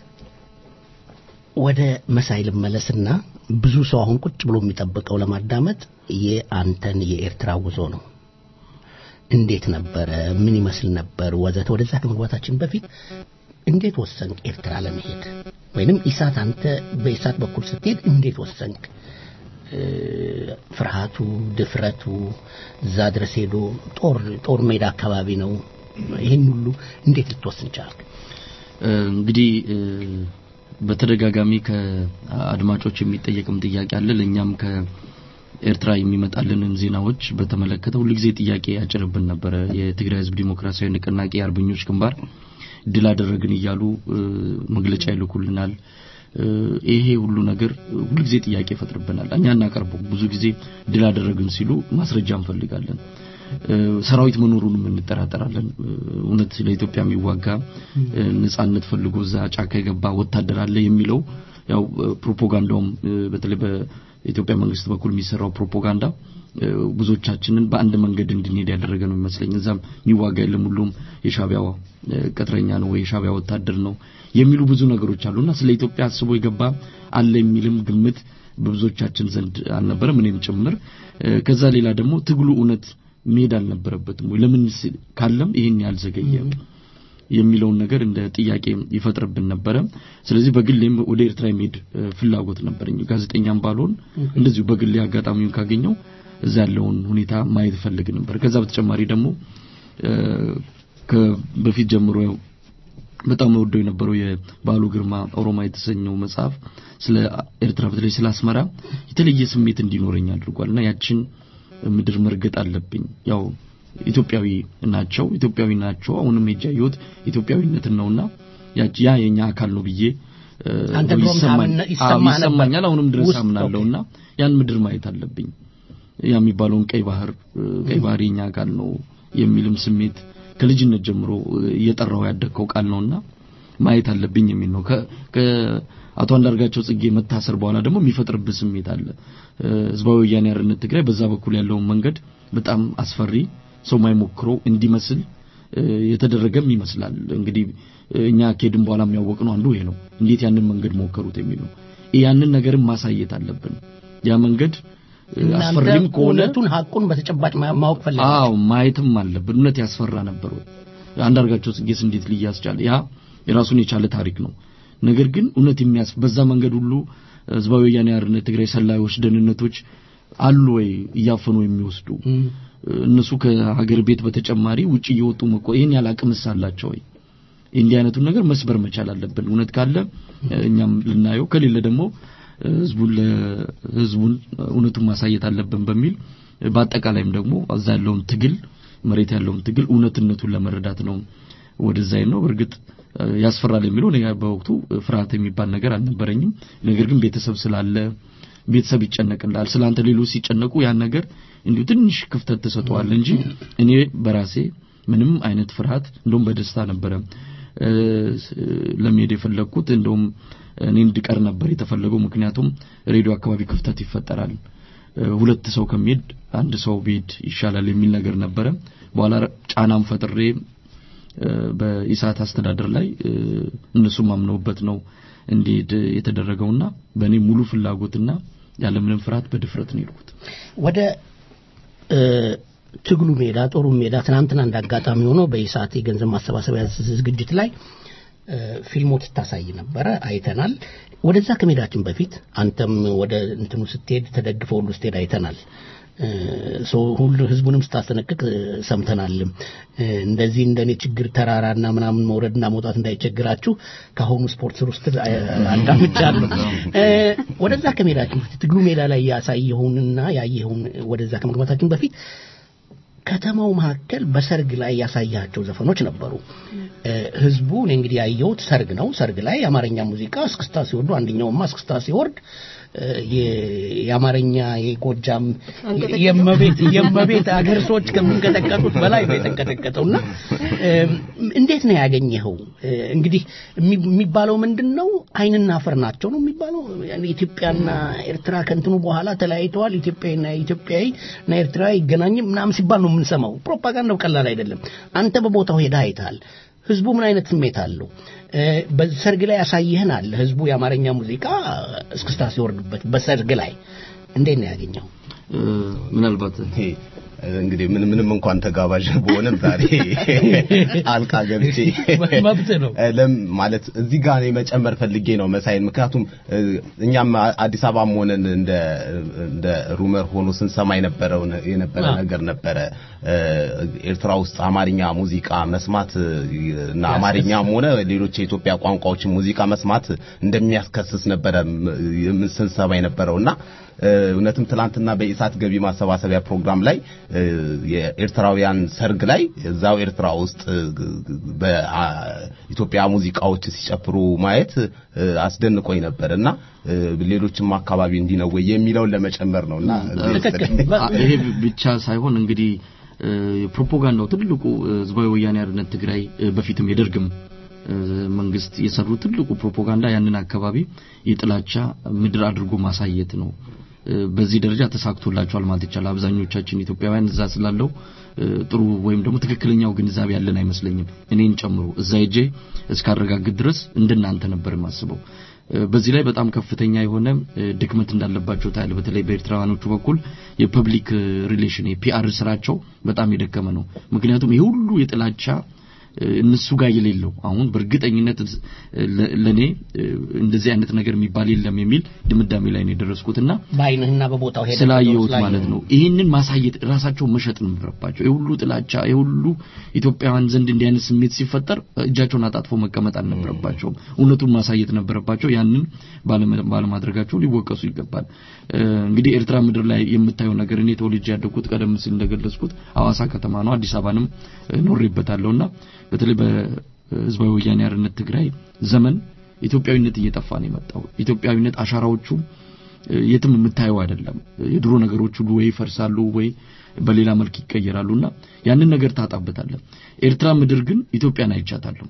ወደ መሳይ ልመለስና ብዙ ሰው አሁን ቁጭ ብሎ የሚጠብቀው ለማዳመጥ የአንተን የኤርትራ ጉዞ ነው። እንዴት ነበረ? ምን ይመስል ነበር? ወዘተ። ወደዛ ከመግባታችን በፊት እንዴት ወሰንክ ኤርትራ ለመሄድ? ወይንም ኢሳት አንተ በኢሳት በኩል ስትሄድ እንዴት ወሰንክ? እ፣ ፍርሃቱ፣ ድፍረቱ እዛ ድረስ ሄዶ ጦር ጦር ሜዳ አካባቢ ነው። ይህን ሁሉ እንዴት ልትወስን ቻልክ? እንግዲህ እ፣ በተደጋጋሚ ከአድማጮች የሚጠየቅም ጥያቄ አለ። ለእኛም ኤርትራ የሚመጣልንን ዜናዎች በተመለከተ ሁልጊዜ ጥያቄ ያጭርብን ነበረ። የትግራይ ህዝብ ዲሞክራሲያዊ ንቅናቄ አርበኞች ግንባር ድል አደረግን እያሉ መግለጫ ይልኩልናል። ይሄ ሁሉ ነገር ሁልጊዜ ጥያቄ ይፈጥርብናል። እኛ እናቀርበው ብዙ ጊዜ ድል አደረግን ሲሉ ማስረጃ እንፈልጋለን። ሰራዊት መኖሩንም እንጠራጠራለን። እውነት ለኢትዮጵያ የሚዋጋ ነጻነት ፈልጎ እዛ ጫካ የገባ ወታደር አለ የሚለው ያው ፕሮፓጋንዳውም በተለይ በኢትዮጵያ መንግስት በኩል የሚሰራው ፕሮፓጋንዳ ብዙዎቻችንን በአንድ መንገድ እንድንሄድ ያደረገ ነው ይመስለኝ። እዛም የሚዋጋ የለም ሁሉም የሻቢያው ቅጥረኛ ነው ወይ የሻቢያ ወታደር ነው የሚሉ ብዙ ነገሮች አሉና ስለ ኢትዮጵያ አስቦ የገባ አለ የሚልም ግምት በብዙዎቻችን ዘንድ አልነበረም፣ እኔም ጭምር። ከዛ ሌላ ደግሞ ትግሉ እውነት መሄድ አልነበረበትም ወይ ለምን ካለም ይሄን ያልዘገየ የሚለውን ነገር እንደ ጥያቄ ይፈጥርብን ነበረ። ስለዚህ በግሌም ወደ ኤርትራ የሚሄድ ፍላጎት ነበረኝ። ጋዜጠኛም ባልሆን እንደዚሁ በግሌ አጋጣሚውን ካገኘው እዛ ያለውን ሁኔታ ማየት ፈልግ ነበር። ከዛ በተጨማሪ ደግሞ በፊት ጀምሮ በጣም ወደው የነበረው የባሉ ግርማ ኦሮማ የተሰኘው መጽሐፍ ስለ ኤርትራ በተለይ ስለ አስመራ የተለየ ስሜት እንዲኖረኝ አድርጓልና ያችን ምድር መርገጥ አለብኝ ያው ኢትዮጵያዊ ናቸው ኢትዮጵያዊ ናቸው አሁንም የጃየሁት ኢትዮጵያዊነትን ነውና ያ የኛ አካል ነው ብዬ ይሰማኛል አሁንም ድረስ አምናለሁና ያን ምድር ማየት አለብኝ ያ የሚባለውን ቀይ ባህር ቀይ ባህር የኛ አካል ነው የሚልም ስሜት ከልጅነት ጀምሮ እየጠራው ያደግከው ቃል ነውና ማየት አለብኝ የሚል ነው ከአቶ አንዳርጋቸው ጽጌ መታሰር በኋላ ደግሞ የሚፈጥርብህ ስሜት አለ ህዝባዊ ወያኔ ሓርነት ትግራይ በዛ በኩል ያለውን መንገድ በጣም አስፈሪ ሰው ማይሞክረው እንዲመስል የተደረገም ይመስላል እንግዲህ እኛ ከሄድን በኋላ የሚያወቅ ነው አንዱ ይሄ ነው እንዴት ያንን መንገድ ሞከሩት የሚል ነው ያንን ነገርም ማሳየት አለብን ያ መንገድ አስፈሪም ከሆነ እውነቱን ሀቁን በተጨባጭ ማወቅ ፈለጋችሁ አዎ ማየትም አለብን እውነት ያስፈራ ነበር ወይ አንዳርጋቸው ጽጌስ እንዴት ሊያዝ ቻለ ያ የራሱን የቻለ ታሪክ ነው ነገር ግን እውነት የሚያስ በዛ መንገድ ሁሉ ህዝባዊ ወያኔ ሓርነት ትግራይ ሰላዮች ደህንነቶች አሉ ወይ እያፈኑ የሚወስዱ እነሱ ከሀገር ቤት በተጨማሪ ውጭ እየወጡ መቆ ይሄን ያህል አቅምስ አላቸው ወይ እንዲህ አይነቱን ነገር መስበር መቻል አለብን እውነት ካለ እኛም ልናየው ከሌለ ደግሞ ህዝቡን ለህዝቡን እውነቱን ማሳየት አለብን በሚል በአጠቃላይም ደግሞ እዛ ያለውን ትግል መሬት ያለውን ትግል እውነትነቱን ለመረዳት ነው ወደዛ ነው በእርግጥ ያስፈራል የሚለው እኔ በወቅቱ ፍርሃት የሚባል ነገር አልነበረኝም ነገር ግን ቤተሰብ ስላለ ቤተሰብ ይጨነቅላል ስላንተ ሌሎች ሲጨነቁ ያን ነገር እንዲሁ ትንሽ ክፍተት ተሰጠዋል እንጂ እኔ በራሴ ምንም አይነት ፍርሃት እንደውም በደስታ ነበረ ለመሄድ የፈለግኩት እንደውም እኔ እንድቀር ነበር የተፈለገው ምክንያቱም ሬዲዮ አካባቢ ክፍተት ይፈጠራል ሁለት ሰው ከሚሄድ አንድ ሰው ቢሄድ ይሻላል የሚል ነገር ነበረ በኋላ ጫናም ፈጥሬ በኢሳት አስተዳደር ላይ እነሱም አምነውበት ነው እንዲሄድ የተደረገውና በእኔ ሙሉ ፍላጎትና ያለምንም ፍርሃት በድፍረት ነው የሄድኩት ወደ ትግሉ ሜዳ ጦሩ ሜዳ ትናንትና እንዳጋጣሚ ሆኖ በኢሳት የገንዘብ ማሰባሰቢያ ዝግጅት ላይ ፊልሞች ታሳይ ነበረ አይተናል ወደዛ ከሜዳችን በፊት አንተም ወደ እንትኑ ስትሄድ ተደግፈው ሁሉ ስትሄድ አይተናል ሁሉ ህዝቡንም ስታስጠነቅቅ ሰምተናልም እንደዚህ እንደኔ ችግር ተራራና ምናምን መውረድና መውጣት እንዳይቸግራችሁ ከአሁኑ ስፖርት ስር ውስጥ አዳምጫለሁ ወደዛ ከሜዳችን በፊት ትግሉ ሜዳ ላይ ያሳየሁንና ያየኸውን ወደዛ ከመግባታችን በፊት ከተማው መካከል በሰርግ ላይ ያሳያቸው ዘፈኖች ነበሩ ህዝቡ እኔ እንግዲህ ያየሁት ሰርግ ነው ሰርግ ላይ የአማርኛ ሙዚቃ እስክስታ ሲወርዱ አንደኛውማ እስክስታ ሲወርድ የአማርኛ የጎጃም የመቤት የመቤት አገር ሰዎች ከሚንቀጠቀጡት በላይ ነው የተንቀጠቀጠውና እንዴት ነው ያገኘኸው እንግዲህ የሚባለው ምንድን ነው አይንና አፈር ናቸው ነው የሚባለው ኢትዮጵያና ኤርትራ ከንትኑ በኋላ ተለያይተዋል ኢትዮጵያና ኢትዮጵያዊ እና ኤርትራ ይገናኝም ምናምን ሲባል ነው የምንሰማው ፕሮፓጋንዳው ቀላል አይደለም አንተ በቦታው ሄዳ አይተሃል ህዝቡ ምን አይነት ስሜት አለው በሰርግ ላይ ያሳይህን አለ ህዝቡ የአማርኛ ሙዚቃ እስክስታ ሲወርድበት በሰርግ ላይ እንዴት ነው ያገኘው ምናልባት እንግዲህ ምን ምንም እንኳን ተጋባዥ በሆነም ዛሬ ጣልቃ ገብቼ መብት ነው ለም ማለት እዚህ ጋር እኔ መጨመር ፈልጌ ነው መሳይን ምክንያቱም እ፣ እኛም አዲስ አበባም ሆነን እንደ እንደ ሩመር ሆኖ ስንሰማ የነበረው የነበረ አዎ። ነገር ነበረ እ፣ ኤርትራ ውስጥ አማርኛ ሙዚቃ መስማት እ፣ እና አማርኛም ሆነ ሌሎች የኢትዮጵያ ቋንቋዎችን ሙዚቃ መስማት እንደሚያስከስስ ነበረ ም- የም- ስንሰማ የነበረው እና እ፣ እውነትም ትላንትና በኢሳት ገቢ ማሰባሰቢያ ፕሮግራም ላይ እ፣ የኤርትራውያን ሰርግ ላይ እዛው ኤርትራ ውስጥ እ፣ በኢትዮጵያ ሙዚቃዎች ሲጨፍሩ ማየት እ፣ አስደንቆኝ ነበር እና እ፣ ሌሎችም አካባቢ እንዲህ ነው ወይ የሚለውን ለመጨመር ነውና አ- ይሄ ብቻ ሳይሆን እንግዲህ እ፣ ፕሮፓጋንዳው ትልቁ እ፣ ህዝባዊ ወያኔ ሓርነት ትግራይ እ፣ በፊትም የደርግም እ፣ መንግስት የሰሩ ትልቁ ፕሮፓጋንዳ ያንን አካባቢ የጥላቻ ምድር አድርጎ ማሳየት ነው። እ፣ በዚህ ደረጃ ተሳክቶላቸዋል ማለት ይቻላል። አብዛኞቻችን ኢትዮጵያውያን እዛ ስላለው እ፣ ጥሩ ወይም ደግሞ ትክክለኛው ግንዛቤ ያለን አይመስለኝም። እኔን ጨምሮ እዛ ሄጄ እስካረጋግጥ ድረስ እንደናንተ ነበር የማስበው። እ፣ በዚህ ላይ በጣም ከፍተኛ የሆነ እ፣ ድክመት እንዳለባቸው ታያለ። በተለይ በኤርትራውያኖቹ በኩል የፐብሊክ ሪሌሽን የፒአር ስራቸው በጣም የደከመ ነው። ምክንያቱም ይህ ሁሉ የጥላቻ እ፣ እነሱ ጋር የሌለው አሁን በእርግጠኝነት እ፣ ለ- ለኔ እ፣ እንደዚህ አይነት ነገር የሚባል የለም የሚል ድምዳሜ ላይ ነው የደረስኩትና በአይንህና በቦታው ሄደህ ስላየሁት ስላየህ ማለት ነው። ይህንን ማሳየት ራሳቸው መሸጥ ነበረባቸው። የሁሉ ጥላቻ የሁሉ ኢትዮጵያውያን ዘንድ እንዲህ አይነት ስሜት ሲፈጠር እጃቸውን አጣጥፎ መቀመጥ አልነበረባቸውም። እውነቱን ማሳየት ነበረባቸው። ያንን ባለመ- ባለማድረጋቸው ሊወቀሱ ይገባል። እ፣ እንግዲህ ኤርትራ ምድር ላይ የምታየው ነገር እኔ ተወልጄ ያደግኩት ቀደም ሲል እንደገለጽኩት ሐዋሳ ከተማ ነው። አዲስ አበባንም እ፣ ኖሬበታለሁና በተለይ በህዝባዊ ወያኔ ሓርነት ትግራይ ዘመን ኢትዮጵያዊነት እየጠፋ ነው የመጣው። ኢትዮጵያዊነት አሻራዎቹ እ፣ የትም የምታየው አይደለም። የድሮ ነገሮች ሁሉ ወይ ይፈርሳሉ ወይ በሌላ መልክ ይቀየራሉና ያንን ነገር ታጣበታለህ። ኤርትራ ምድር ግን ኢትዮጵያን አይቻታለሁ።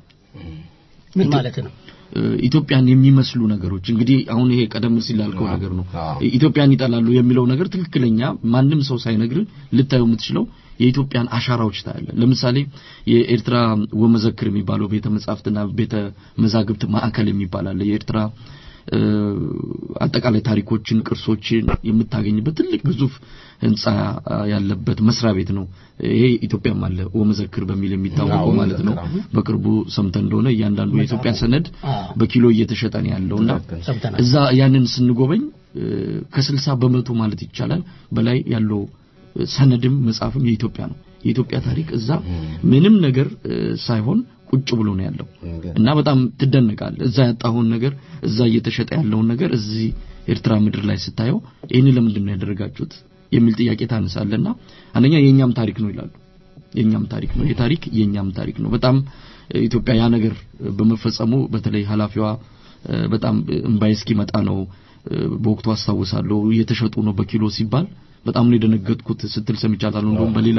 ምን ማለት ነው? እ፣ ኢትዮጵያን የሚመስሉ ነገሮች እንግዲህ አሁን ይሄ ቀደም ሲል ላልከው ነገር ነው። ኢትዮጵያን ይጠላሉ የሚለው ነገር ትክክለኛ ማንም ሰው ሳይነግር ልታየው የምትችለው የኢትዮጵያን አሻራዎች ታያለ። ለምሳሌ የኤርትራ ወመዘክር የሚባለው ቤተ መጻሕፍትና ቤተ መዛግብት ማዕከል የሚባል አለ። የኤርትራ እ፣ አጠቃላይ ታሪኮችን፣ ቅርሶችን የምታገኝበት ትልቅ ግዙፍ ህንጻ አ፣ ያለበት መስሪያ ቤት ነው። ይሄ ኢትዮጵያም አለ ወመዘክር በሚል የሚታወቀው አዎ፣ ማለት ነው። ወመዘክር፣ በቅርቡ ሰምተ እንደሆነ እያንዳንዱ የኢትዮጵያ ሰነድ በኪሎ እየተሸጠ ነው ያለውና ሰምተናል። እዛ ያንን ስንጎበኝ እ፣ ከስልሳ በመቶ ማለት ይቻላል በላይ ያለው እ፣ ሰነድም መጽሐፍም የኢትዮጵያ ነው። የኢትዮጵያ ታሪክ እዛ ምንም ነገር እ፣ ሳይሆን ቁጭ ብሎ ነው ያለው እና በጣም ትደነቃል። እዛ ያጣኸውን ነገር እዛ እየተሸጠ ያለውን ነገር እዚህ ኤርትራ ምድር ላይ ስታየው ይህን ለምንድን ነው ያደረጋችሁት የሚል ጥያቄ ታነሳለና አንደኛ የኛም ታሪክ ነው ይላሉ። የኛም ታሪክ ነው። ይህ ታሪክ የኛም ታሪክ ነው። በጣም እ፣ ኢትዮጵያ ያ ነገር በመፈጸሙ በተለይ ኃላፊዋ እ፣ በጣም እምባይ እስኪመጣ ነው እ፣ በወቅቱ አስታውሳለሁ እየተሸጡ ነው በኪሎ ሲባል በጣም ነው የደነገጥኩት ስትል ሰምቻታለሁ። እንደውም በሌላ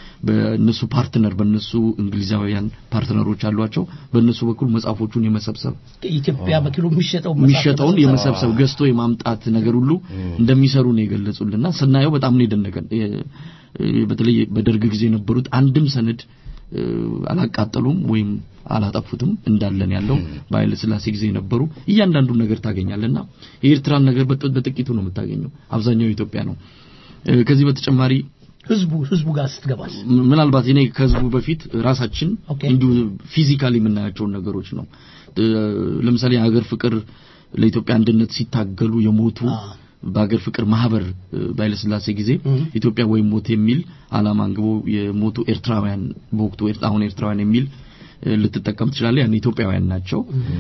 በእነሱ ፓርትነር በእነሱ እንግሊዛውያን ፓርትነሮች አሏቸው በእነሱ በኩል መጽሐፎቹን የመሰብሰብ ኢትዮጵያ በኪሎ የሚሸጠው የሚሸጠውን የመሰብሰብ ገዝቶ የማምጣት ነገር ሁሉ እንደሚሰሩ ነው የገለጹልና ስናየው በጣም ነው የደነቀን። የ- የ- በተለይ በደርግ ጊዜ የነበሩት አንድም ሰነድ እ፣ አላቃጠሉም ወይም አላጠፉትም እንዳለን ያለው በኃይለ ሥላሴ ጊዜ የነበሩ እያንዳንዱን ነገር ታገኛለና የኤርትራን ነገር በጥ- በጥቂቱ ነው የምታገኘው። አብዛኛው ኢትዮጵያ ነው። እ፣ ከዚህ በተጨማሪ ህዝቡ ህዝቡ ጋር ስትገባስ ም- ምናልባት እኔ ከህዝቡ በፊት ራሳችን እንዲሁ ፊዚካሊ የምናያቸውን ነገሮች ነው። እ፣ ለምሳሌ የሀገር ፍቅር ለኢትዮጵያ አንድነት ሲታገሉ የሞቱ በሀገር ፍቅር ማህበር እ፣ በኃይለሥላሴ ጊዜ ኢትዮጵያ ወይም ሞት የሚል ዓላማ አንግቦ የሞቱ ኤርትራውያን በወቅቱ ኤርት- አሁን ኤርትራውያን የሚል እ፣ ልትጠቀም ትችላለህ። ያን ኢትዮጵያውያን ናቸው።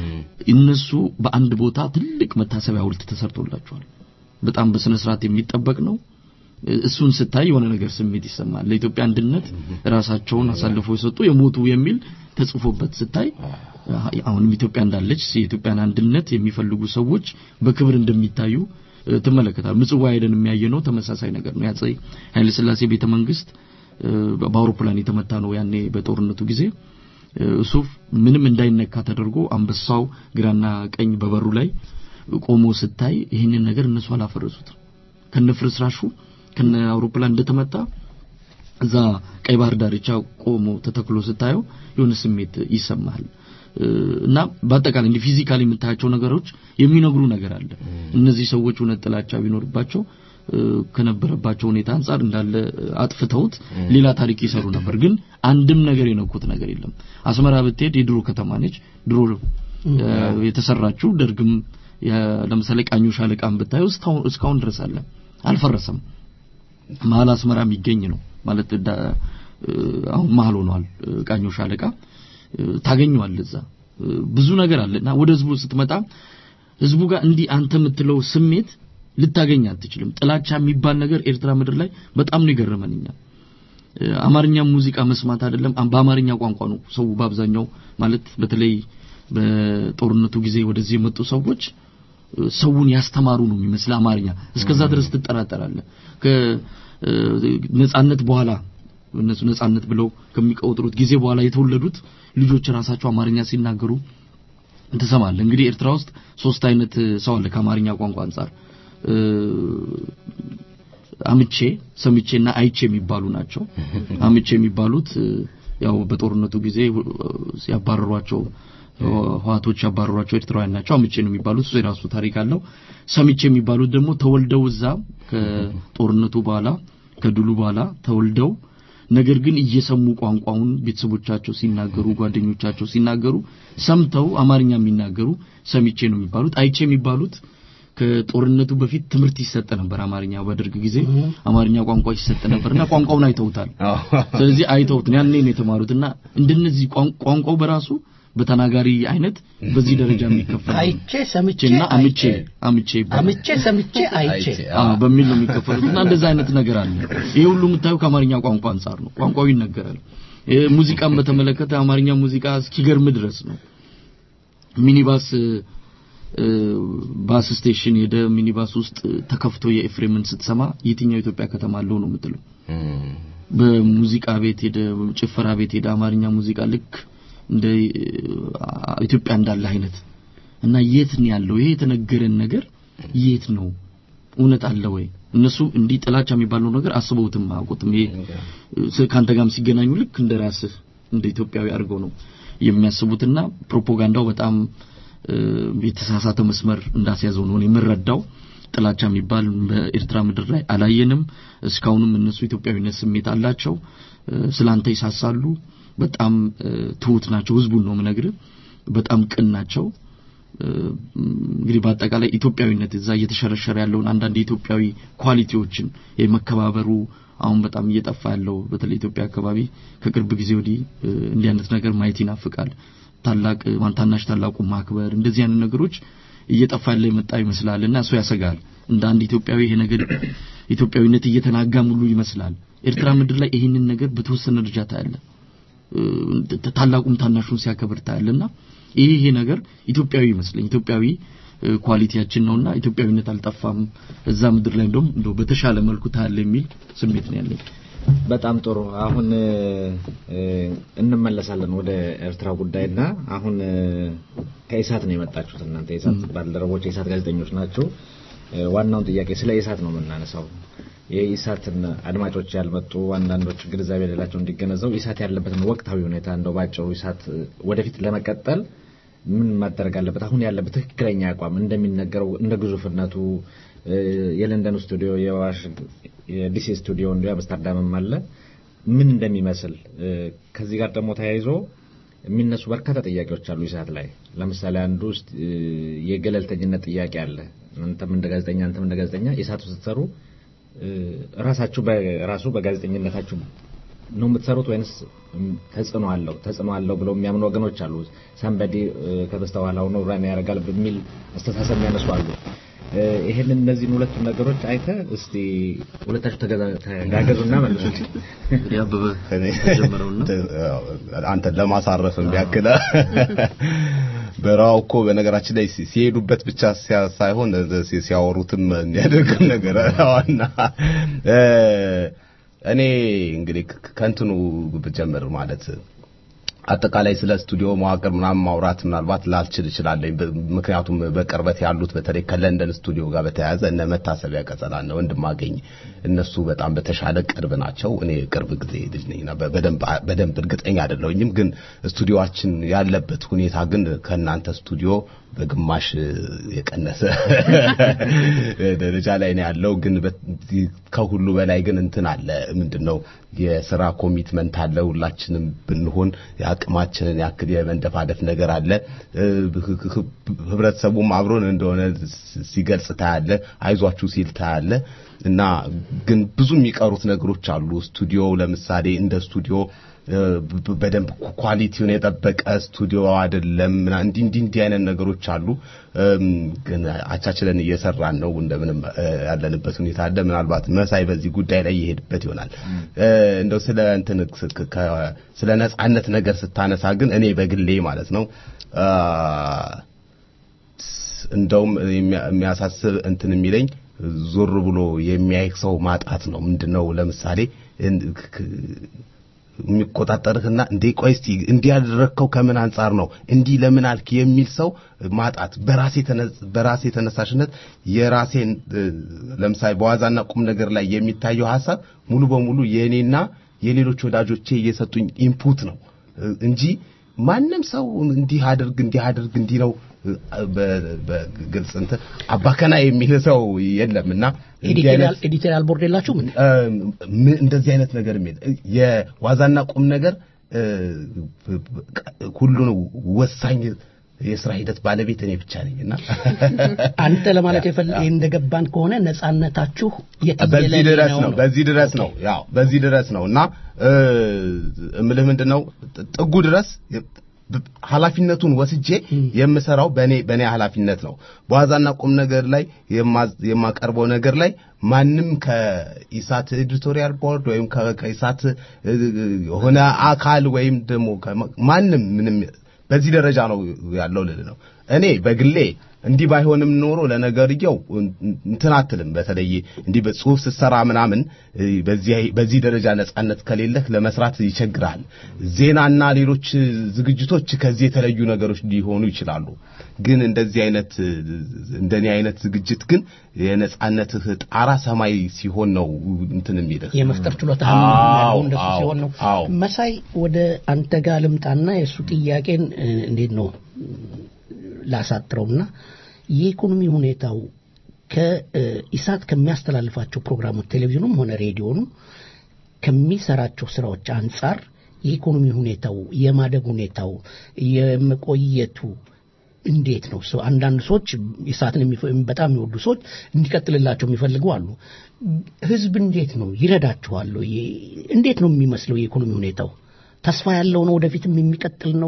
እነሱ በአንድ ቦታ ትልቅ መታሰቢያ ሐውልት ተሰርቶላቸዋል። በጣም በስነ ስርዓት የሚጠበቅ ነው። እሱን ስታይ የሆነ ነገር ስሜት ይሰማል። ለኢትዮጵያ አንድነት ራሳቸውን አሳልፈው የሰጡ የሞቱ የሚል ተጽፎበት ስታይ አሁንም ኢትዮጵያ እንዳለች የኢትዮጵያን አንድነት የሚፈልጉ ሰዎች በክብር እንደሚታዩ እ፣ ትመለከታል። ምጽዋ ሄደን የሚያየነው ተመሳሳይ ነገር ነው። ያጼ ኃይለ ሥላሴ ቤተ መንግስት እ፣ በአውሮፕላን የተመታ ነው ያኔ በጦርነቱ ጊዜ እ፣ እሱ ምንም እንዳይነካ ተደርጎ አንበሳው ግራና ቀኝ በበሩ ላይ ቆሞ ስታይ ይህንን ነገር እነሱ አላፈረሱትም። ከነፍርስራሹ ከነ አውሮፕላን እንደተመታ እዛ ቀይ ባህር ዳርቻ ቆሞ ተተክሎ ስታየው የሆነ ስሜት ይሰማል። እ፣ እና በአጠቃላይ እንዲህ ፊዚካሊ የምታያቸው ነገሮች የሚነግሩ ነገር አለ። እነዚህ ሰዎች እውነት ጥላቻ ቢኖርባቸው እ፣ ከነበረባቸው ሁኔታ አንጻር እንዳለ አጥፍተውት ሌላ ታሪክ ይሰሩ ነበር። ግን አንድም ነገር የነኩት ነገር የለም። አስመራ ብትሄድ የድሮ ከተማ ነች። ድሮ እ፣ የተሰራችው ደርግም የ- ለምሳሌ ቃኙ ሻለቃን ብታየው እስካሁን እስካሁን ድረስ አለ፣ አልፈረሰም። መሀል አስመራ የሚገኝ ነው ማለት ዳ- እ፣ አሁን መሀል ሆኗል። እ፣ ቃኙ ሻለቃ እ፣ ታገኘዋለህ እዛ እ፣ ብዙ ነገር አለ እና ወደ ህዝቡ ስትመጣ ህዝቡ ጋር እንዲህ አንተ የምትለው ስሜት ልታገኝ አትችልም። ጥላቻ የሚባል ነገር ኤርትራ ምድር ላይ በጣም ነው የገረመን እኛ እ፣ አማርኛ ሙዚቃ መስማት አይደለም አም- በአማርኛ ቋንቋ ነው ሰው በአብዛኛው ማለት በተለይ በጦርነቱ ጊዜ ወደዚህ የመጡ ሰዎች እ፣ ሰውን ያስተማሩ ነው የሚመስል አማርኛ እስከዛ ድረስ ትጠራጠራለህ። ከነጻነት በኋላ እነሱ ነጻነት ብለው ከሚቆጥሩት ጊዜ በኋላ የተወለዱት ልጆች ራሳቸው አማርኛ ሲናገሩ ትሰማለህ። እንግዲህ ኤርትራ ውስጥ ሶስት አይነት ሰው አለ ከአማርኛ ቋንቋ አንጻር እ፣ አምቼ ሰምቼና አይቼ የሚባሉ ናቸው። አምቼ የሚባሉት እ፣ ያው በጦርነቱ ጊዜ እ፣ ሲያባረሯቸው ህዋቶች ያባረሯቸው ኤርትራውያን ናቸው። አምቼ ነው የሚባሉት። እሱ የራሱ ታሪክ አለው። ሰምቼ የሚባሉት ደግሞ ተወልደው እዛ ከጦርነቱ በኋላ ከድሉ በኋላ ተወልደው ነገር ግን እየሰሙ ቋንቋውን ቤተሰቦቻቸው ሲናገሩ ጓደኞቻቸው ሲናገሩ ሰምተው አማርኛ የሚናገሩ ሰምቼ ነው የሚባሉት። አይቼ የሚባሉት ከጦርነቱ በፊት ትምህርት ይሰጥ ነበር። አማርኛ በደርግ ጊዜ አማርኛ ቋንቋ ይሰጥ ነበርና ቋንቋውን አይተውታል። ስለዚህ አይተውት ያኔ ነው የተማሩትና እንደነዚህ ቋን- ቋንቋው በራሱ በተናጋሪ አይነት በዚህ ደረጃ የሚከፈል ነው። አይቼ ሰምቼ እና አምቼ አይቼ አምቼ ይባላል። አምቼ ሰምቼ አይቼ አዎ በሚል ነው የሚከፈሉት እና እንደዛ አይነት ነገር አለ። ይሄ ሁሉ የምታየው ከአማርኛ ቋንቋ አንጻር ነው። ቋንቋው ይነገራል። ይሄ ሙዚቃን በተመለከተ አማርኛ ሙዚቃ እስኪገርም ድረስ ነው። ሚኒባስ እ፣ ባስ ስቴሽን ሄደ ሚኒባስ ውስጥ ተከፍቶ የኤፍሬምን ስትሰማ የትኛው ኢትዮጵያ ከተማ አለው ነው የምትለው። በሙዚቃ ቤት ሄደ ጭፈራ ቤት ሄደ አማርኛ ሙዚቃ ልክ እንደ አ- ኢትዮጵያ እንዳለ አይነት እና የት ነው ያለው ይሄ የተነገረን ነገር የት ነው እውነት አለ ወይ እነሱ እንዲህ ጥላቻ የሚባለው ነገር አስበውትም አያውቁትም ይሄ ስ- ከአንተ ጋርም ሲገናኙ ልክ እንደ ራስህ እንደ ኢትዮጵያዊ አድርገው ነው የሚያስቡትና ፕሮፓጋንዳው በጣም እ፣ የተሳሳተ መስመር እንዳስያዘው ነው እኔ የምረዳው ጥላቻ የሚባል በኤርትራ ምድር ላይ አላየንም እስካሁንም እነሱ ኢትዮጵያዊነት ስሜት አላቸው እ፣ ስላንተ ይሳሳሉ በጣም እ፣ ትሁት ናቸው ህዝቡን ነው የምነግርህ በጣም ቅን ናቸው እ፣ እንግዲህ በአጠቃላይ ኢትዮጵያዊነት እዛ እየተሸረሸረ ያለውን አንዳንድ የኢትዮጵያዊ ኳሊቲዎችን የመከባበሩ አሁን በጣም እየጠፋ ያለው በተለይ ኢትዮጵያ አካባቢ ከቅርብ ጊዜ ወዲህ እ፣ እንዲህ አይነት ነገር ማየት ይናፍቃል ታላቅ ማን ታናሽ ታላቁ ማክበር እንደዚህ አይነት ነገሮች እየጠፋ ያለ የመጣ ይመስላል እና እሱ ያሰጋል እንደ አንድ ኢትዮጵያዊ ይሄ ነገር ኢትዮጵያዊነት እየተናጋም ሁሉ ይመስላል ኤርትራ ምድር ላይ ይህንን ነገር በተወሰነ ደረጃ ታያለ እ፣ ታላቁም ታናሹን ሲያከብር ታያለና ይሄ ይሄ ነገር ኢትዮጵያዊ ይመስለኝ ኢትዮጵያዊ እ፣ ኳሊቲያችን ነውና ኢትዮጵያዊነት አልጠፋም እዛ ምድር ላይ እንደውም እንደው በተሻለ መልኩ ታያለ የሚል ስሜት ነው ያለኝ በጣም ጥሩ አሁን እ፣ እንመለሳለን ወደ ኤርትራ ጉዳይና አሁን እ፣ ከኢሳት ነው የመጣችሁት እናንተ የኢሳት ባልደረቦች የኢሳት ጋዜጠኞች ናቸው እ፣ ዋናውን ጥያቄ ስለ ኢሳት ነው የምናነሳው የኢሳትን አድማጮች ያልመጡ አንዳንዶች ግንዛቤ የሌላቸው እንዲገነዘቡ ኢሳት ያለበትን ወቅታዊ ሁኔታ እንደው ባጭሩ ኢሳት እ፣ ወደፊት ለመቀጠል ምን ማደረግ አለበት አሁን ያለበት ትክክለኛ አቋም እንደሚነገረው እንደ ግዙፍነቱ እ፣ የለንደን ስቱዲዮ የዋሽንግ የዲሲ ስቱዲዮ እንዲሁ አምስተርዳምም አለ ምን እንደሚመስል እ፣ ከዚህ ጋር ደግሞ ተያይዞ የሚነሱ በርካታ ጥያቄዎች አሉ ኢሳት ላይ ለምሳሌ አንዱ ውስጥ እ፣ የገለልተኝነት ጥያቄ አለ አንተም እንደ ጋዜጠኛ አንተም እንደ ጋዜጠኛ ኢሳት ውስጥ ስትሰሩ እ፣ ራሳችሁ በራሱ በጋዜጠኝነታችሁ ነው የምትሰሩት ወይንስ ም፣ ተጽዕኖ አለው ተጽዕኖ አለው ብለው የሚያምኑ ወገኖች አሉ ሰንበዲ ከበስተኋላ ሆኖ ራን ያደርጋል በሚል አስተሳሰብ የሚያነሱ አሉ እ፣ ይሄንን እነዚህን ሁለቱን ነገሮች አይተ እስቲ ሁለታችሁ ተገዛ- ተጋገዙና መልሱ ያበበ አንተ ለማሳረፍ ቢያክለ በራው እኮ በነገራችን ላይ ሲ- ሲሄዱበት ብቻ ሲያ- ሳይሆን ሲ- ሲያወሩትም የሚያደርግም ነገር አለና እ፣ እኔ እንግዲህ ከ- ከእንትኑ ብጀምር ማለት አጠቃላይ ስለ ስቱዲዮ መዋቅር ምናምን ማውራት ምናልባት ላልችል እችላለሁ። በ- ምክንያቱም በቅርበት ያሉት በተለይ ከለንደን ስቱዲዮ ጋር በተያያዘ እነ መታሰቢያ ቀጸላ እነ ወንድማገኝ እነሱ በጣም በተሻለ ቅርብ ናቸው። እኔ ቅርብ ጊዜ ልጅ ነኝና በ- በደንብ በደንብ እርግጠኛ አይደለሁኝም። ግን ስቱዲዮአችን ያለበት ሁኔታ ግን ከእናንተ ስቱዲዮ በግማሽ የቀነሰ ደረጃ ላይ ነው ያለው። ግን ከሁሉ በላይ ግን እንትን አለ ምንድነው የስራ ኮሚትመንት አለ። ሁላችንም ብንሆን የአቅማችንን ያክል የመንደፋደፍ ነገር አለ። ህብረተሰቡም አብሮን እንደሆነ ሲገልጽ ታያለ፣ አይዟችሁ ሲል ታያለ። እና ግን ብዙ የሚቀሩት ነገሮች አሉ። ስቱዲዮ ለምሳሌ እንደ ስቱዲዮ በደንብ ኳሊቲውን የጠበቀ ስቱዲዮ አይደለም። እንዲህ እንዲህ እንዲህ አይነት ነገሮች አሉ። ግን አቻችለን እየሰራን ነው። እንደምንም ያለንበት ሁኔታ አለ። ምናልባት መሳይ በዚህ ጉዳይ ላይ ይሄድበት ይሆናል። እንደው ስለ እንትን ስለ ነጻነት ነገር ስታነሳ ግን እኔ በግሌ ማለት ነው እንደውም የሚያሳስብ እንትን የሚለኝ ዞር ብሎ የሚያይ ሰው ማጣት ነው። ምንድነው ለምሳሌ የሚቆጣጠርህና እንዴ ቆይ እስቲ እንዲህ ያደረግከው ከምን አንጻር ነው እንዲህ ለምን አልክ የሚል ሰው ማጣት በራሴ በራሴ ተነሳሽነት የራሴን ለምሳሌ በዋዛና ቁም ነገር ላይ የሚታየው ሀሳብ ሙሉ በሙሉ የእኔና የሌሎች ወዳጆቼ እየሰጡኝ ኢንፑት ነው እንጂ ማንም ሰው እንዲህ አድርግ እንዲህ አድርግ እንዲህ ነው በግልጽ እንትን አባከና የሚል ሰው የለምና ኤዲቶሪያል ቦርድ የላችሁም እንደዚህ አይነት ነገር የሚል የዋዛና ቁም ነገር ሁሉን ወሳኝ የስራ ሂደት ባለቤት እኔ ብቻ ነኝና አንተ ለማለት እንደገባን ከሆነ ነጻነታችሁ በዚህ ድረስ ነው በዚህ ድረስ ነው ያው በዚህ ድረስ ነው እና እምልህ ምንድነው ጥጉ ድረስ ኃላፊነቱን ወስጄ የምሰራው በኔ በኔ ኃላፊነት ነው። በዋዛና ቁም ነገር ላይ የማቀርበው ነገር ላይ ማንም ከኢሳት ኤዲቶሪያል ቦርድ ወይም ከኢሳት የሆነ አካል ወይም ደግሞ ማንም ምንም በዚህ ደረጃ ነው ያለው ልል ነው። እኔ በግሌ እንዲህ ባይሆንም ኖሮ ለነገርየው እንትን አትልም። በተለይ እንዲህ በጽሁፍ ስትሰራ ምናምን በዚህ ደረጃ ነጻነት ከሌለህ ለመስራት ይቸግራል። ዜናና ሌሎች ዝግጅቶች ከዚህ የተለዩ ነገሮች ሊሆኑ ይችላሉ። ግን እንደዚህ አይነት እንደኔ አይነት ዝግጅት ግን የነጻነትህ ጣራ ሰማይ ሲሆን ነው እንትን የሚልህ የመፍጠር ችሎታ እንደሱ ሲሆን ነው። መሳይ ወደ አንተ ጋር ልምጣና የእሱ ጥያቄን እንዴት ነው ላሳጥረውና የኢኮኖሚ ሁኔታው ከኢሳት ከሚያስተላልፋቸው ፕሮግራሞች ቴሌቪዥኑም ሆነ ሬዲዮኑ ከሚሰራቸው ስራዎች አንጻር የኢኮኖሚ ሁኔታው የማደግ ሁኔታው የመቆየቱ እንዴት ነው? ሰው አንዳንድ ሰዎች ኢሳትን በጣም የሚወዱ ሰዎች እንዲቀጥልላቸው የሚፈልጉ አሉ። ህዝብ እንዴት ነው ይረዳችኋል? እንዴት ነው የሚመስለው የኢኮኖሚ ሁኔታው? ተስፋ ያለው ነው? ወደፊትም የሚቀጥል ነው?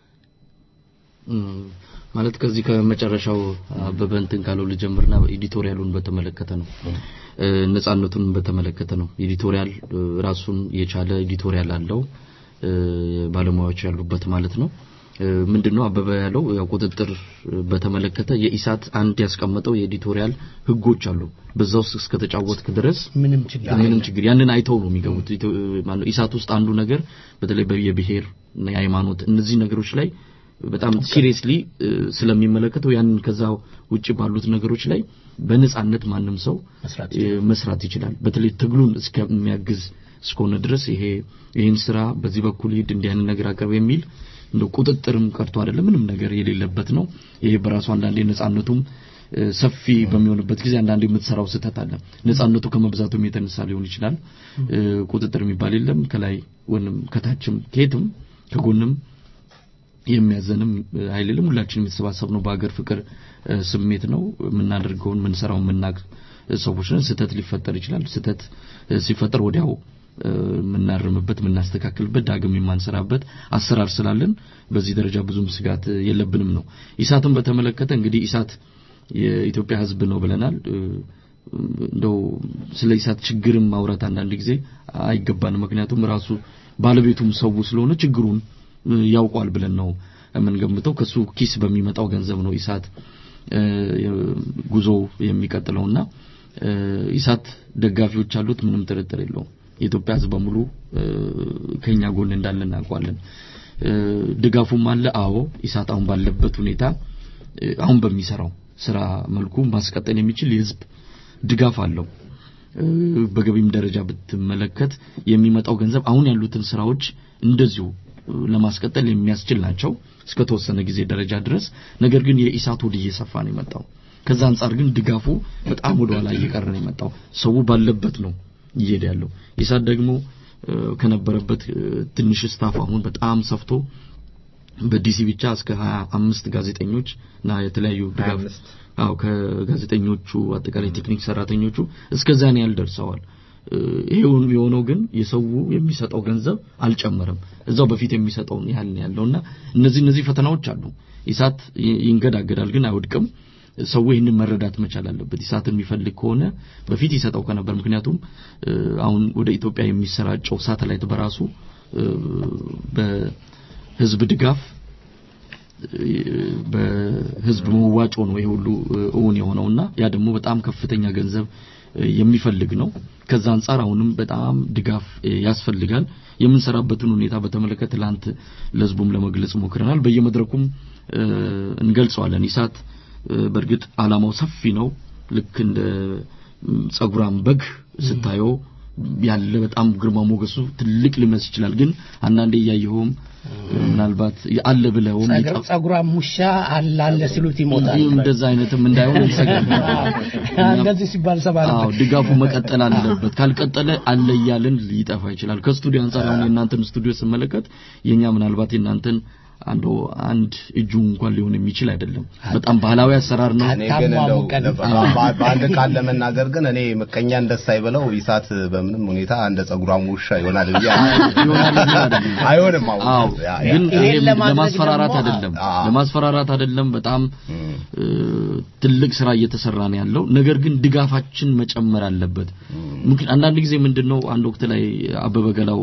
ማለት ከዚህ ከመጨረሻው አበበ እንትን ካለው ልጀምርና ኤዲቶሪያሉን በተመለከተ ነው ነጻነቱን በተመለከተ ነው ኤዲቶሪያል ራሱን የቻለ ኤዲቶሪያል አለው ባለሙያዎች ያሉበት ማለት ነው ምንድነው አበበ ያለው ያው ቁጥጥር በተመለከተ የኢሳት አንድ ያስቀመጠው የኤዲቶሪያል ህጎች አሉ በዛ ውስጥ እስከተጫወትክ ድረስ ምንም ችግር ምንም ችግር ያንን አይተው ነው የሚገቡት ኢሳት ውስጥ አንዱ ነገር በተለይ የብሔር የሃይማኖት እነዚህ ነገሮች ላይ በጣም ሲሪየስሊ ስለሚመለከተው ያንን ከዛ ውጭ ባሉት ነገሮች ላይ በነጻነት ማንም ሰው መስራት ይችላል በተለይ ትግሉን እስከሚያግዝ እስከሆነ ድረስ ይሄ ይህን ስራ በዚህ በኩል ሂድ እንዲህ አይነት ነገር አቅርብ የሚል እንደ ቁጥጥርም ቀርቶ አይደለም ምንም ነገር የሌለበት ነው ይሄ በራሱ አንዳንዴ ነጻነቱም ሰፊ በሚሆንበት ጊዜ አንዳንድ የምትሰራው ስህተት አለ ነጻነቱ ከመብዛቱም የተነሳ ሊሆን ይችላል ቁጥጥር የሚባል የለም ከላይ ወንም ከታችም ከየትም ከጎንም የሚያዘንም ኃይል የለም ሁላችንም የተሰባሰብ ነው በሀገር ፍቅር ስሜት ነው የምናደርገውን የምንሰራው የምናቅ ሰዎች ነን ስህተት ሊፈጠር ይችላል ስህተት ሲፈጠር ወዲያው የምናርምበት የምናስተካክልበት ዳግም የማንሰራበት አሰራር ስላለን በዚህ ደረጃ ብዙም ስጋት የለብንም ነው ኢሳትን በተመለከተ እንግዲህ ኢሳት የኢትዮጵያ ህዝብ ነው ብለናል እንደው ስለ ኢሳት ችግርም ማውራት አንዳንድ ጊዜ አይገባንም ምክንያቱም ራሱ ባለቤቱም ሰው ስለሆነ ችግሩን ያውቋል ብለን ነው የምንገምተው ከሱ ኪስ በሚመጣው ገንዘብ ነው ኢሳት ጉዞ የሚቀጥለውና ኢሳት ደጋፊዎች አሉት ምንም ጥርጥር የለውም የኢትዮጵያ ህዝብ በሙሉ ከኛ ጎን እንዳለ እናውቀዋለን ድጋፉም አለ አዎ ኢሳት አሁን ባለበት ሁኔታ አሁን በሚሰራው ስራ መልኩ ማስቀጠል የሚችል የህዝብ ድጋፍ አለው በገቢም ደረጃ ብትመለከት የሚመጣው ገንዘብ አሁን ያሉትን ስራዎች እንደዚሁ ለማስቀጠል የሚያስችል ናቸው እስከ ተወሰነ ጊዜ ደረጃ ድረስ። ነገር ግን የኢሳት ወደ እየሰፋ ነው የመጣው። ከዛ አንጻር ግን ድጋፉ በጣም ወደ ኋላ እየቀረ ነው የመጣው። ሰው ባለበት ነው እየሄደ ያለው። ኢሳት ደግሞ ከነበረበት ትንሽ ስታፍ አሁን በጣም ሰፍቶ በዲሲ ብቻ እስከ 25 ጋዜጠኞች እና የተለያዩ ድጋፍ አዎ ከጋዜጠኞቹ አጠቃላይ ቴክኒክ ሰራተኞቹ እስከዛን ያህል ደርሰዋል። ይሄውን የሆነው ግን የሰው የሚሰጠው ገንዘብ አልጨመረም። እዛው በፊት የሚሰጠውን ያህል ነው ያለውና እነዚህ እነዚህ ፈተናዎች አሉ። ኢሳት ይንገዳገዳል ግን አይወድቅም። ሰው ይህንን መረዳት መቻል አለበት። ኢሳትን የሚፈልግ ከሆነ በፊት ይሰጠው ከነበር ምክንያቱም አሁን ወደ ኢትዮጵያ የሚሰራጨው ሳተላይት በራሱ በህዝብ ድጋፍ በህዝብ መዋጮ ነው ይሄ ሁሉ እውን የሆነውና ያ ደግሞ በጣም ከፍተኛ ገንዘብ የሚፈልግ ነው። ከዛ አንጻር አሁንም በጣም ድጋፍ ያስፈልጋል። የምንሰራበትን ሁኔታ በተመለከተ ትላንት ለህዝቡም ለመግለጽ ሞክረናል። በየመድረኩም እንገልጸዋለን። ኢሳት በእርግጥ አላማው ሰፊ ነው። ልክ እንደ ጸጉራም በግ ስታየው ያለ በጣም ግርማ ሞገሱ ትልቅ ሊመስል ይችላል። ግን አንዳንዴ እያየኸውም ምናልባት አለ ብለውም ጸጉራም ውሻ አለ አለ ሲሉት ይሞታል። እንደዛ አይነትም እንዳይሆን እንሰጋለን። እንደዚህ ሲባል ሰባል አዎ ድጋፉ መቀጠል አለበት። ካልቀጠለ አለ እያልን ሊጠፋ ይችላል። ከስቱዲዮ አንጻር አሁን የእናንተን ስቱዲዮ ስመለከት የኛ ምናልባት የእናንተን አንዱ አንድ እጁ እንኳን ሊሆን የሚችል አይደለም። በጣም ባህላዊ አሰራር ነው። እኔ ግን እንደው በአንድ ቃል ለመናገር ግን እኔ ምቀኛ እንደስ አይበለው ኢሳት በምንም ሁኔታ እንደ ጸጉራም ውሻ ይሆናል ብዬ አይሆንም። አዎ ግን ይሄ ለማስፈራራት አይደለም፣ ለማስፈራራት አይደለም። በጣም ትልቅ ስራ እየተሰራ ነው ያለው። ነገር ግን ድጋፋችን መጨመር አለበት። አንዳንድ ጊዜ ምንድነው አንድ ወቅት ላይ አበበ ገላው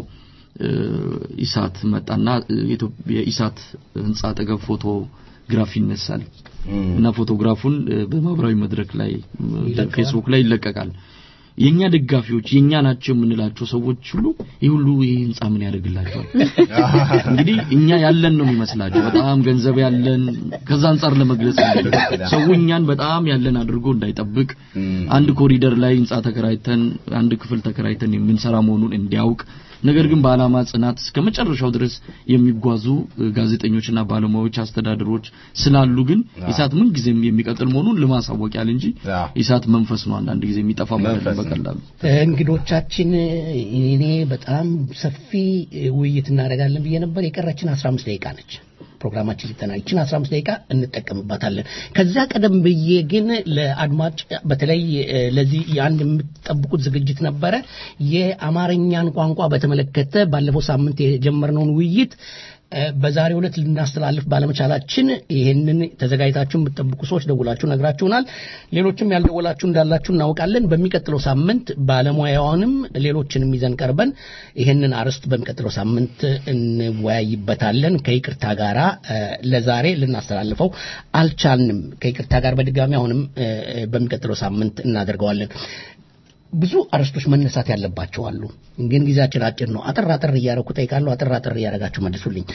ኢሳት መጣና የኢሳት ህንጻ አጠገብ ፎቶግራፍ ይነሳል እና ፎቶግራፉን በማህበራዊ መድረክ ላይ ፌስቡክ ላይ ይለቀቃል። የኛ ደጋፊዎች የኛ ናቸው የምንላቸው ሰዎች ሁሉ ይህ ሁሉ ይህ ህንጻ ምን ያደርግላቸዋል? እንግዲህ እኛ ያለን ነው የሚመስላቸው በጣም ገንዘብ ያለን ከዛ አንጻር ለመግለጽ ሰው እኛን በጣም ያለን አድርጎ እንዳይጠብቅ አንድ ኮሪደር ላይ ህንጻ ተከራይተን አንድ ክፍል ተከራይተን የምንሰራ መሆኑን እንዲያውቅ ነገር ግን በዓላማ ጽናት እስከ መጨረሻው ድረስ የሚጓዙ ጋዜጠኞችና ባለሙያዎች፣ አስተዳደሮች ስላሉ ግን ኢሳት ምን ጊዜም የሚቀጥል መሆኑን ለማሳወቅ ያህል እንጂ ኢሳት መንፈስ ነው አንዳንድ ጊዜ የሚጠፋ ማለት በቀላሉ። እንግዶቻችን እኔ በጣም ሰፊ ውይይት እናደርጋለን ብዬ ነበር። የቀረችን 15 ደቂቃ ነች። ፕሮግራማችን ሊጠናል። ይችን 15 ደቂቃ እንጠቀምባታለን። ከዛ ቀደም ብዬ ግን ለአድማጭ በተለይ ለዚህ የአንድ የምትጠብቁት ዝግጅት ነበረ። የአማርኛን ቋንቋ በተመለከተ ባለፈው ሳምንት የጀመርነውን ውይይት በዛሬው ዕለት ልናስተላልፍ ባለመቻላችን ይህንን ተዘጋጅታችሁ የምትጠብቁ ሰዎች ደውላችሁ ነግራችሁናል። ሌሎችም ያልደወላችሁ እንዳላችሁ እናውቃለን። በሚቀጥለው ሳምንት ባለሙያዋንም ሌሎችንም ይዘን ቀርበን ይህንን አርዕስት በሚቀጥለው ሳምንት እንወያይበታለን። ከይቅርታ ጋራ ለዛሬ ልናስተላልፈው አልቻልንም። ከይቅርታ ጋር በድጋሚ አሁንም በሚቀጥለው ሳምንት እናደርገዋለን። ብዙ አርዕስቶች መነሳት ያለባቸው አሉ። ግን ጊዜያችን አጭር ነው። አጠር አጠር እያደረኩ ጠይቃለሁ። አጠር አጠር እያደረጋችሁ መልሱልኝ።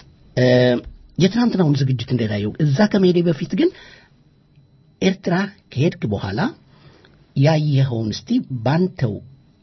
የትናንትናውን ዝግጅት እንደታየው እዛ ከመሄዴ በፊት ግን ኤርትራ ከሄድክ በኋላ ያየኸውን እስቲ ባንተው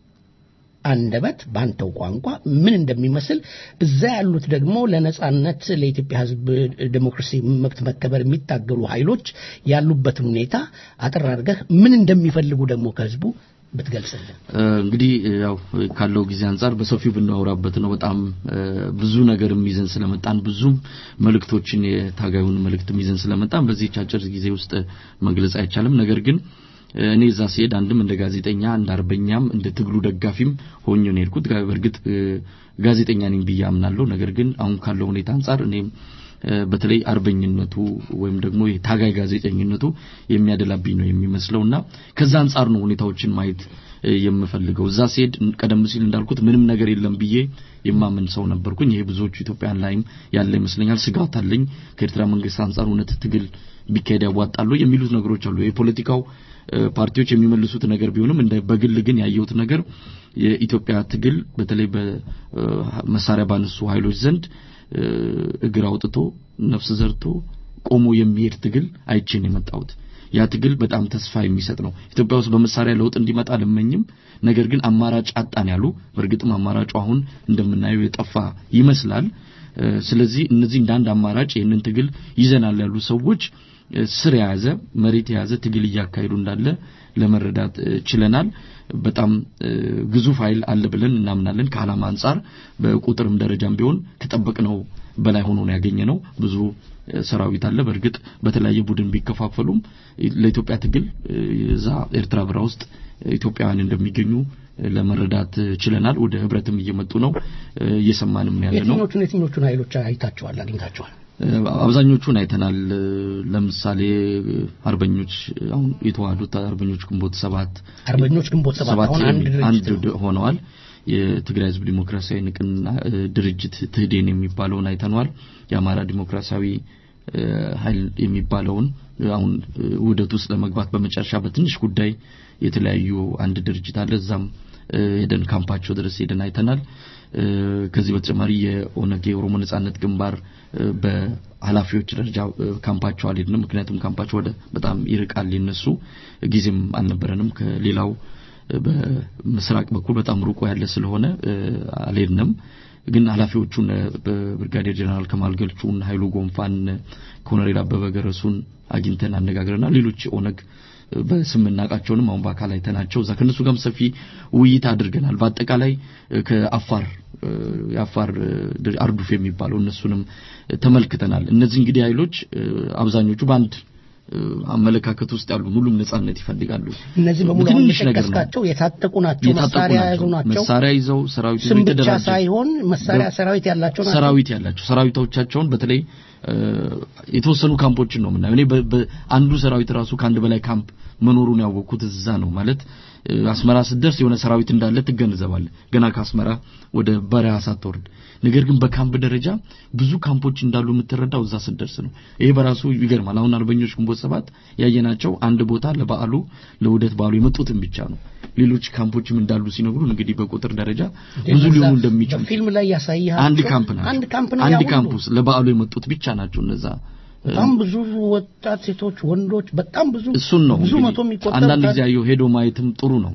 አንደበት ባንተው ቋንቋ ምን እንደሚመስል እዛ ያሉት ደግሞ ለነጻነት ለኢትዮጵያ ሕዝብ ዴሞክራሲ መብት መከበር የሚታገሉ ኃይሎች ያሉበትን ሁኔታ አጠር አድርገህ ምን እንደሚፈልጉ ደግሞ ከህዝቡ ብትገልጽልን። እንግዲህ ያው ካለው ጊዜ አንጻር በሰፊው ብናወራበት ነው። በጣም ብዙ ነገርም ይዘን ስለመጣን ብዙም መልእክቶችን የታጋዩን መልእክትም ይዘን ስለመጣን በዚህ አጭር ጊዜ ውስጥ መግለጽ አይቻልም። ነገር ግን እኔ እዛ ሲሄድ አንድም እንደ ጋዜጠኛ እንደ አርበኛም እንደ ትግሉ ደጋፊም ሆኜ ነው የሄድኩት። በእርግጥ ጋዜጠኛ ነኝ ብዬ አምናለሁ። ነገር ግን አሁን ካለው ሁኔታ አንጻር እኔም በተለይ አርበኝነቱ ወይም ደግሞ የታጋይ ጋዜጠኝነቱ የሚያደላብኝ ነው የሚመስለውና ከዛ አንጻር ነው ሁኔታዎችን ማየት የምፈልገው። እዛ ሲሄድ ቀደም ሲል እንዳልኩት ምንም ነገር የለም ብዬ የማምን ሰው ነበርኩኝ። ይሄ ብዙዎቹ ኢትዮጵያን ላይም ያለ ይመስለኛል። ስጋት አለኝ ከኤርትራ መንግስት አንጻር እውነት ትግል ቢካሄድ ያዋጣሉ የሚሉት ነገሮች አሉ። የፖለቲካው ፓርቲዎች የሚመልሱት ነገር ቢሆንም እንደ በግል ግን ያየሁት ነገር የኢትዮጵያ ትግል በተለይ በመሳሪያ ባነሱ ኃይሎች ዘንድ እግር አውጥቶ ነፍስ ዘርቶ ቆሞ የሚሄድ ትግል አይቼን የመጣሁት ያ ትግል በጣም ተስፋ የሚሰጥ ነው። ኢትዮጵያ ውስጥ በመሳሪያ ለውጥ እንዲመጣ አልመኝም። ነገር ግን አማራጭ አጣን ያሉ በእርግጥም አማራጩ አሁን እንደምናየው የጠፋ ይመስላል። ስለዚህ እነዚህ እንደ አንድ አማራጭ ይህንን ትግል ይዘናል ያሉ ሰዎች ስር የያዘ መሬት የያዘ ትግል እያካሄዱ እንዳለ ለመረዳት ችለናል። በጣም ግዙፍ ኃይል አለ ብለን እናምናለን። ከዓላማ አንጻር በቁጥርም ደረጃም ቢሆን ከጠበቅነው በላይ ሆኖ ነው ያገኘነው። ብዙ ሰራዊት አለ። በእርግጥ በተለያየ ቡድን ቢከፋፈሉም ለኢትዮጵያ ትግል እዛ ኤርትራ በረሃ ውስጥ ኢትዮጵያውያን እንደሚገኙ ለመረዳት ችለናል። ወደ ህብረትም እየመጡ ነው፣ እየሰማንም ያለ ነው። የትኞቹን የትኞቹን ኃይሎች አይታቸዋል አግኝታቸዋል? አብዛኞቹን አይተናል። ለምሳሌ አርበኞች አሁን የተዋህዱት አርበኞች ግንቦት ሰባት አርበኞች ግንቦት ሰባት አሁን አንድ አንድ ሆነዋል። የትግራይ ህዝብ ዲሞክራሲያዊ ንቅና ድርጅት ትህዴን የሚባለውን አይተነዋል። የአማራ ዲሞክራሲያዊ ኃይል የሚባለውን አሁን ውህደት ውስጥ ለመግባት በመጨረሻ በትንሽ ጉዳይ የተለያዩ አንድ ድርጅት አለ። እዛም ሄደን ካምፓቸው ድረስ ሄደን አይተናል። ከዚህ በተጨማሪ የኦነግ የኦሮሞ ነጻነት ግንባር በኃላፊዎች ደረጃ ካምፓቸው አልሄድንም። ምክንያቱም ካምፓቸው ወደ በጣም ይርቃል የነሱ ጊዜም አልነበረንም። ከሌላው በምስራቅ በኩል በጣም ሩቆ ያለ ስለሆነ አልሄድንም። ግን ኃላፊዎቹን በብርጋዴር ጀነራል ከማል ገልቹን፣ ኃይሉ ጎንፋን፣ ኮሎኔል አበበ ገረሱን አግኝተን አነጋግረናል። ሌሎች ኦነግ በስም እናውቃቸውንም አሁን በአካል አይተናቸው እዛ ከነሱ ጋርም ሰፊ ውይይት አድርገናል። በአጠቃላይ ከአፋር የአፋር አርዱፍ የሚባለው እነሱንም ተመልክተናል። እነዚህ እንግዲህ ኃይሎች አብዛኞቹ በአንድ አመለካከት ውስጥ ያሉ ሁሉም ነጻነት ይፈልጋሉ። እነዚህ በሙሉ አሁን የጠቀስካቸው የታጠቁ ናቸው፣ መሳሪያ የያዙ ናቸው። መሳሪያ ይዘው ሰራዊት ስም ብቻ ሳይሆን መሳሪያ ሰራዊት ያላቸው ናቸው። ሰራዊት ያላቸው ሰራዊቶቻቸውን በተለይ የተወሰኑ ካምፖችን ነው የምናየው። እኔ አንዱ ሰራዊት ራሱ ከአንድ በላይ ካምፕ መኖሩን ያወቅኩት እዛ ነው ማለት አስመራ ስትደርስ የሆነ ሰራዊት እንዳለ ትገነዘባለህ፣ ገና ከአስመራ ወደ በረሃ ሳትወርድ። ነገር ግን በካምፕ ደረጃ ብዙ ካምፖች እንዳሉ የምትረዳው እዛ ስትደርስ ነው። ይሄ በራሱ ይገርማል። አሁን አርበኞች ግንቦት ሰባት ያየናቸው አንድ ቦታ ለበዓሉ ለውህደት በዓሉ የመጡትን ብቻ ነው። ሌሎች ካምፖችም እንዳሉ ሲነግሩን እንግዲህ በቁጥር ደረጃ ብዙ ሊሆኑ እንደሚችሉ ፊልም ላይ ያሳያል። አንድ ካምፕ ናቸው። አንድ ካምፕ ነው። አንድ ካምፕ ውስጥ ለበዓሉ የመጡት ብቻ ናቸው እነዛ በጣም ብዙ ወጣት ሴቶች፣ ወንዶች በጣም ብዙ እሱን ነው ብዙ መቶ የሚቆጠር አንዳንድ ጊዜ ያየው ሄዶ ማየትም ጥሩ ነው።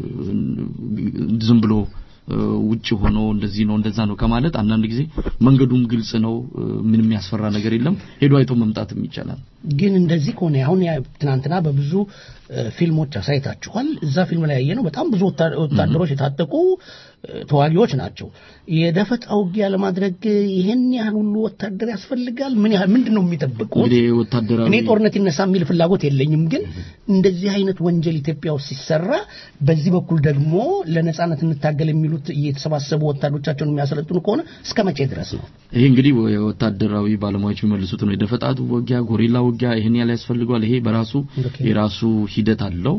ዝም ብሎ ውጭ ሆኖ እንደዚህ ነው እንደዛ ነው ከማለት አንዳንድ ጊዜ መንገዱም ግልጽ ነው፣ ምንም ያስፈራ ነገር የለም። ሄዶ አይቶ መምጣትም ይቻላል። ግን እንደዚህ ከሆነ አሁን ትናንትና በብዙ ፊልሞች አሳይታችኋል። እዛ ፊልም ላይ ያየ ነው በጣም ብዙ ወታደሮች የታጠቁ ተዋጊዎች ናቸው። የደፈጣ ውጊያ ለማድረግ ይሄን ያህል ሁሉ ወታደር ያስፈልጋል? ምን ያህል ምንድን ነው የሚጠብቁት? እንግዲህ ወታደራዊ እኔ ጦርነት ይነሳ የሚል ፍላጎት የለኝም፣ ግን እንደዚህ አይነት ወንጀል ኢትዮጵያ ውስጥ ሲሰራ በዚህ በኩል ደግሞ ለነጻነት እንታገል የሚሉት እየተሰባሰቡ ወታደሮቻቸውን የሚያሰለጥኑ ከሆነ እስከ መቼ ድረስ ነው? ይሄ እንግዲህ የወታደራዊ ባለሙያዎች የሚመልሱት ነው። የደፈጣቱ ውጊያ፣ ጎሪላ ውጊያ ይሄን ያህል ያስፈልገዋል። ይሄ በራሱ የራሱ ሂደት አለው።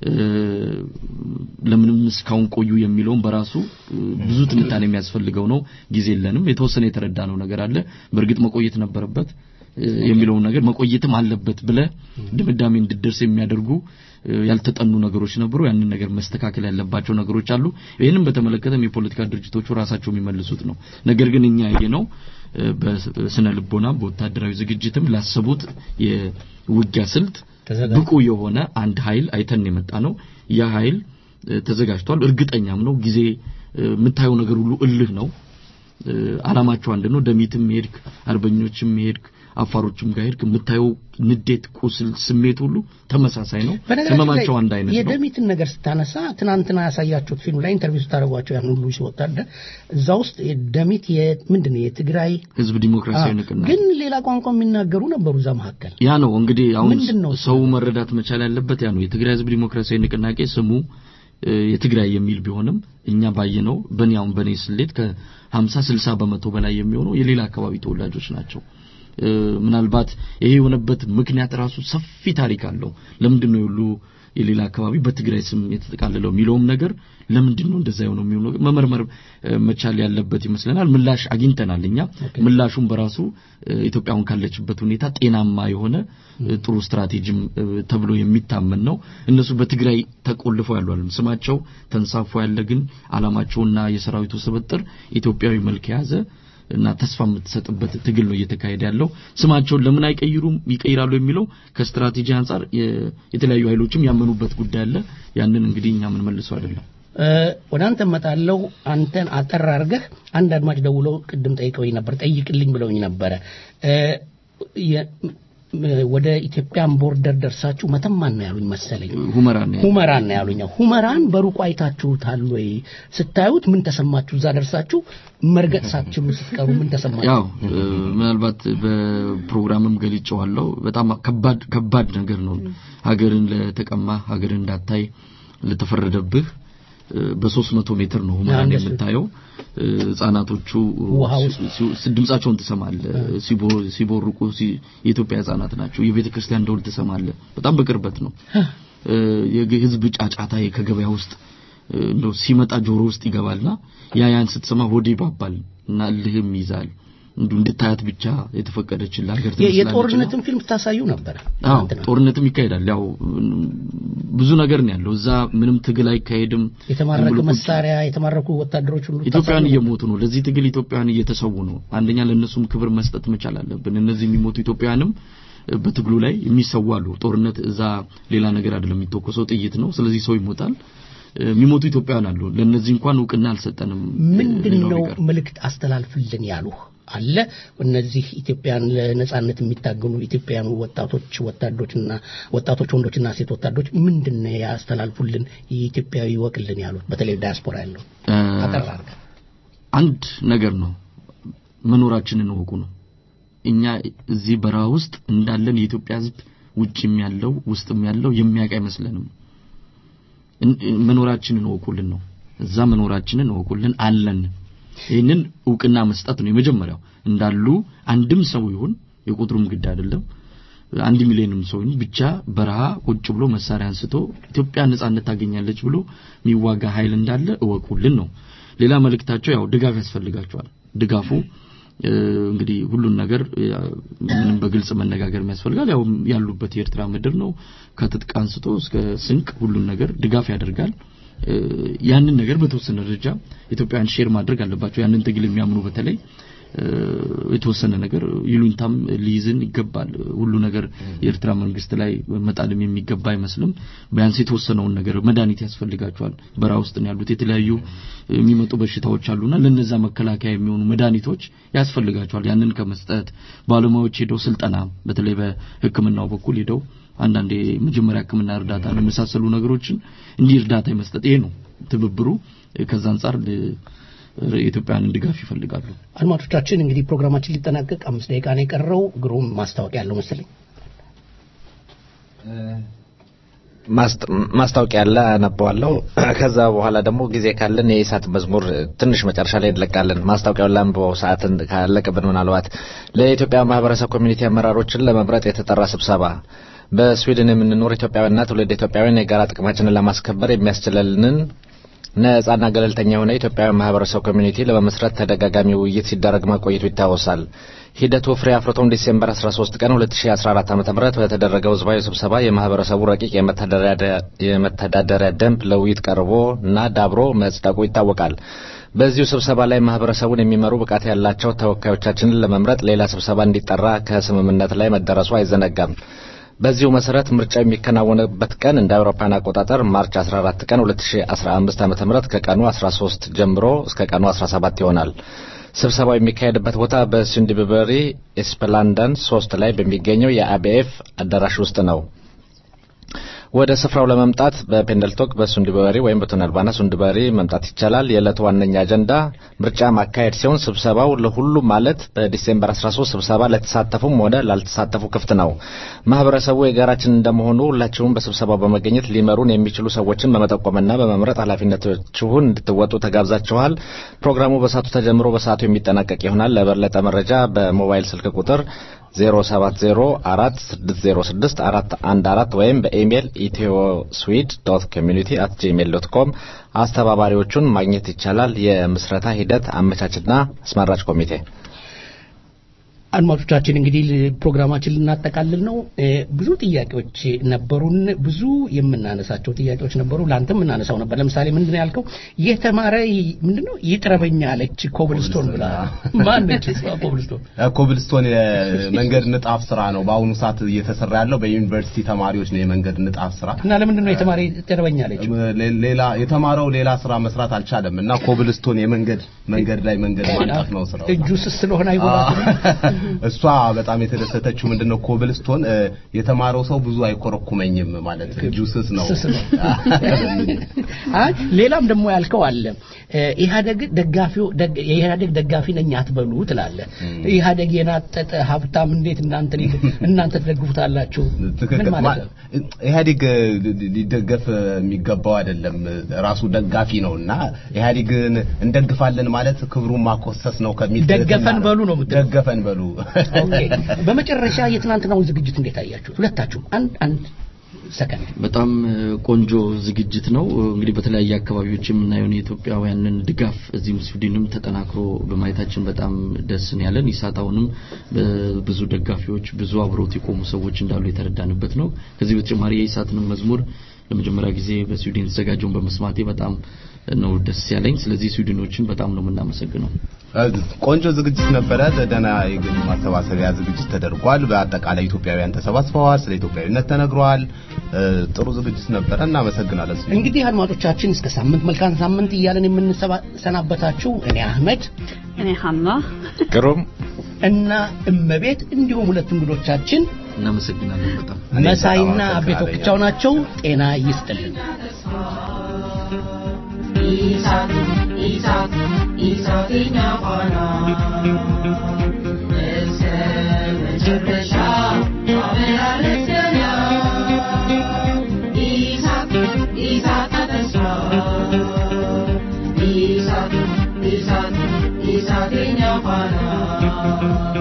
ለምንም እስካሁን ቆዩ የሚለውን በራሱ ብዙ ትንታኔ የሚያስፈልገው ነው። ጊዜ የለንም። የተወሰነ የተረዳ ነው ነገር አለ። በእርግጥ መቆየት ነበረበት የሚለውን ነገር መቆየትም አለበት ብለ ድምዳሜ እንድደርስ የሚያደርጉ ያልተጠኑ ነገሮች ነበሩ። ያንን ነገር መስተካከል ያለባቸው ነገሮች አሉ። ይህንም በተመለከተም የፖለቲካ ድርጅቶቹ ራሳቸው የሚመልሱት ነው። ነገር ግን እኛ ያየነው በስነ ልቦና በወታደራዊ ዝግጅትም ላሰቡት የውጊያ ስልት ብቁ የሆነ አንድ ኃይል አይተን የመጣ ነው። ያ ኃይል ተዘጋጅቷል። እርግጠኛም ነው። ጊዜ የምታየው ነገር ሁሉ እልህ ነው። አላማቸው አንድ ነው። ደሚትም ሄድክ፣ አርበኞችም ሄድክ፣ አፋሮችም ጋር ሄድክ፣ የምታየው ንዴት፣ ቁስል፣ ስሜት ሁሉ ተመሳሳይ ነው። ህመማቸው አንድ አይነት ነው። የደሚትን ነገር ስታነሳ ትናንትና ያሳያችሁት ፊልም ላይ ኢንተርቪው ስታደርጓቸው ያን ሁሉ ወታደር እዛ ውስጥ ደሚት ምንድን ነው የትግራይ ህዝብ ዲሞክራሲያዊ ንቅናቄ ግን ሌላ ቋንቋ የሚናገሩ ነበሩ እዛ መካከል። ያ ነው እንግዲህ አሁን ሰው መረዳት መቻል ያለበት ያ ነው። የትግራይ ህዝብ ዲሞክራሲያዊ ንቅናቄ ስሙ የትግራይ የሚል ቢሆንም እኛ ባየነው በኔ አሁን በኔ ስሌት ከ50 60 በመቶ በላይ የሚሆነው የሌላ አካባቢ ተወላጆች ናቸው። ምናልባት ይሄ የሆነበት ምክንያት ራሱ ሰፊ ታሪክ አለው። ለምንድን ነው ሁሉ የሌላ አካባቢ በትግራይ ስም የተጠቃለለው የሚለውም ነገር ለምንድን ነው እንደዛ የሆነው የሚሆነው መመርመር መቻል ያለበት ይመስለናል። ምላሽ አግኝተናል እኛ ምላሹም በራሱ ኢትዮጵያውን ካለችበት ሁኔታ ጤናማ የሆነ ጥሩ ስትራቴጂም ተብሎ የሚታመን ነው። እነሱ በትግራይ ተቆልፈው ያሉ አይደለም። ስማቸው ተንሳፎ ያለ ግን አላማቸውና የሰራዊቱ ስብጥር ኢትዮጵያዊ መልክ የያዘ እና ተስፋ የምትሰጥበት ትግል ነው እየተካሄደ ያለው። ስማቸውን ለምን አይቀይሩም ይቀይራሉ የሚለው ከስትራቴጂ አንጻር የ- የተለያዩ ኃይሎችም ያመኑበት ጉዳይ አለ። ያንን እንግዲህ እኛ ምን መልሰው አይደለም። እ፣ ወደ አንተ እመጣለሁ። አንተን አጠር አድርገህ አንድ አድማጭ ደውለው ቅድም ጠይቀውኝ ነበር፣ ጠይቅልኝ ብለውኝ ነበረ። እ፣ የ- ም- ወደ ኢትዮጵያን ቦርደር ደርሳችሁ መተማን ነው ያሉኝ መሰለኝ። ሁመራን ነው ሁመራን ነው ያሉኝ። ሁመራን በሩቁ አይታችሁታል ወይ? ስታዩት ምን ተሰማችሁ? እዛ ደርሳችሁ መርገጥ ሳትችሉ ስትቀሩ ምን ተሰማችሁ? ያው እ፣ ምናልባት በፕሮግራምም ገልጬዋለሁ። በጣም ከባድ ከባድ ነገር ነው። ሀገርን ለተቀማ ሀገርን እንዳታይ ለተፈረደብህ እ፣ በሶስት መቶ ሜትር ነው ሁመራን እንደሱ። የምታየው። እ፣ ህጻናቶቹ ውሃ ውስጥ ሲ- ሲ- ድምጻቸውን ትሰማለህ። ሲቦ- ሲቦርቁ ሲ- የኢትዮጵያ ህጻናት ናቸው። የቤተ ክርስቲያን ደውል ትሰማለህ። በጣም በቅርበት ነው። እ፣ የህዝብ ጫጫታ ከገበያ ውስጥ እ፣ እንደው ሲመጣ ጆሮ ውስጥ ይገባልና ያ ያን ስትሰማ ሆዴ ይባባል እና እልህም ይዛል። እንዲሁ እንድታያት ብቻ የተፈቀደችልህ ሀገር የ- ትመስላለች እና- የጦርነትን ፊልም ታሳዩ ነበር። አዎ ጦርነትም ይካሄዳል። ያው ብዙ ነገር ነው ያለው። እዛ ምንም ትግል አይካሄድም። የተማረከ ዝም ብሎ ቁጭ- መሳሪያ የተማረኩ ወታደሮች ሁሉ ኢትዮጵያን ታሳዩ እየሞቱ ነው። ለዚህ ትግል ኢትዮጵያን እየተሰዉ ነው። አንደኛ ለእነሱም ክብር መስጠት መቻል አለብን። እነዚህ የሚሞቱ ኢትዮጵያንም እ፣ በትግሉ ላይ የሚሰዉ አሉ። ጦርነት እዛ ሌላ ነገር አይደለም፣ የሚተኮሰው ጥይት ነው። ስለዚህ ሰው ይሞታል። እ፣ የሚሞቱ ኢትዮጵያውያን አሉ። ለእነዚህ እንኳን እውቅና አልሰጠንም። ምንድን ሌላው ነው ቢቀር። መልእክት አስተላልፍልን ያሉህ አለ? እነዚህ ኢትዮጵያን ለነጻነት የሚታገሉ ኢትዮጵያውያኑ ወጣቶች ወታዶችና ወጣቶች ወንዶችና ሴት ወታዶች ምንድን ነው ያስተላልፉልን የኢትዮጵያዊ ይወቅልን ያሉት በተለይ ዳያስፖራ ያለው እ፣ አጠር አድርገህ አንድ ነገር ነው መኖራችንን እወቁ ነው። እኛ እዚህ በረሃ ውስጥ እንዳለን የኢትዮጵያ ሕዝብ ውጭም ያለው ውስጥም ያለው የሚያውቅ አይመስለንም። እን- መኖራችንን እወቁልን ነው። እዛ መኖራችንን እወቁልን አለን። ይህንን እውቅና መስጠት ነው የመጀመሪያው። እንዳሉ አንድም ሰው ይሁን የቁጥሩም ግድ አይደለም አንድ ሚሊዮንም ሰው ይሁን ብቻ በረሃ ቁጭ ብሎ መሳሪያ አንስቶ ኢትዮጵያ ነጻነት ታገኛለች ብሎ የሚዋጋ ኃይል እንዳለ እወቁልን ነው። ሌላ መልእክታቸው ያው ድጋፍ ያስፈልጋቸዋል። ድጋፉ እ፣ እንግዲህ ሁሉን ነገር እ፣ ምንም በግልጽ መነጋገር የሚያስፈልጋል። ያው ያሉበት የኤርትራ ምድር ነው። ከትጥቅ አንስቶ እስከ ስንቅ ሁሉን ነገር ድጋፍ ያደርጋል። እ፣ ያንን ነገር በተወሰነ ደረጃ ኢትዮጵያውያን ሼር ማድረግ አለባቸው። ያንን ትግል የሚያምኑ በተለይ እ፣ የተወሰነ ነገር ይሉኝታም ሊይዝን ይገባል። ሁሉ ነገር የኤርትራ መንግስት ላይ መጣልም የሚገባ አይመስልም። ቢያንስ የተወሰነውን ነገር መድኃኒት ያስፈልጋቸዋል። በረሃ ውስጥ ነው ያሉት የተለያዩ የሚመጡ በሽታዎች አሉና ለነዛ መከላከያ የሚሆኑ መድኃኒቶች ያስፈልጋቸዋል። ያንን ከመስጠት ባለሙያዎች ሄደው ስልጠና በተለይ በሕክምናው በኩል ሄደው አንዳንድ የመጀመሪያ ሕክምና እርዳታ የመሳሰሉ ነገሮችን እንዲህ እርዳታ የመስጠት ይሄ ነው ትብብሩ። ከዛ አንጻር ል- የኢትዮጵያውያንን ድጋፍ ይፈልጋሉ። አድማጮቻችን እንግዲህ ፕሮግራማችን ሊጠናቀቅ አምስት ደቂቃ ነው የቀረው። ግሩም ማስታወቂያ ያለው መሰለኝ። ማስት- ማስታወቂያ አለ አነበዋለሁ። ከዛ በኋላ ደግሞ ጊዜ ካለን የኢሳት መዝሙር ትንሽ መጨረሻ ላይ እንለቃለን። ማስታወቂያውን ላንብበው ሰዓትን ካለቅብን ምናልባት ለኢትዮጵያ ማህበረሰብ ኮሚኒቲ አመራሮችን ለመምረጥ የተጠራ ስብሰባ በስዊድን የምንኖር ኢትዮጵያውያንና ትውልድ ኢትዮጵያውያን የጋራ ጥቅማችንን ለማስከበር የሚያስችለንን ነጻና ገለልተኛ የሆነ ኢትዮጵያዊ ማህበረሰብ ኮሚኒቲ ለመመስረት ተደጋጋሚ ውይይት ሲደረግ መቆየቱ ይታወሳል። ሂደቱ ፍሬ አፍርቶም ዲሴምበር 13 ቀን 2014 ዓ.ም በተደረገው ህዝባዊ ስብሰባ የማህበረሰቡ ረቂቅ የመተዳደሪያ- የመተዳደሪያ ደንብ ለውይይት ቀርቦ እና ዳብሮ መጽደቁ ይታወቃል። በዚሁ ስብሰባ ላይ ማህበረሰቡን የሚመሩ ብቃት ያላቸው ተወካዮቻችንን ለመምረጥ ሌላ ስብሰባ እንዲጠራ ከስምምነት ላይ መደረሱ አይዘነጋም። በዚሁ መሰረት ምርጫው የሚከናወንበት ቀን እንደ አውሮፓውያን አቆጣጠር ማርች 14 ቀን 2015 ዓ.ም ከቀኑ 13 ጀምሮ እስከ ቀኑ 17 ይሆናል። ስብሰባው የሚካሄድበት ቦታ በሱንዲበሪ ኤስፕላንደን 3 ላይ በሚገኘው የአቢኤፍ አዳራሽ ውስጥ ነው። ወደ ስፍራው ለመምጣት በፔንደልቶክ በሱንድበሪ ወይም በቱነልባና ሱንድበሪ መምጣት ይቻላል። የዕለቱ ዋነኛ አጀንዳ ምርጫ ማካሄድ ሲሆን ስብሰባው ለሁሉም ማለት በዲሴምበር 13 ስብሰባ ለተሳተፉም ሆነ ላልተሳተፉ ክፍት ነው። ማህበረሰቡ የጋራችን እንደመሆኑ ሁላችሁም በስብሰባው በመገኘት ሊመሩን የሚችሉ ሰዎችን በመጠቆምና በመምረጥ ኃላፊነታችሁን እንድትወጡ ተጋብዛችኋል። ፕሮግራሙ በሰዓቱ ተጀምሮ በሰዓቱ የሚጠናቀቅ ይሆናል። ለበለጠ መረጃ በሞባይል ስልክ ቁጥር 0704606414 ወይም በኢሜይል ኢትዮ ስዊድ ዶት ኮሚኒቲ አት ጂሜል ዶት ኮም አስተባባሪዎቹን ማግኘት ይቻላል። የምስረታ ሂደት አመቻችና አስመራጭ ኮሚቴ አድማጮቻችን እንግዲህ ል- ፕሮግራማችን ልናጠቃልል ነው። እ፣ ብዙ ጥያቄዎች ነበሩን። ብዙ የምናነሳቸው ጥያቄዎች ነበሩ። ለአንተ የምናነሳው ነበር። ለምሳሌ ምንድን ነው ያልከው? የተማረ ይ- ምንድን ነው ይጥረበኛ አለች ኮብልስቶን ብላ ማነች እሷ ኮብልስቶን? ኮብልስቶን የመንገድ ንጣፍ ስራ ነው በአሁኑ ሰዓት እየተሰራ ያለው በዩኒቨርሲቲ ተማሪዎች ነው የመንገድ ንጣፍ ስራ እና ለምንድን ነው የተማረ ይጥረበኛ አለች? ሌ- ሌላ የተማረው ሌላ ስራ መስራት አልቻለም እና ኮብልስቶን የመንገድ መንገድ ላይ መንገድ ማንጠፍ ነው ስራው እጁ ስስ ስለሆነ አይጎዳትም። እሷ በጣም የተደሰተችው ምንድነው ኮብልስቶን እ፣ የተማረው ሰው ብዙ አይኮረኩመኝም ማለት እጁ ስስ ነው ስስ ነው። አይ ሌላም ደግሞ ያልከው አለ እ፣ ኢህአደግ ደጋፊው ደግ- የኢህአደግ ደጋፊ ነኝ አትበሉ ትላለህ። ኢህአደግ የናጠጠ ሀብታም እንዴት እናንተ ሊ- እናንተ ትደግፉታላችሁ? ምን ትክክል ማለት ነው? ማ- ኢህአዴግ እ, ሊ- ሊደገፍ የሚገባው አይደለም ራሱ ደጋፊ ነው እና ኢህአዴግን እንደግፋለን ማለት ክብሩን ማኮሰስ ነው ከሚል ደገፈን ትህትና ነው። በሉ ነው የምትለው። ደገፈን በሉ ኦኬ። በመጨረሻ የትናንትናውን ዝግጅት እንዴት አያችሁት? ሁለታችሁም አንድ አንድ ሰከንድ በጣም እ, ቆንጆ ዝግጅት ነው። እንግዲህ በተለያየ አካባቢዎች የምናየውን የኢትዮጵያውያንን ድጋፍ እዚህም ስዊድንም ተጠናክሮ በማየታችን በጣም ደስ ነው ያለን። ኢሳታውንም ብዙ ደጋፊዎች፣ ብዙ አብሮት የቆሙ ሰዎች እንዳሉ የተረዳንበት ነው። ከዚህ በተጨማሪ የኢሳትንም መዝሙር ለመጀመሪያ ጊዜ በስዊድን የተዘጋጀውን በመስማቴ በጣም ነው ደስ ያለኝ። ስለዚህ ስዊድኖችን በጣም ነው የምናመሰግነው። ቆንጆ ዝግጅት ነበረ። ደህና የገቢ ማሰባሰቢያ ዝግጅት ተደርጓል። በአጠቃላይ ኢትዮጵያውያን ተሰባስበዋል። ስለ ኢትዮጵያዊነት ተነግሯል። እ፣ ጥሩ ዝግጅት ነበረ። እናመሰግናለን። እንግዲህ አድማጮቻችን እስከ ሳምንት መልካም ሳምንት እያለን የምንሰናበታችሁ እኔ አህመድ እኔ ሀና ግሩም እና እመቤት እንዲሁም ሁለት እንግዶቻችን እናመሰግናለን በጣም መሳይና አቤቶክቻው ናቸው። ጤና ይስጥልን። ኢሳት ኢሳት ኢሳት የኛ ፋና እስከ መጨረሻ አበላለች ገና ኢሳት ኢሳት ተስፋ ኢሳት ኢሳት ኢሳት የኛ ፋና